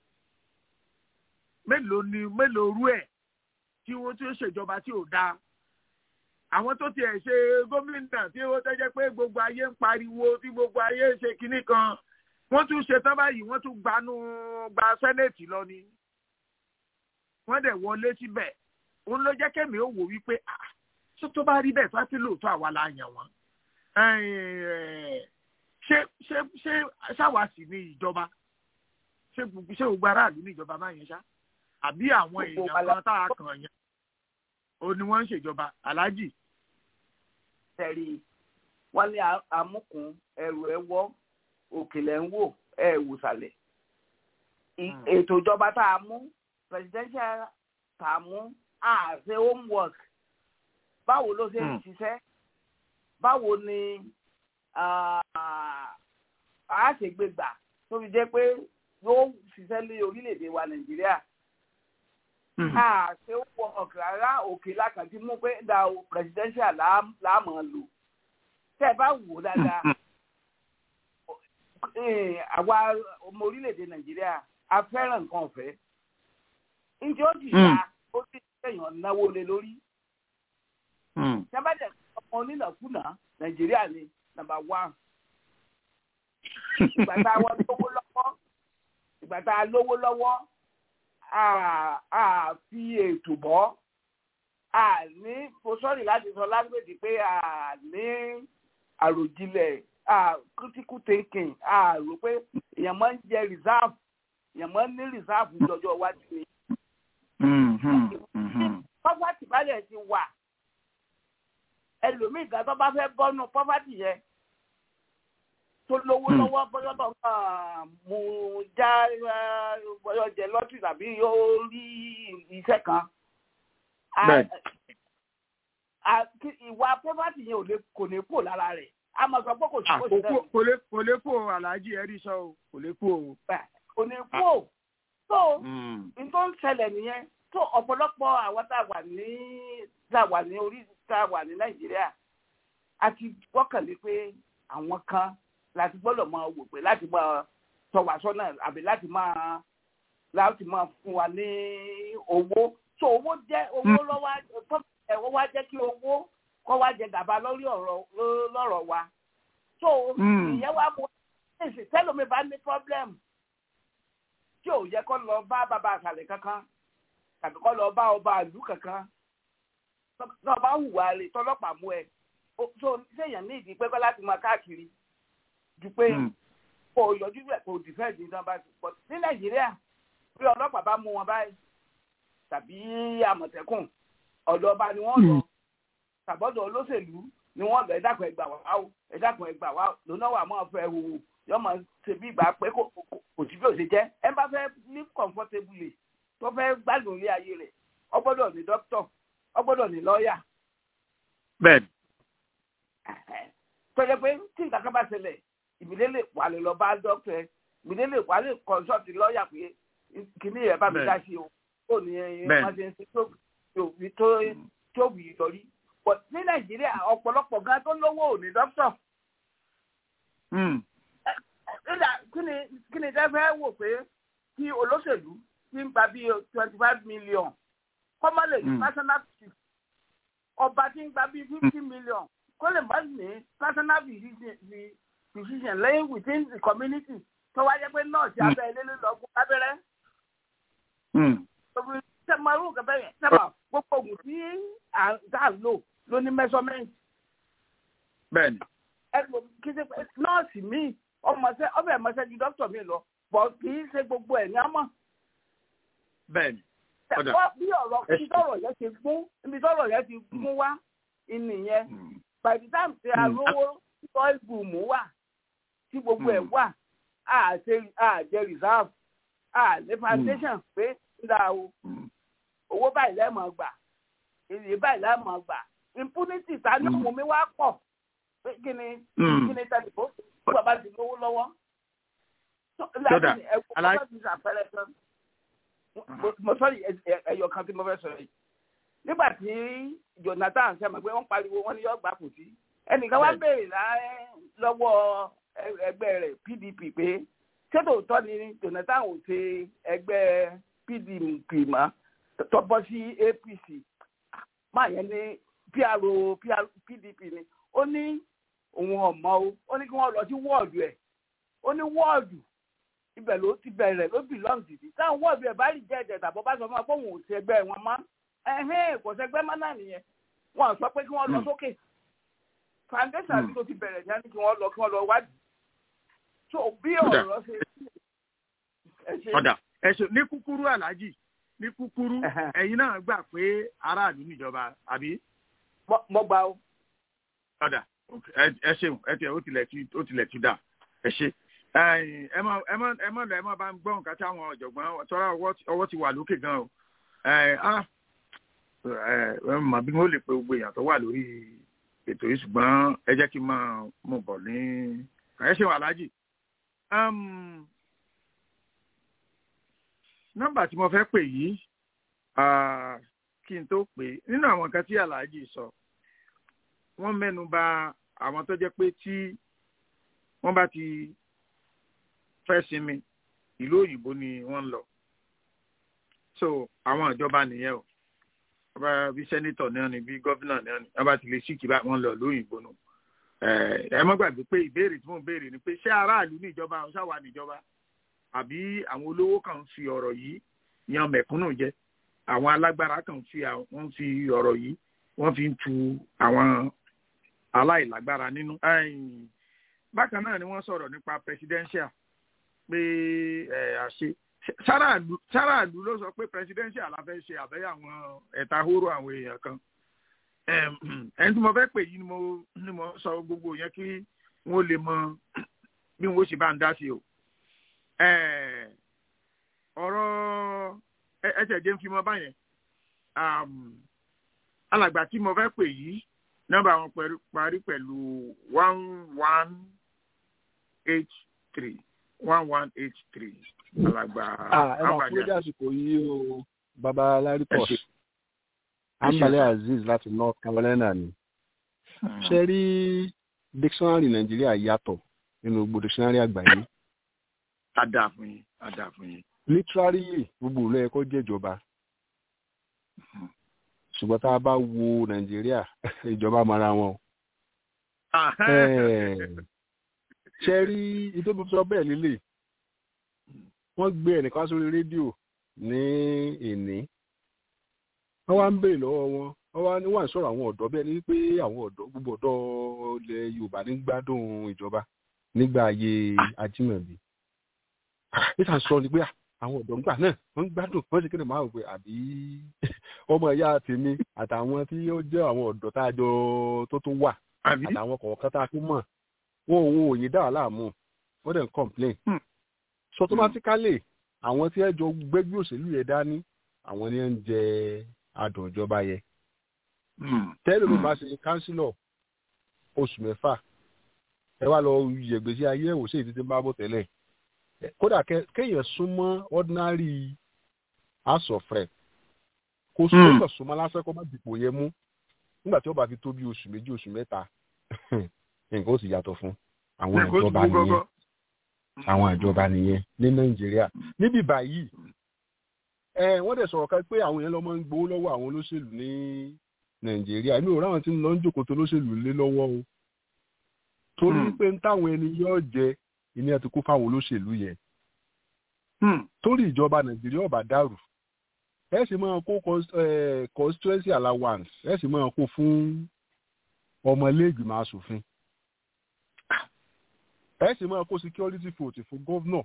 mélòó ni mélòó rú ẹ̀ tí wọ́n tí ó ṣèjọba tí ò dáa àwọn tó tiẹ̀ ṣe gómìnà tí ó tẹ́jẹ́ pé gbogbo ayé ń pariwo tí gbogbo ayé ṣe kinní kan wọ́n tún ṣe tán báyìí wọ́n tún gbanú gba sẹ́nẹ̀tì lọ ni wọ́n dẹ̀ wọlé síbẹ̀ òun ló jẹ́ kẹ́mi ó wò wípé ah tó tó bá rí bẹ́ẹ̀ fásitì lóòótọ́ àwa la yàn wọ́n ṣé ṣé ṣé ṣáwàsì ní ìjọba ṣé gbogbo ṣé gbogbo aráàlú ní ìjọba máa yẹn ṣá àbí àwọn èèyàn kan tá a kàn yẹn ó ní wọ́n ń ṣèjọba aláàjì. tẹ̀rí wọ́n ní amúkùn ẹrù ẹ wọ́ òkèlè ń wò ẹ wò sàlẹ̀. ètò ìjọba tá a mú presidential tá a mú àṣẹ homework báwo ló ṣe ń ṣiṣẹ́ báwo ni a ṣe gbé gbà tó fi jẹ́ pé yóò ṣiṣẹ́ lé orílẹ̀-èdè wa nàìjíríà. àṣẹ homework rárá òkè lákàtí mú pé da presidential láàmú lò tẹ́ ẹ bá wò dáadáa àwa ọmọ orílẹ̀-èdè nàìjíríà a fẹ́ràn nǹkan ọ̀fẹ́ ǹjẹ́ ó ti ṣá ó ti ṣèyàn náwó lé lórí sábàjẹ́ ọmọ onínàkúnà nàìjíríà ni nàmbà wán ìgbà tá a wọ lówó lọ́wọ́ ìgbà tá a lówó lọ́wọ́ a fi ètò bọ́ a ní mo sọ́ọ̀rì láti sọ lágbèdì pé a ní àròjinlẹ̀ a critical thinking a rò pé èèyàn máa ń jẹ reserve èèyàn máa ń ní reserve lọ́jọ́ iwájú ni. pọ́pátì bá dẹ̀ ti wà ẹlòmíì gan tó bá fẹ́ bọ́nú pọ́pátì yẹn tó lówó lọ́wọ́ bọ́yọ́ tó kàn mú já bọ́yọ́ jẹ lọ́tì tàbí yóò rí iṣẹ́ kan. ìwà pọ́pátì yẹn ò lè kò ní kó lára rẹ̀ a máa sọ pé kò sí kò sí náà. kò lè kò lè kó aláàjì ẹ̀rí sọ o kò lè kó o. kò ní kó tó n tó ń ṣẹlẹ̀ nìyẹn tó ọ̀pọ̀lọpọ̀ àwọn tá a wà ní tá a wà ní orí tá a wà ní nàìjíríà a ti gbọ́kànlé pé àwọn kan láti gbọ́dọ̀ máa wò pé láti máa tọ́ wa sọ́nà àbí láti máa láti máa fún wa ní owó tó owó jẹ́ owó lọ́wọ́ ẹ̀wọ́ wá jẹ́ kí owó kọ́ wá jẹ gàba lórí ọ̀rọ̀ lọ́rọ̀ wa tó ìyẹn wá mú ẹ̀sìn tẹ́lómi bá ní pọ́blẹ́mù tí ò yẹ kó lọ bá bàbá àṣàlẹ̀ kankan tàbí kó lọ bá ọba àlú kankan náà bá hùwà rè tọlọ́pàá mú ẹ tó séèyàn ní ìdí pẹ́pẹ́ láti máa káàkiri ju pé kò yọjú rẹ̀ kò dìfẹ́ǹdì ní sábà ti pọ̀ ní nàìjíríà bí ọlọ́pàá bá mú wọn báyìí tàbí àmọ̀tẹ́kùn ọ̀dọ̀ ọba ni wọ́n lọ tàbọ̀dọ̀ olóṣèlú ni wọ́n lọ ẹ̀dàkùn ẹgbà wá o ẹ̀dàkùn ẹgbà wá lónà wà máa fẹ́ wò yọ máa ṣe bí ìgbà pé kò sí bí ò ṣe jẹ́ ẹ bá fẹ́ live comfortably tó fẹ́ gbádùn ilé ayé rẹ̀ ọ gbọ́dọ̀ ní dókítọ̀ ọ gbọ́dọ̀ ní lọ́ọ̀yà. bẹ́ẹ̀ni. tọ́jà pé tí nǹkan kan bá ṣẹlẹ̀ ìbílẹ̀ lè wà lè lọ bá dókítà ẹ ìbílẹ̀ lè wà lè consult lọ́ọ̀yà pé kìíní rẹ̀ bá mi dá sí o ó ní wọ́n ṣe ń ṣe tó wù í lórí. ní nàìjíríà ọ̀pọ̀lọpọ̀ gan tó lówó ò ní dókítà. kí ni dẹ́ fẹ́ wò pé kí olóṣèlú ti ń gba bíi twenty five million kọ́mọ́ lè ní personal chief ọba tí ń gba bíi fifty million kó lè má ní personal physician lẹ́yìn within the community tó wá jẹ́ pé nọ́ọ̀sì abẹ́ ilé ló lọ fún abẹ́rẹ́. sẹ́mọ̀rún kẹfẹ́ yẹn sẹ́mọ̀ gbogbo oògùn tí à ń lò ló ní measurement. bẹ́ẹ̀ni. ẹ kí ṣe pé nọ́ọ̀sì míì ọmọọṣẹ́ ọbẹ̀ ẹ̀mọṣẹ́ ju dókítà mi lọ bọ̀ kì í ṣe gbogbo ẹ̀ ní àmọ́ bẹ́ẹ̀ni. bí ọ̀rọ̀ ibi tọ́rọ̀ yẹn ti gún ibi tọ́rọ̀ yẹn ti gún wá ìnìyẹn by the time tí arówó oil boom wà tí gbogbo ẹ̀ wà àjẹ reserve àlẹ foundation pé nígbà o owó báyìí lẹ́mọ̀ gbà èyí báyìí lẹ́mọ̀ gbà impunity ta ní òun mi wá pọ̀ pé kí ni kí ni tẹlifó tí bàbá ti lówó lọ́wọ́. Sọ́dà aláìsí àpẹẹrẹ tán mo sọrí ẹyọ kan tí mo fẹ́ sọ̀rọ̀ yìí nígbà tí Jonathan sẹ́mi pé wọ́n pariwo wọ́n ní yọ gbà kù sí ẹnìkan wá béèrè lọ́wọ́ ẹgbẹ́ rẹ̀ PDP pé ṣé tòótọ́ ni Jonathan ò ṣe ẹgbẹ́ PDP mọ́ tó bọ́ sí APC máa yẹn ní PRO PDP ni ó ní òun ọ̀mọ́ o ó ní kí wọ́n lọ sí wọ́ọ̀dù ẹ̀ ó ní wọ́ọ̀dù ibẹ̀ ló ti bẹ̀rẹ̀ ló belong sí táwọn wọ́ọ̀dù ẹ̀ bá rí jẹ́ ẹ̀jẹ̀ tàbọ̀ bá sọ fún wa pé òun ò sí ẹgbẹ́ wọn mọ́ ẹ̀hìn kò sẹ́gbẹ́ mọ́ náà nìyẹn wọn sọ pé kí wọ́n lọ sókè foundation àti tó ti bẹ̀rẹ̀ ní ẹni kí wọ́n lọ kí wọ́n lọ wádìí so bí ọ̀rọ̀ ṣe ọ̀dà ẹ̀sùn ní kúkúrú aláàjì ní kúkúrú ẹ̀yin náà gbà pé aráàlú níjọba àbí. mo gbà ó. ọ̀dà ẹ ṣeun ẹ tiẹ̀ ó tilẹ̀ ti ó tilẹ̀ ti dà ẹ ṣe. ẹ mọ ẹ mọ ẹ mọ lọ ẹ mọ bá ń gbọ́ nǹkan tí àwọn ọ̀jọ̀gbọ́n tọ́ra ọwọ́ ti wà lókè gan o. ẹ mọ bí wọ́n lè pe gbogbo èèyàn tó wà lórí ètò yìí ṣùgbọ́n ẹ jẹ́ kí n máa mú bọ̀ ní ẹ ṣeun aláàjì nọ́mbà tí mo fẹ́ pè yìí kí n tó pè nínú àwọn nǹkan tí aláàjì sọ wọ́n mẹ́nu bà àwọn tó jẹ́ pé tí wọ́n bá ti fẹ́ sinmi ìlú òyìnbó ni wọ́n ń lọ so àwọn ìjọba nìyẹn o wọ́n bá bí sẹ́nitọ̀ náà ni bí gọ́vínà náà ni wọ́n bá ti lè síkì bá wọn lọ lóyìnbó nù ẹ mọ́ gbàgbé pé ìbéèrè tí mò ń béèrè ni pé ṣé aráàlú níjọba ọ̀ṣàwà níjọba àbí àwọn olówó kan fi ọ̀rọ̀ yìí yan mẹ̀kúnnù jẹ àwọn alágbára kan fi wọ́n fi ọ̀rọ̀ yìí wọ́n fi ń tu àwọn aláìlágbára nínú. bákan náà ni wọ́n sọ̀rọ̀ nípa presidential pé àṣe sáràlú ló sọ pé presidential la fẹ́ ṣe àbẹ́yẹ àwọn ẹ̀ta hóró àwọn èèyàn kan ẹni tí mo fẹ́ pè yìí ni mo ni mo sọ gbogbo yẹn kí wọ́n lè mọ bí wọ́n ṣe bá ń dá sí o ọ̀rọ̀ ẹsẹ̀ jẹ́ ń fi mọ́ báyẹn alàgbà tí mo fẹ́ pè yìí nọ́mbà wọn parí pẹ̀lú one one eight three one one eight three alàgbà abàjá. ẹ máa kúrò àsìkò yìí o baba laripos ambale azeez láti north carolina ni ṣe rí dictionary nàìjíríà yàtọ̀ nínú gbogbo dictionary àgbáyé ada fún yín ada fún yín. literally gbogbo ìlú ẹ̀kọ́ jẹ́jọba ṣùgbọ́n tá a bá wo nàìjíríà ìjọba mara wọn. ṣe rí ìtòbí sọ bẹ́ẹ̀ lílé wọ́n gbé ẹnìkan sórí rédíò ní ìní wọ́n wá ń béèrè lọ́wọ́ wọn wọ́n wá ní wọ́n sọ̀rọ̀ àwọn ọ̀dọ́ bẹ́ẹ̀ ni pé àwọn ọ̀dọ́ gbogbo ọ̀dọ́ ilẹ̀ yorùbá ní gbádùn ìjọba nígbà ayé ajímọ̀bí níta sọ ni pé àwọn ọ̀dọ́ ńgbà náà wọ́n ń gbádùn wọ́n sì kéde máa wò pé àbí ọmọ ìyá tèmi àtàwọn tí ó jẹ́ àwọn ọ̀dọ́ tá a jọ tó tún wà àtàwọn kọ̀ọ̀kan tá a tún mọ̀ wọn òun òye dá wà láàmú wọ́n dẹ̀ ń complain. so automatically àwọn tí ẹ jọ gbẹ́gbẹ́ òṣèlú yẹn dání àwọn ni ẹ ń jẹ adùn ìjọba yẹn. tẹ́lẹ̀ ló bá ṣe kánsílọ̀ oṣù mẹ́fà ẹ wá lọ yẹ̀gbẹ́sí ayé ẹ̀wò sí ìdíje bá bọ̀ tẹ́lẹ̀ kódà kéèyàn súnmọ́ ordinary house of rep kó sọ́kàn súnmọ́ lásán kó má dìpò yẹn mú nígbà tí ó bá fi tó bí oṣù méjì oṣù mẹ́ta nǹkan ó sì yàtọ̀ fún àwọn ìjọba nìyẹn àwọn ìjọba nìyẹn ní nàìjíríà níbi báyìí ẹ wọ́n dẹ̀ sọ̀rọ̀ kan pé àwọn yẹn lọ máa ń gbowó lọ́wọ́ àwọn olóṣèlú ní nàìjíríà mi ò ráwọn tí ń lọ ń jòkó tó olóṣèlú lé lọ́wọ́ o torí pé ń táwọn ẹni yóò jẹ ìní ẹ ti kó fáwọn olóṣèlú yẹn torí ìjọba nàìjíríà ọba dàrú ẹ sì máa kó constituency allowance ẹ sì máa kó fún ọmọlẹ́gbìmọ̀ asòfin ẹ sì máa kó security vote fún gọ́vnọ̀.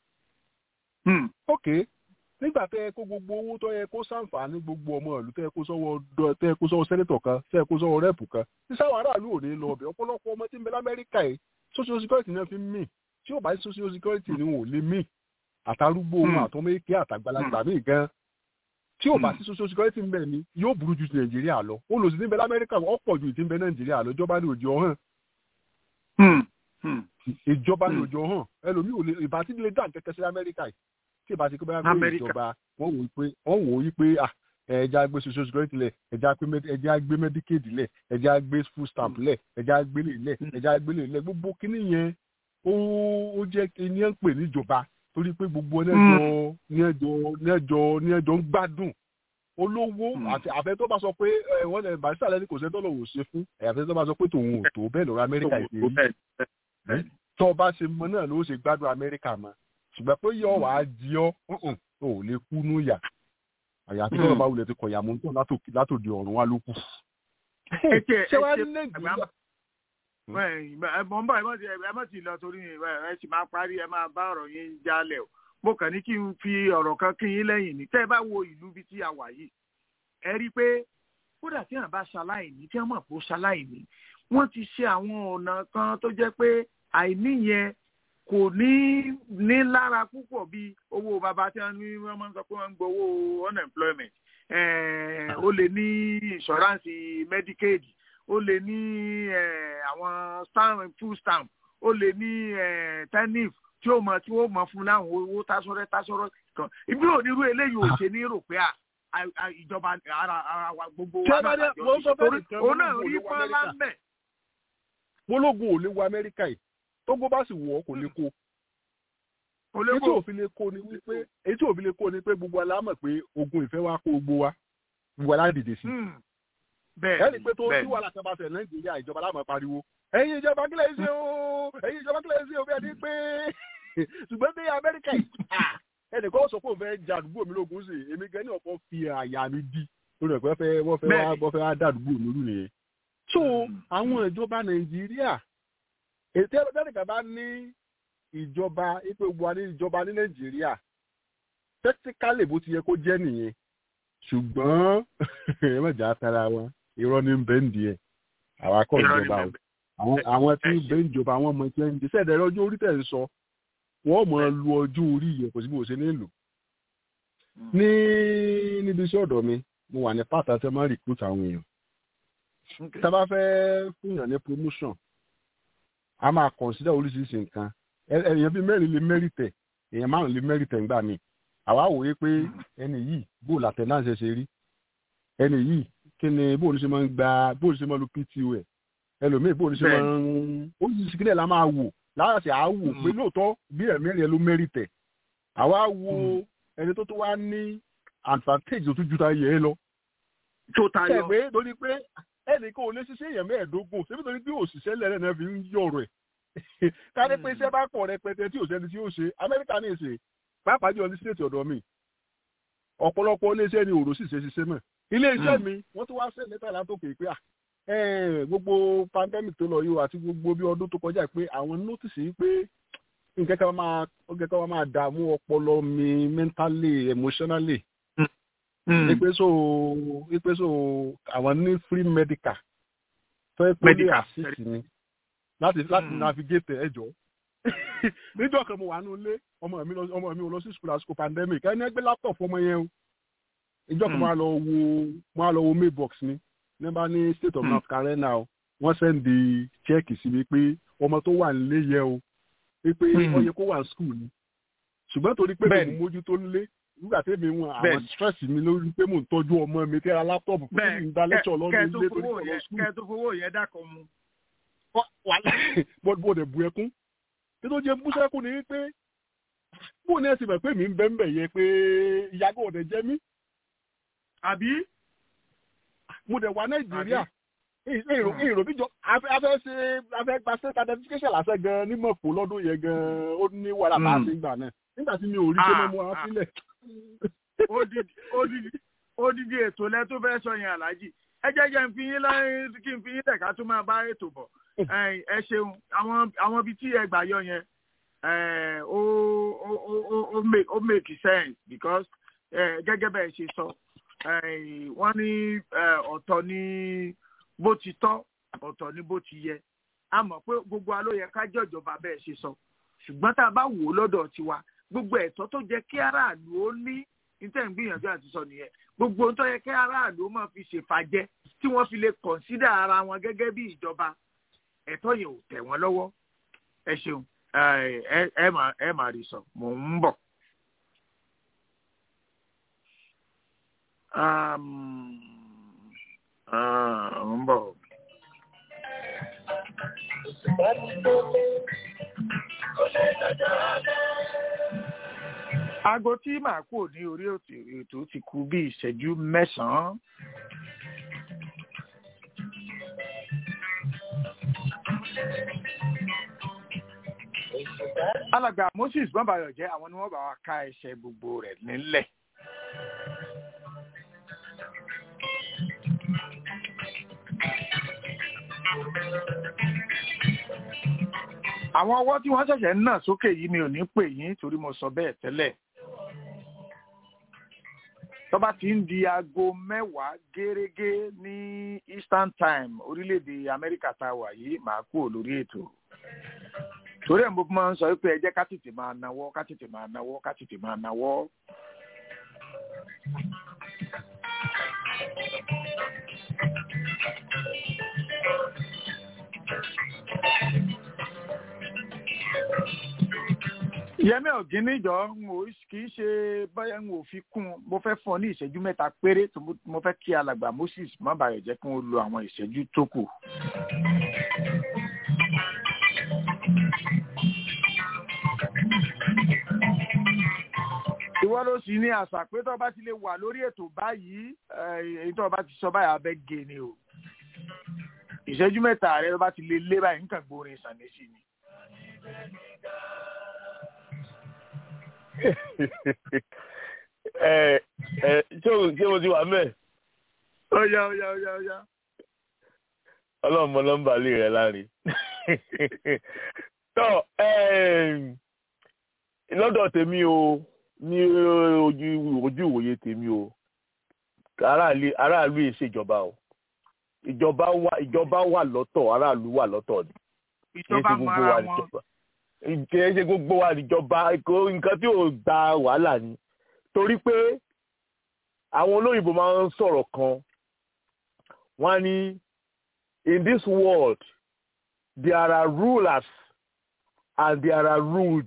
ok nígbà tẹ́ ẹ kó gbogbo owó tó yẹ kó sàǹfààní gbogbo ọmọ ìlú tẹ́ ẹ kó sọ́wọ́ tẹ́ ẹ kó sọ́wọ́ sẹ́nẹ́tọ̀ kan tẹ́ ẹ kó sọ́wọ́ rẹ́pù kan tí sáwọn aráàlú ò ní lọ ọbẹ̀ ọ̀pọ̀lọpọ̀ ọmọ tí ń bẹ lamẹ́ríkà yìí social security náà fi ń mì tí ò bá sí social security ni wọn ò lè mì àtàrúgbó ohun àtọmẹ́kẹ́ àtàgbàlagbà míì gan tí ò bá sí social security ń bẹ ni yóò burú ju ti nàìjíríà lọ olùsí ti ń bẹ lamẹ́ríkà ọ̀pọ̀ ju ti ń bẹ nàìjíríà lọ ìjọba ní òjò hàn ìjọba ní òjò hàn ẹlòmíì ò lè ìbá tí lè dá kẹkẹ sí amẹ́ríkà yìí tí ìbá ti kó bá gbé ìjọba wọ́n wò ó pé wọ́n wò ó yí pé ẹja gbé social security lẹ̀ ẹja gbé medicaid lẹ̀ ẹja gbé food stamp lẹ̀ ẹja gbé lè lẹ̀ ẹja gbé lè lẹ̀ gbogbo kíní yẹn ó jẹ́ ní ẹ̀ ń pè níjọba torí pé gbogbo ẹnẹjọ ẹnẹjọ ẹnẹjọ ń gbádùn olówó àti àfẹ tó bá sọ pé wọn lè bá sàlẹ ní kò sẹ dọlọ wò ṣe fún àfẹ tó bá sọ pé tòun ò tó bẹ́ẹ̀ lọ́rọ̀ amẹ́ríkà ìpè rí tó o bá ṣe mọ náà ló ṣe gbádùn amẹ́ríkà mọ́ ṣùgbọ́n pé yọ wàá di ọ́ ǹǹ, o ò lè kú nú yà àyàfi tó o bá wulẹ̀ ti kọ̀yà mú tó látòdì ọ̀run wá ló kù. Ètè ṣé wàá ètè ní nàìjíríà ẹ mọ̀ ń bọ̀ ẹ mọ̀ ti ẹ mọ̀ ti lọ torí ẹ ẹ sì máa parí ẹ máa bá ọ̀rọ̀ yín jálẹ̀ o mo kàn ní kí n fi ọ̀rọ̀ kan kí yín lẹ́yìn ní tẹ́ ẹ bá wo ìlú bíi tí a wà yìí ẹ rí i pé kódà tí àwọn bá ṣaláìní tí wọ́n mọ̀ pé ó ṣaláìní wọ́n ti ṣe àwọn ọ̀nà kan tó jẹ́ pé àìní yẹn kò ní ní lára púpọ̀ bíi owó bàbá tí wọ́n ní wọ́n máa ń sọ pé wọ́n ń gbowó unemployment eh, ó lè ní insurance medicaid ó lè ní eh, àwọn stamp food stamp ó lè ní eh, tenif tí ó mọ tí ó mọ fún láwọn owó tásọrẹ tásọrọ kan ibi onírú eléyìí ò ṣe ní rò pé à à- à- ìjọba ara ara wa gbogbo Tí wa a bá náà dé- lájọ mo ń sọ ṣe. fẹ́ Torí nìkan, òun mo náà ní rí kò lè wọ pọ́nlá Amẹ́ríkà. mẹ́ mọ́lógún ò lè wọ amẹ́ríkà yìí tógbó bá sì wọ̀ ọ́ kò lè kó èyí tí olóko òfin lè kó ni wípé èyí tí òfin lè kó ni pé gbogbo wa la mọ̀ pé ogun ìfẹ́ wa kó gbogbo wa gbogbo wa la dìde sí bẹ́ẹ̀ ẹni pé tó bẹ́ẹ̀ tí wàhálà kan bá ṣe nàìjíríà ìjọba láàmú pariwo ẹ̀yin ìjọba kílẹ̀ ṣe o ẹ̀yin ìjọba kílẹ̀ ṣe o bí ẹni pé ṣùgbọ́n bí amẹ́ríkà yìí ah, ẹnì kan sọ pé òun fẹ́ ja àdúgbò mi lógun sí èmi gan ní ọ̀pọ̀ fi àyà mi di lórí ẹ̀pẹ́ fẹ́ wọ́n fẹ́ wá Bẹ́ẹ̀ni. wọ́n fẹ́ wá dá àdúgbò mi lù nìyẹn. so àwọn ìjọba nàìjíríà ètò ẹlẹ́dẹ̀ẹ́dẹ̀ká bá ní ìjọba ipe gbogbo wa ní ìjọba ní nàìjíríà tẹ́tíkálì bó ti yẹ kó jẹ́ nìyẹn ṣùgbọ́n ẹ má jà á tara wọn irọ́ ní bẹ́ǹdì ẹ̀ àwa kọ́ Irọ́ ní ìjọba o bẹ́ẹ̀. àwọn àwọn tí ẹ ń ṣe. bẹ ń jọba àwọn ọmọ tí ń jẹ sẹ́ẹ̀dẹ̀ ọjọ́ orí tẹ̀ ń sọ wọ́n mọ̀ ọ́ lu ọjọ́ orí yẹn kò sí bí mo ṣe nílò. ní níbi iṣẹ́ ọ̀dọ̀ mi mo wà ní pàtàkì tí wọ́n máa ń recruit àwọn èèyàn tá a bá fẹ́ fúnyàn ní promotion a máa consider oríṣiríṣi nǹkan Ẹ- èèyàn bíi mẹ́rin lè mẹ́rìtẹ̀ èèyàn márùn lè mẹ́rìtẹ̀ ńgbà míì àwa wòye pé ẹni yìí bó làtẹ̀náǹsì ṣe rí ẹni yìí kí ni bó ní ṣe máa ń gba bó ní ṣe máa ń lo pto ẹ̀ ẹlòmíì bó ní ṣe máa ń oríṣiríṣi kílẹ̀ la máa wò láti à á wò pé lóòótọ́ bí ẹ̀mẹ́rin ẹ ló mẹ́rìtẹ̀ àwa wo ẹni tó tó wá ní advantage tó tún ju ta yẹ ẹ lọ tó tayọ ṣẹ̀gbẹ́ torí pé ẹnì kan ò lè ṣiṣẹ́ èèyàn mẹ́ẹ̀ẹ́dógún ṣébí torí bí òṣìṣẹ́ lẹ́rẹ̀ náà fi ń yọ̀rọ̀ ẹ̀ kárí pé iṣẹ́ bá pọ̀ rẹpẹtẹ tí òṣèlú tí ó ṣe amẹ́ríkà ní ìṣe pàápàá jùlọ ní stéètì ọ̀dọ̀ mi ọ̀pọ̀lọpọ̀ iléeṣẹ́ ni òrò sì ṣe ṣiṣẹ́ mọ̀ iléeṣẹ́ mi wọ́n tún wá ṣe lẹ́tà látòkè pé à ẹ̀, gbogbo pandemic tó lọ yìí o àti gbogbo bí ọdún tó kọjá pé àwọn notice yìí pé nǹkan kan máa nǹkan kan máa dààmú ọpọlọ mi mentally emotionally ipe so ipe so àwọn ní free medical tó yẹ kó lè Medical. assist mi láti láti Mm. navigate ẹjọ níjọ́ kan mo wà nínú ilé ọmọ mi lọ ọmọ mi ò lọ sí school àsìkò pandemic ẹni ẹgbẹ́ laptop ọmọ yẹn o ìjọ kan Mm. mo á lọ wo mo á lọ wo mailbox mi nígbà ní state of Mm. north carolina o wọ́n sẹ́ndì chẹ́ẹ̀kì sí mi pé ọmọ tó wà nílé yẹ o pé Mm. ó yẹ kó wà ní school ni ṣùgbọ́n torí pé Bẹ́ẹ̀ni. mo mójútó nílé nígbà tí èmi wọn àwọn Bẹ́ẹ̀ni. stress mi lórí pé mò ń tọ́jú ọmọ mi tí ara laptop fún mi ń dá lẹ́tọ̀ lọ́dún kẹ́ẹ̀ tó ilé torí fowó kọ̀ lọ yẹn school kẹ́ẹ̀ tó fowó yẹn dákọ̀ mu. bọ́dọ̀ dẹ̀ bu ẹkún tí tó jẹ́ búṣẹ́kù ni wípé bó ní ẹ̀sìn mọ̀ pé mi ń bẹ́ ń bẹ̀ yẹ pé ìyàgò ọ̀dẹ̀ jẹ́ mí àbí mo dẹ̀ wà nàìjíríà èrò èrò bíjọ afẹ́ afẹ́ ṣe afẹ́ gba state identification lásẹ̀ gan ní mọ̀pọ̀ lọ́dún yẹn gan ó ní wàhálà bá a Mm. ṣe ń gbà náà nígbà tí mi ò rí pé mo mú ara Ah, sílẹ̀. odidi odidi odidi ètò lẹ tó fẹ́ sọ yẹn aláàjì ẹ jẹ́ jẹ́ n fi yín láyé kí n fi yín tẹ̀ka tó máa bá ètò bọ̀ Ẹ̀yin, ẹ ṣeun àwọn àwọn ibi tí ẹ gbà yọ yẹn eh, ó ó ó ó- ó make ó make sense because eh, gẹ́gẹ́ bẹ́ẹ̀ ṣe sọ eh, wọ́n ní eh, ọ̀tọ̀ ní bó ti tọ́ ọ̀tọ̀ ní bó ti yẹ a mọ̀ pé gbogbo wa ló yẹ ká jọ̀jọba bẹ́ẹ̀ ṣe sọ ṣùgbọ́n tá a bá wò ó lọ́dọ̀ tiwa gbogbo ẹ̀tọ́ tó jẹ́ kí aráàlú ó ní níta ń gbìyànjú àti sọ nìyẹn gbogbo ohun tó yẹ kí aráàlú ó máa fi ṣèfàjẹ́ tí wọ́n fi lè kọ̀nsídà ara wọn gẹ́gẹ́ bí ìjọba ẹ̀tọ́ yẹn ò tẹ̀ wọ́n lọ́wọ́ ẹ ṣeun ẹ ẹ ẹ máa ẹ máa rí sọ mò ń bọ̀. Um, ah, mò ń bọ̀. aago tí màá kú ní orí ètò ètò ti kù bí ìṣẹ́jú mẹ́sàn-án. alàgbà moses bọ́mbayọ̀ jẹ́ àwọn ni wọ́n bá wa ká ẹsẹ̀ gbogbo rẹ̀ nílẹ̀. àwọn ọwọ́ tí wọ́n ṣẹ̀ṣẹ̀ ń nà sókè yìí mi ò ní pè yín torí mo sọ bẹ́ẹ̀ tẹ́lẹ̀ tó bá ti ń di aago mẹ́wàá gẹ́rẹ́gẹ́ ní eastern time orílẹ̀-èdè amẹ́ríkà tá a wà yìí màá kúrò lórí ètò torí ẹ̀ mo máa ń sọ pé ẹ jẹ́ ká tètè máa nawọ́ ká tètè máa nawọ́ ká tètè máa nawọ́. yẹmí ọ̀gíníjọ́ kì í ṣe báyà ń wò fi kún un mo fẹ́ fún ọ ní ìṣẹ́jú mẹ́ta péré tó mo fẹ́ kí alàgbà moses má bàa jẹ́ kí wọ́n lo àwọn ìṣẹ́jú tó kù. ìwọ ló sì ní àṣà pé tó bá ti lè wà lórí ètò báyìí èyí tó bá ti sọ báyìí abẹ́ gé ni o ìṣẹ́jú mẹ́ta rẹ tó bá ti lè lé báyìí nǹkan gbórin ìsànlẹ̀sì ni. ẹ ẹ ṣé o ṣé o ti wà mẹ́ẹ̀. ọ̀ya ọ̀ya ọ̀ya ọ̀ya. ọlọ́run mọ nọ́mbà lè rẹ láre. tó lọ́dọ̀ tèmi o ní ojú ojú ìwòye tèmi o aráàlú yìí ṣèjọba o ìjọba wà ìjọba wà lọ́tọ̀ aráàlú wà lọ́tọ̀ ni. ìjọba mọ ara wọn kì í ṣe gbogbo wa níjọba nǹkan tí ò gba wàhálà ni torí pé àwọn olóyìnbó máa ń sọ̀rọ̀ kan wọ́n ní in this world there are rulers and there are ruled.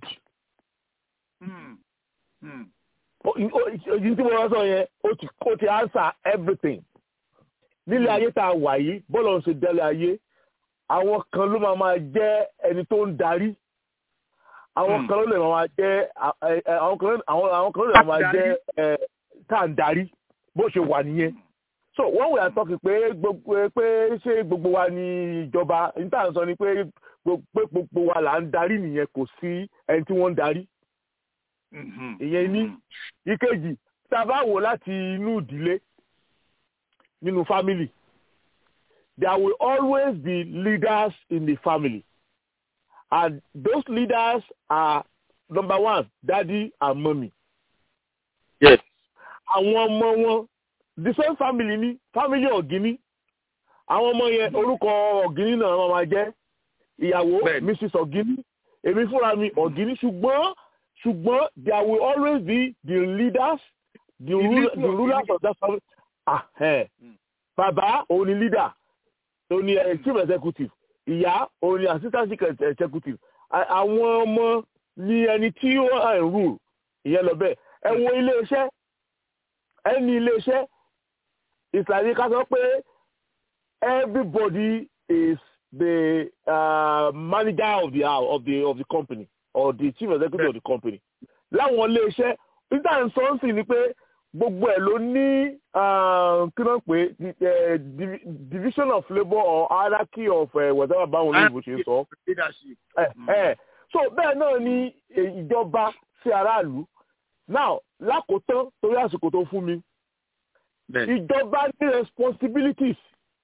oyin tí mo wá sọ yẹn ó ti answer everything nílé ayé tá a wà yìí bọ́ọ̀lù ọ̀sẹ̀ délé ayé àwọn kan ló máa máa jẹ́ ẹni tó ń darí àwọn kan ló lè máa jẹ́ àwọn kan ló lè máa jẹ́ tá à ń darí bó ṣe wà nìyẹn so wọ́n wẹ̀ àtọ́kì pé gbogbo pé ṣé gbogbo wa ni ìjọba níta sọ ni pé gbogbo wa là ń darí nìyẹn kò sí ẹni tí wọ́n ń darí ìyẹn ní ìkejì tá a bá wò láti inú ìdílé nínú family there will always be leaders in the family and those leaders are number one daddy and mommy. yes. àwọn ọmọ wọn the same family ni family ọ̀gíní àwọn ọmọ yẹn orúkọ ọ̀gíní náà wọ́n máa jẹ́ ìyàwó mrs ọ̀gíní èmi fúnra mi ọ̀gíní ṣùgbọ́n ṣùgbọ́n there will always be the leaders the, rule, the rulers of that family ah eh. bàbá òun ni leader òun ni chief executive ìyá òun ni assistant chief executive àwọn ọmọ ni ẹni tí ó ń rule ìyẹn lọ bẹ́ẹ̀ ẹ wo iléeṣẹ́ ẹni iléeṣẹ́ ìsàlẹ̀ ká sọ pé everybody is the uh, manager of the of the of the company or the chief executive of the company láwọn iléeṣẹ́ nígbà ń sọ ń sìn ni pé gbogbo ẹ̀ ló ní kí ló ń pè division of labour or hierarchy of whatever báwọn olóyìnbó ṣe ń sọ. so bẹ́ẹ̀ náà ni ìjọba sí aráàlú now lákòótán torí àsìkò tó fún mi ìjọba ní responsibilities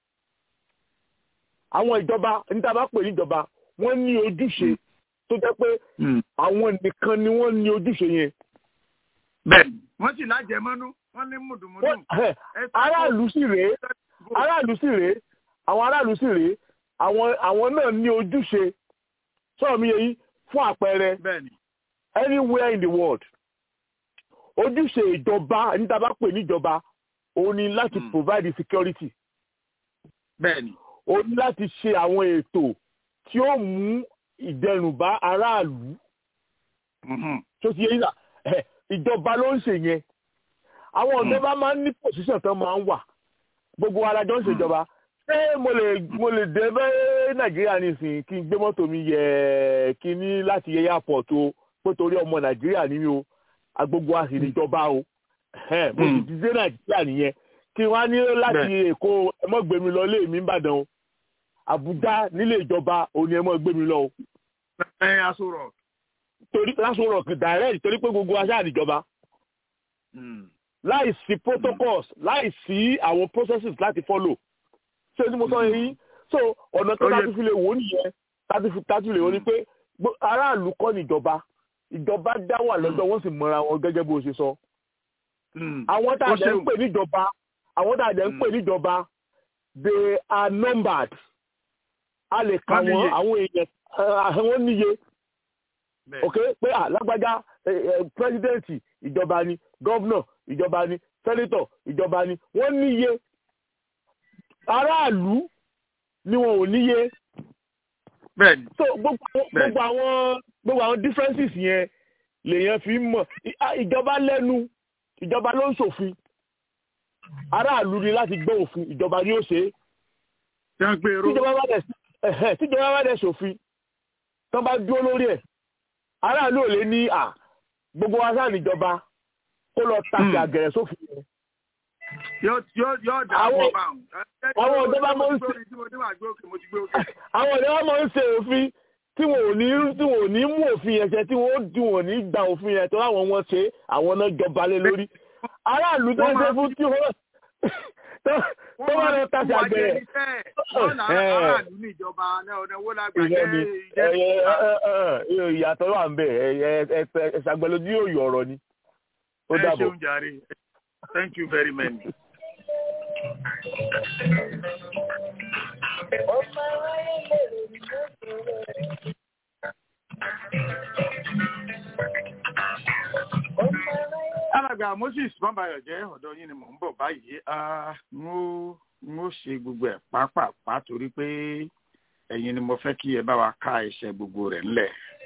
àwọn ìjọba níta bá pè níjọba wọ́n ní ojúṣe tó jẹ́ pé àwọn nìkan ni wọ́n ní ojúṣe yẹn. bẹ́ẹ̀ni wọ́n sì lájẹmọ́nú wọ́n ní mùdùmùdù. aráàlú sì rèé aráàlú sì rèé àwọn aráàlú sì rèé àwọn àwọn náà ní ojúṣe sọ̀rọ̀ mi yẹn fún àpẹẹrẹ anywhere in the world ojúṣe ìjọba níta bá pè níjọba òun ni láti provide security. bẹ́ẹ̀ni. ó ní láti ṣe àwọn ètò tí ó mú ìdẹrùn bá aráàlú. tó ti yẹ yín ìjọba ló ń ṣe yẹn àwọn ìjọba máa ń ní pòṣíṣàn tó máa ń wà gbogbo alájọ ń ṣèjọba ṣé mo lè mo lè dé bẹ́ẹ̀ nàìjíríà nísìnyí kí n gbé mọ́tò mi yẹ kí ní láti yẹ airport o pé torí ọmọ nàìjíríà ní mi o agbogbo a sì níjọba o mo sì ti dé nàìjíríà nìyẹn kí wọ́n á ní láti èkó ẹ mọ́ gbé mi lọ lé mi ìbàdàn o àbújá nílé ìjọba òun ni ẹ mọ́ gbé mi lọ o. ẹ aṣọ rọ torí lásán rock direct torí pé gbogbo aṣáà níjọba láì sí protocols láì sí àwọn processes láti follow ṣé ní mo sọ yìí so ọ̀nà tó láti fi lè wò ó nìyẹn láti fi láti lè wò ó ni pé gbó- aráàlú kọ́ níjọba ìjọba dá wà lọ́dọ̀ wọ́n sì mọra wọn gẹ́gẹ́ bó ṣe sọ àwọn tá a Ó dẹ̀ ń ṣeun. pè níjọba àwọn tá a dẹ̀ ń pè níjọba they are numbered a lè kà Wọ́n níye. wọ́n àwọn èèyàn eh, àwọn níye ok pé à lágbájá pírẹsidẹ́ǹtì ìjọba ni gọ́vnọ̀ ìjọba ni sẹ́nítọ̀ ìjọba ni wọ́n níye aráàlú ni wọn ò níye bẹ́ẹ̀ni so gbogbo àwọn- Bẹ́ẹ̀ni. gbogbo àwọn gbogbo àwọn differences yẹn lèèyàn fi ń mọ̀ I- ah, ìjọba lẹ́nu ìjọba ló ń ṣòfin aráàlú ni láti gbọ́ òfin ìjọba ni ó ṣe é tí wọ́n gbé eró tíjọba bá dẹ̀ ẹ̀hẹ́, tíjọba bá dẹ̀ ṣòfin tí wọ́n bá dúró lórí ẹ̀ aráàlú ò lè ní à gbogbo wa sáà níjọba kó lọ tàkì Hmm. àgẹ̀rẹ̀ sófin yẹn yóò yóò yóò dà Àwọn- pọ̀ bá wọn. àwọn ìjọba máa ń ṣe- tí mo ní wàá gbé òkè mo ti gbé òkè. àwọn ọ̀dọ́ wọn máa ń ṣe òfin tí wọn ò ní tí wọn ò ní mú òfin yẹn ṣe tí wọn ó tí wọn ò ní gba òfin yẹn tó láwọn wọn ṣe àwọn náà jọba lé lórí aráàlú tó ń ṣe fún tí wọn tó tó wọn lọ tàṣà àgbẹ̀rẹ̀ wọ́n là Eh. aráàlú ní ìjọba náà ọ̀nà owó lágbà ìyẹn ni jẹ́ ẹ- ẹ- ẹ- ẹ- ẹ- ìyàtọ̀ wà ń bẹ̀ ẹ̀ṣàgbẹ́lódú yóò yọ ọ̀rọ̀ ni ó ẹ dàbọ̀. ṣeun jàre thank you very much. alàgbà moses bọ́mbayọ̀ jẹ́ ọ̀dọ̀ yín ni mò ń bọ̀ báyìí Ah, n ó n ó ṣe gbogbo ẹ̀ pápápá torí pé ẹ̀yin ni mo fẹ́ kí ẹ bá wa ká iṣẹ́ gbogbo rẹ̀ ńlẹ̀.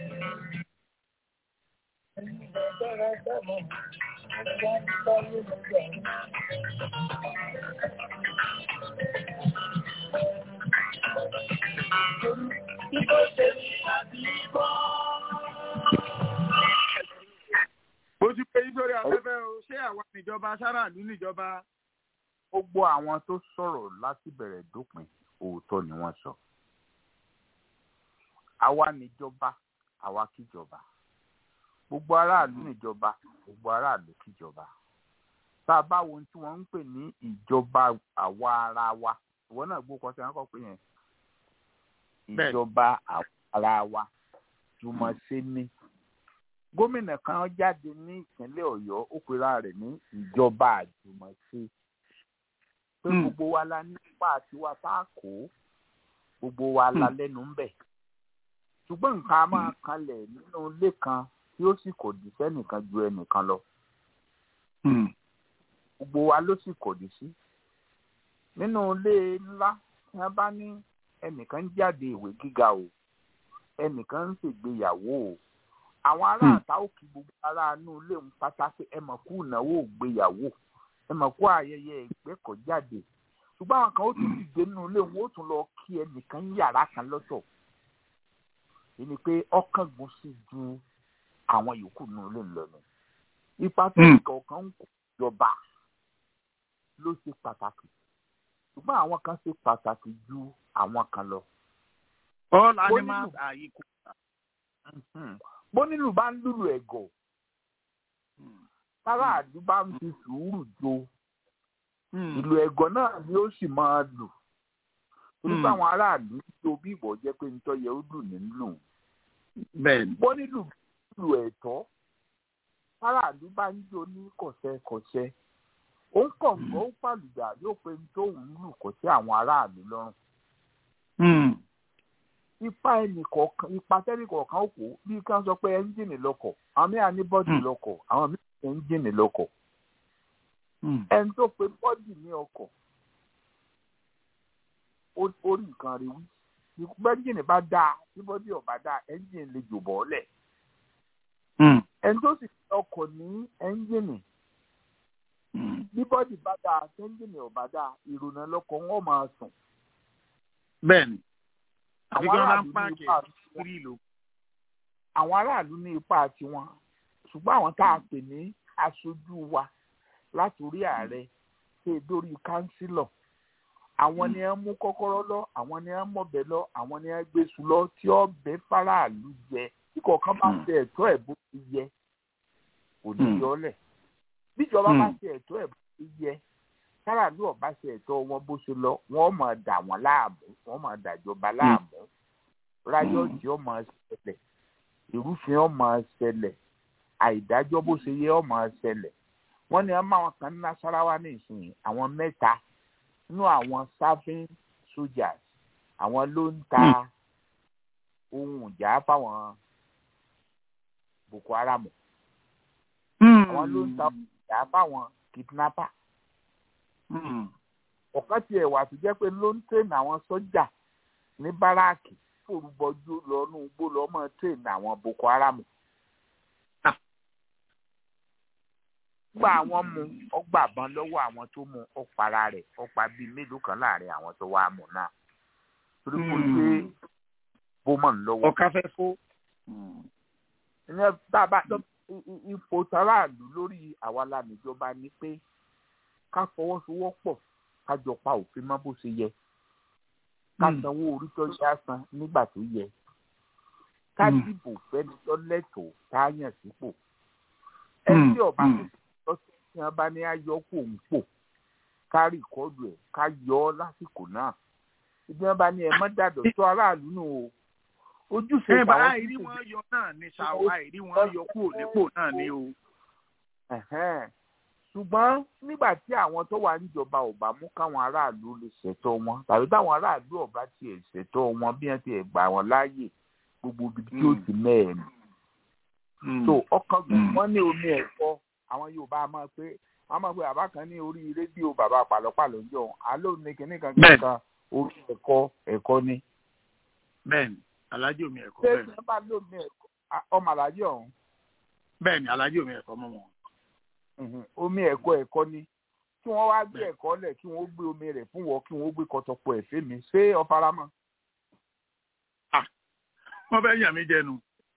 bó ti pé nítorí afẹ́fẹ́ o ṣé àwa níjọba sáràlú níjọba. gbogbo àwọn tó sọ̀rọ̀ láti bẹ̀rẹ̀ dópin òótọ́ ni wọ́n sọ. àwa níjọba àwa kíjọba gbogbo aráàlú níjọba gbogbo aráàlú kíjọba tá a bá wo ohun tí wọ́n ń pè ní ìjọba àwa ara wa ìwọ náà gbó kọ́ sí wọn kọ́ pé yẹn Bẹ́ẹ̀ni. ìjọba àwa ara wa jùmọ̀ṣe ni gómìnà kan jáde ní ìpínlẹ̀ ọ̀yọ́ ó pera rẹ̀ ní ìjọba àjùmọ̀ṣe pé Hmm. gbogbo wa la nípa tiwa tá a kó gbogbo wa la Hmm. lẹ́nu ń bẹ̀ ṣùgbọ́n nǹkan a máa kanlẹ̀ nínú ilé kan tí ó sì kò dì sẹ́nìkan ju ẹnìkan lọ gbogbo wa ló sì kòdì sí nínú ilé ńlá tí wọn bá ní ẹnìkan ń jáde ìwé gíga o ẹnìkan ń ṣègbéyàwó o àwọn ará Hmm. àta ó kí gbogbo ará inú ilé ń pátá pé ẹ mọ̀ kú ìnáwó ìgbéyàwó ẹ mọ̀ kú ayẹyẹ ìgbẹ́kọ̀jáde ṣùgbọ́n àwọn kan ó tún dìde nínú ilé wọn ó tún lọ kí ẹnìkan ní yàrá kan lọ́tọ̀ èyí ni pé ọkàn gùn sí ju àwọn yòókù nínú ilé ńlọ ni ipa tó Hmm. kọ̀ọ̀kan ń kó ìjọba ló ṣe pàtàkì ṣùgbọ́n àwọn kan ṣe pàtàkì ju àwọn kan lọ. all Bó animals nílùú- are equal. Mhm. bó nílùú bá ń lùlù ẹ̀gọ̀ tára àdú bá ń fi sùúrù jo ìlú ẹ̀gọ̀ náà ni ó sì máa lù torí Hmm. pé àwọn aráàlú tó bí ìbọ̀ jẹ́ pé nítorí yẹ ó lù ní lù bẹ́ẹ̀ni. bó nílùú lù ẹ̀tọ́ tára àdú bá ń jó ní kọ̀ṣẹ́kọ̀ṣẹ́ ó ń kọ̀ǹgọ́ ó pàlùdà yóò pé ní tóun lù kọ̀ sí àwọn aráàlú lọ́rùn ipa ẹnì kọ̀ọ̀kan ipa tẹ́nì kọ̀ọ̀kan ó kó bí ká sọ pé ẹ́ńjìnì lọkọ̀ àwọn mìíràn ní bọ́dì Hmm. lọkọ̀ àwọn mìíràn ní ẹ́ńjìnì lọkọ̀ ẹni tó pe bọ́dì ní ọkọ̀ ó- ó rí nǹkan rí wí bí ẹ́ńjìnì bá dáa bí bọ́dì ọ̀ bá dáa ẹ́ńjìnì lè jò bọ́ọ̀lẹ̀ ẹni tó sì pe ọkọ̀ ní ẹ́ńjìnì bí bọ́dì bá dáa ẹ́ńjìnì ọ̀ bá dáa ìrònà lọkọ̀ wọn máa sùn bẹ́ẹ̀ni. àbí àwọn kí wọ́n bá aráàlú ń ní páàkì ipa kiri ìlú. àwọn aráàlú ní ipa tiwọn ṣùgbọ́n àwọn tá a pè ní aṣojú wa látòrí ààrẹ ṣe dórí kánsílọ̀ àwọn ni ẹ mú kọ́kọ́rọ́ lọ àwọn ni ẹ mọ̀bẹ lọ àwọn ni ẹ gbèsù lọ tí ó bẹ faraàlú jẹ tí kọ̀ọ̀kan bá ṣe ẹ̀tọ́ ẹ̀ bó ti yẹ kò ní yọ ọ́ lẹ̀ bíjọba bá ṣe ẹ̀tọ́ ẹ̀ bó ti yẹ káràlú ọba ṣe ẹ̀tọ́ wọn bó ṣe lọ wọ́n máa dà wọ́n láàmú wọ́n máa dàjọba láàmú ráyọ̀tì ó máa ṣẹlẹ̀ ìrúfin ó máa ṣẹlẹ̀ àìdájọ́ bó ṣe yẹ ó máa ṣẹlẹ̀ wọ́n ní ọmọ àwọn kan ní nasarawa ní ìsìn àwọn mẹ́ta nínú àwọn serving soldiers àwọn ló ń ta ohun ìjà fáwọn boko haram àwọn ló ń ta ohun ìjà fáwọn kidnapper ọ̀kan tiẹ̀ wà tó jẹ́ pé ló ń tẹ̀nà àwọn sọ́jà ní báràkì forúbọjú lọ́nù gbó lọ́mọ tẹ̀nà àwọn boko haram. gba àwọn mu ọgbà bàn lọ́wọ́ àwọn tó mu ọ̀para rẹ̀ ọ̀pá bíi mélòó kan láàrin àwọn tó wá mú náà torí kò gbé bómọ̀ lọ́wọ́. ọ̀ka fẹ́ fó. ìyẹn tá a bá ipò tàràlù lórí àwa lánìjọba ni pé ká fọwọ́sowọ́pọ̀ ká jọ pa òfin mọ́ bó ṣe yẹ ká sanwó orí tó yá san nígbà tó yẹ ká dìbò fẹ́ni tó lẹ́tọ̀ọ́ tá a yàn sípò ẹni tí ọba tó ṣe tí wọn bá ní ayọ̀ kò ń pò ká rìkọ́dù ẹ̀ ká yọ ọ́ lásìkò náà ibi wọn bá ní ẹ mọ́ dàdọ̀ tó aráàlú nù o ojúṣe ẹ bá àìrí wọn yọ náà ní ṣàwọ àìrí wọn yọ kúrò nípò náà ní o ṣùgbọ́n nígbà tí àwọn tó wà níjọba ò bá mú káwọn aráàlú lè ṣètò wọn tàbí táwọn aráàlú ọba tiẹ̀ ṣètò wọn bí wọ́n tiẹ̀ gbà wọ́n láàyè gbogbo ibi tí ó ti mẹ́ẹ̀mí. tó ọkàn gbọ́n wọ́n ní omi ẹ̀kọ́ àwọn Yorùbá máa pé wọ́n máa pé bàbá kan ní orí rédíò bàbá pàlọ́pàlọ́ ń jọ àlọ́ ní kinní kan kankan orí ẹ̀kọ́ ẹ̀kọ́ ni. bẹ́ẹ̀ni alájì omi ẹ̀kọ́ ṣé bẹ́ẹ̀ni ìṣẹ́ bá lómi ẹ̀kọ́ ọmọ alájì ọ̀hún bẹ́ẹ̀ni alájì omi ẹ̀kọ́ mọ́ wọn. omi ẹ̀kọ́ ẹ̀kọ́ ni kí wọ́n wá gbé ẹ̀kọ́ lẹ̀ kí wọ́n gbé omi rẹ̀ fún wọ́ kí wọ́n gbé kọtọpọ̀ ẹ̀fẹ́ mi ṣé ọ̀faramọ́. wọ́n fẹ́ yàn mí jẹnu.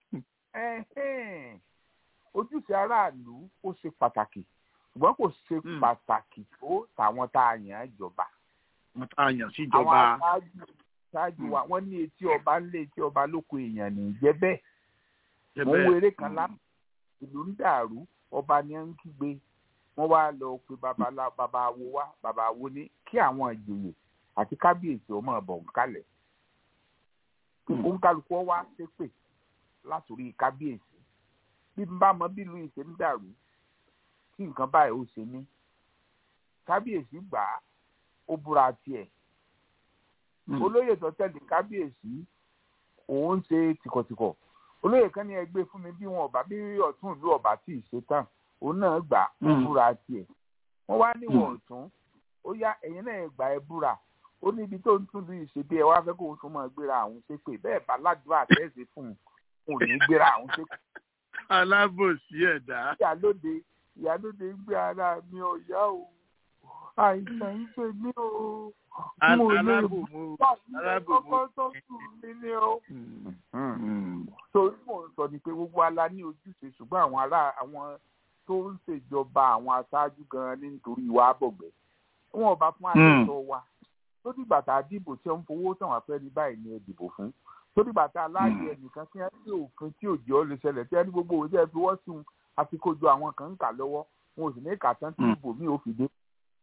ojúṣe aráàlú ó ṣe pàtàkì ṣùgbọ́n kò ṣe pàtàkì tó tàwọn tá a yàn án jọba. wọ́n tá a yàn sí ìjọba. àwọn aṣáájú ṣáájú wa wọ́n ní etí ọba ńlé etí ọba lóko èèyàn ní jẹ́ bẹ́ẹ̀. mo ń wo eré kan lá ìlú ń dàrú ọba ni ń kígbe wọ́n wá lọ pe babalá babawo wá babawo ní kí àwọn ìjòyè àti kábíyèsí ọmọ ọbọ nkálẹ̀ òǹkálukú wá ṣépè látòrí kábíyèsí bí n bá mọ bí ìlú ìṣe ń dàrú kí nǹkan báyìí ó ṣe ní kábíyèsí gbà á ó búra tiẹ̀ olóyè tó tẹ̀lé kábíyèsí òun ṣe tìkọ̀tìkọ̀ olóyè kan ní ẹgbẹ́ fún mi bí wọn ọba bí ọ̀tún ìlú ọba tí ì ṣe tán òun náà gbà ó búra tiẹ̀ wọ́n wá níwọ̀n ọ̀tún ó yá ẹ̀yin náà gbà ẹ búra ó ní ibi tó ń tún lu ìṣe bí ẹ wá fẹ́ kó o tún máa gbéra àwọn ṣépè bẹ́ẹ̀ bá ládùúgbò àtẹ́sí fún un kò ní gbéra àwọn ṣépè. alábòsí ẹ̀dá. ìyálóde ìyálóde ń gbé ara mi ọ̀yá o àìsàn ń pè mí o mo lè bá kọ́kọ́ tọ́jú mi ní o. torí mò ń sọ ni pé gbogbo ala ní ojúṣe ṣùgbọ́n àwọn ará àwọn tó ń ṣèjọba àwọn aṣáájú gan-an nítorí ìwà àbọ̀gbẹ́ wọn ò bá fún àtẹ̀tọ̀ wa tó dìgbà tá a dìbò tí wọ́n fowó tàn wá fẹ́ ní báyìí ni ẹ dìbò fún tó dìgbà tá a láàyè ẹnìkan tí wọ́n ní òfin tí òjò ó lè ṣẹlẹ̀ tí wọ́n ní gbogbo òwe tí wọ́n fi wọ́n sùn àti kojú àwọn kan ń kà lọ́wọ́ wọn ò sì ní kà tán tí ìbò mi ò fi dé.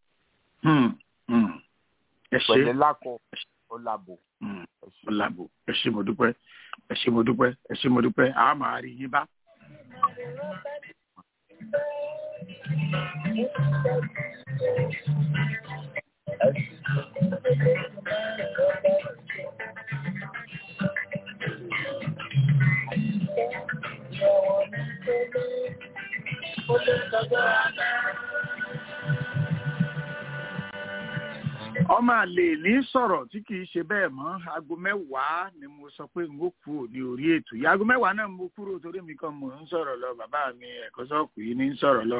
pẹ̀lẹ́ lákọ ọ̀làbò. ọ̀làbò ẹ ṣé mo dúpẹ́ ẹ ṣé mo dúpẹ́ ẹ ṣé mo dúpẹ́ àá máa rí yín bá. ọmọ àlè ní sọ̀rọ̀ tí kìí ṣe bẹ́ẹ̀ mọ́ aago mẹ́wàá ni mo sọ pé n ó kúrò ní orí ètò yìí aago mẹ́wàá náà mo kúrò torí mi kan mò ń sọ̀rọ̀ lọ bàbá mi ẹ̀kọ́ sọ́ọ̀kù yìí ní ń sọ̀rọ̀ lọ.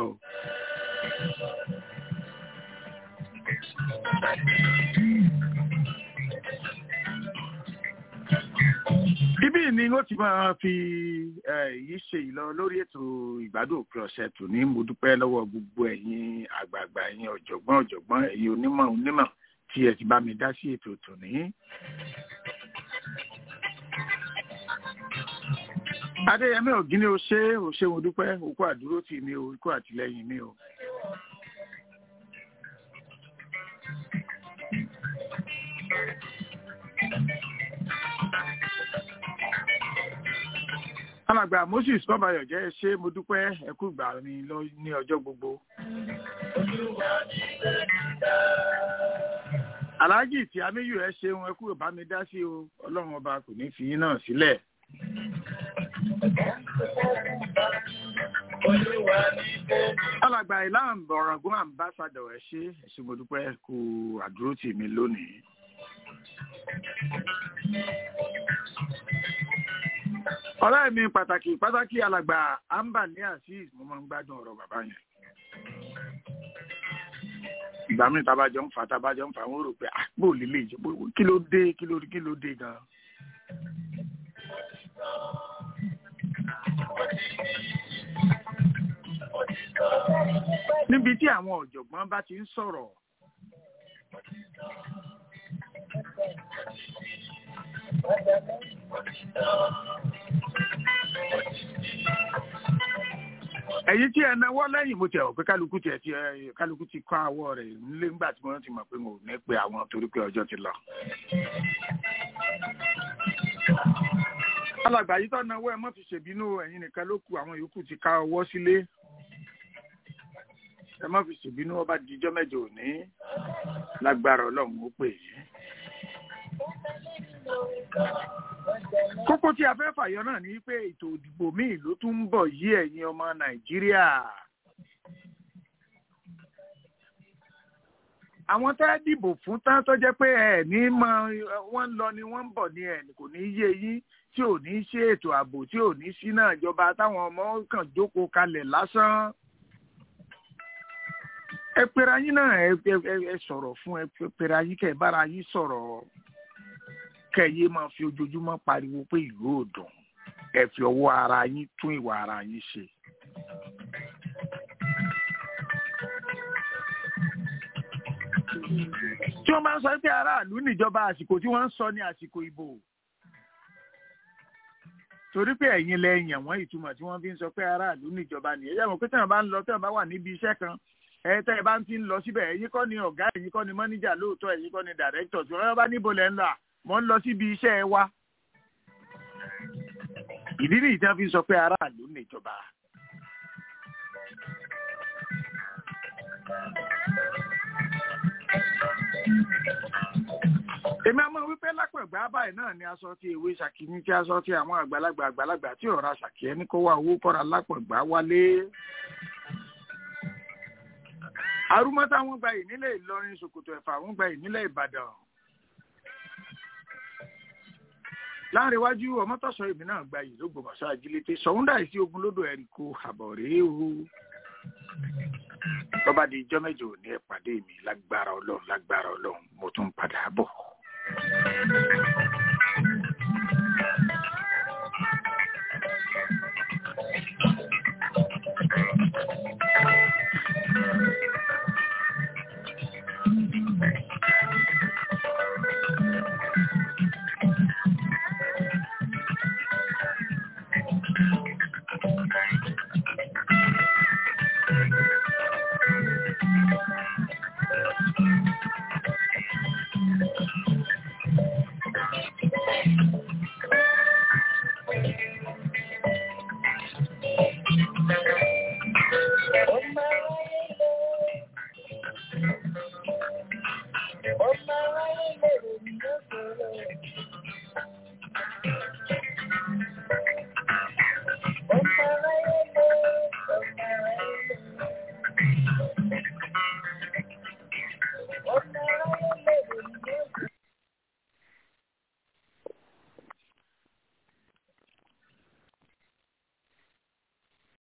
Ibí ni ó ti máa fi yìí ṣe ìlọ lórí ètò ìgbádùn òpin ọ̀sẹ̀ tò ní mo dúpẹ́ lọ́wọ́ gbogbo ẹ̀yin àgbààgbà ẹ̀yin ọ̀jọ̀gbọ́n ọ̀jọ̀gbọ́n ẹ̀yin onímọ̀ onímọ̀ tí ẹ ti bá mi dá sí ètò tòní. adéyẹmí ògínní o ṣé o ṣé mo dúpẹ́ òkú àdúró tì mí o òkú àtìlẹ́yìn mi o. alàgbà moses kọ́bayọ̀ jẹ́ ẹ ṣé mo dúpẹ́ ẹ kú ìgbà mi lọ- ní ọjọ́ gbogbo. aláàjì tí amíyù ẹ ṣeun ẹ kú ìbá mi dá sí o ọlọ́run ọba kò ní fi yín náà sílẹ̀. alàgbà ìlànà ọ̀ràngún àmbásádọ̀ ẹ ṣé ẹ ṣé mo dúpẹ́ kú àdúró tì mí lónìí. ọ̀rẹ́ mi pàtàkì pàtàkì alàgbà ambani azeez mo máa ń gbádùn ọ̀rọ̀ bàbá yẹn. ìgbà míì tabajọ ń fa tabajọ ń fa wọn rò pé ah bó lílé ìjọ bó kí ló dé kí ló kí ló dé gan. níbi tí àwọn ọ̀jọ̀gbọ́n bá ti ń sọ̀rọ̀ ẹ̀yin tí ẹ náwó lẹ́yìn mo tẹ̀ ọ́ pé kálukú tiẹ̀ ti ẹ kálukú ti kọ́ àwọ̀ rẹ̀ nílé ńgbà tí wọ́n ti mọ̀ pé mo ò ní pe àwọn torí pé ọjọ́ ti lọ. alàgbà yìí tó náwó ẹ mọ́ fi ṣèbínú ẹ̀yin nìkan ló kù àwọn yòókù ti ká ọwọ́ sílé ẹ mọ́ fi ṣèbínú ọba dijọ́ mẹ́jọ òní lágbára ọlọ́run ó pè yín. kókó tí a fẹ́ fàyọ náà ni pé ètò òdìbò míì ló tún ń bọ̀ yí ẹ̀yin ọmọ nàìjíríà. àwọn tá a dìbò fún tán tó jẹ́ pé ẹ̀ ní mọ wọ́n ń lọ ni wọ́n ń bọ̀ ni ẹ̀ kò ní yé yín tí ò ní ṣe ètò ààbò tí ò ní sí náà ìjọba táwọn ọmọ kàn jókòó kalẹ̀ lásán. ẹ pera yín náà ẹ ẹ ẹ sọ̀rọ̀ fún ẹ pera yín kẹ́ ẹ bára yín sọ̀rọ̀ kẹyẹ máa fi ojoojúmọ́ pariwo pé ìlú ò dùn ẹ fi ọwọ́ ara yín tún ìwà ara yín ṣe. tí wọ́n máa ń sọ pé aráàlú níjọba àsìkò tí wọ́n ń sọ ní àsìkò ìbò torí pé ẹ̀yin lẹ yàn wọ́n ìtumọ̀ tí wọ́n fi ń sọ pé aráàlú níjọba nìyẹn yàtọ̀ pé tẹ̀wọ̀n bá ń lọ tẹ̀wọ̀n bá wà níbi iṣẹ́ kan ẹ tẹ́ ẹ bá ń ti ń lọ síbẹ̀ ẹ̀yin kọ́ ni ọ̀gá ẹ̀yin kọ́ ni mọ́níjà lóòótọ́ ẹ̀yin kọ́ ni dàrẹ́kítọ̀ tí wọ́n bá níbo lẹ́ ń lọ à mo ń lọ síbi iṣẹ́ wa. ìdí nìyí tí wọ́n fi ń sọ pé aráàlú níjọba. èmi àmọ́ wípé lápẹ̀gbá báyìí náà ni aṣọ tí ewé ṣàkíní tí aṣọ tí àwọn àgbàlagbà àgbàlagbà tí ọ̀rá ṣàkíyẹ́ ní kó wá owó kọ́ra lápẹ̀gbá wálé. arúmọ́tà wọn gba ìnílẹ̀ ìlọrin ṣòkòtò ẹ̀fà wọn gba ìnílẹ̀ ìbàdàn. láàrin iwájú ọmọtọ́sọ èmi náà gba yìí ló gbọmọṣọ ajílété sọ̀húndà sí ogun lódò ẹ̀ríkò àbọ̀ rèé o. bọ́bá di ijọ́ mẹ́jọ òní ẹ̀ pàdé mi lágbára ọlọ́run lágbára ọlọ́run mo tún padà bọ̀.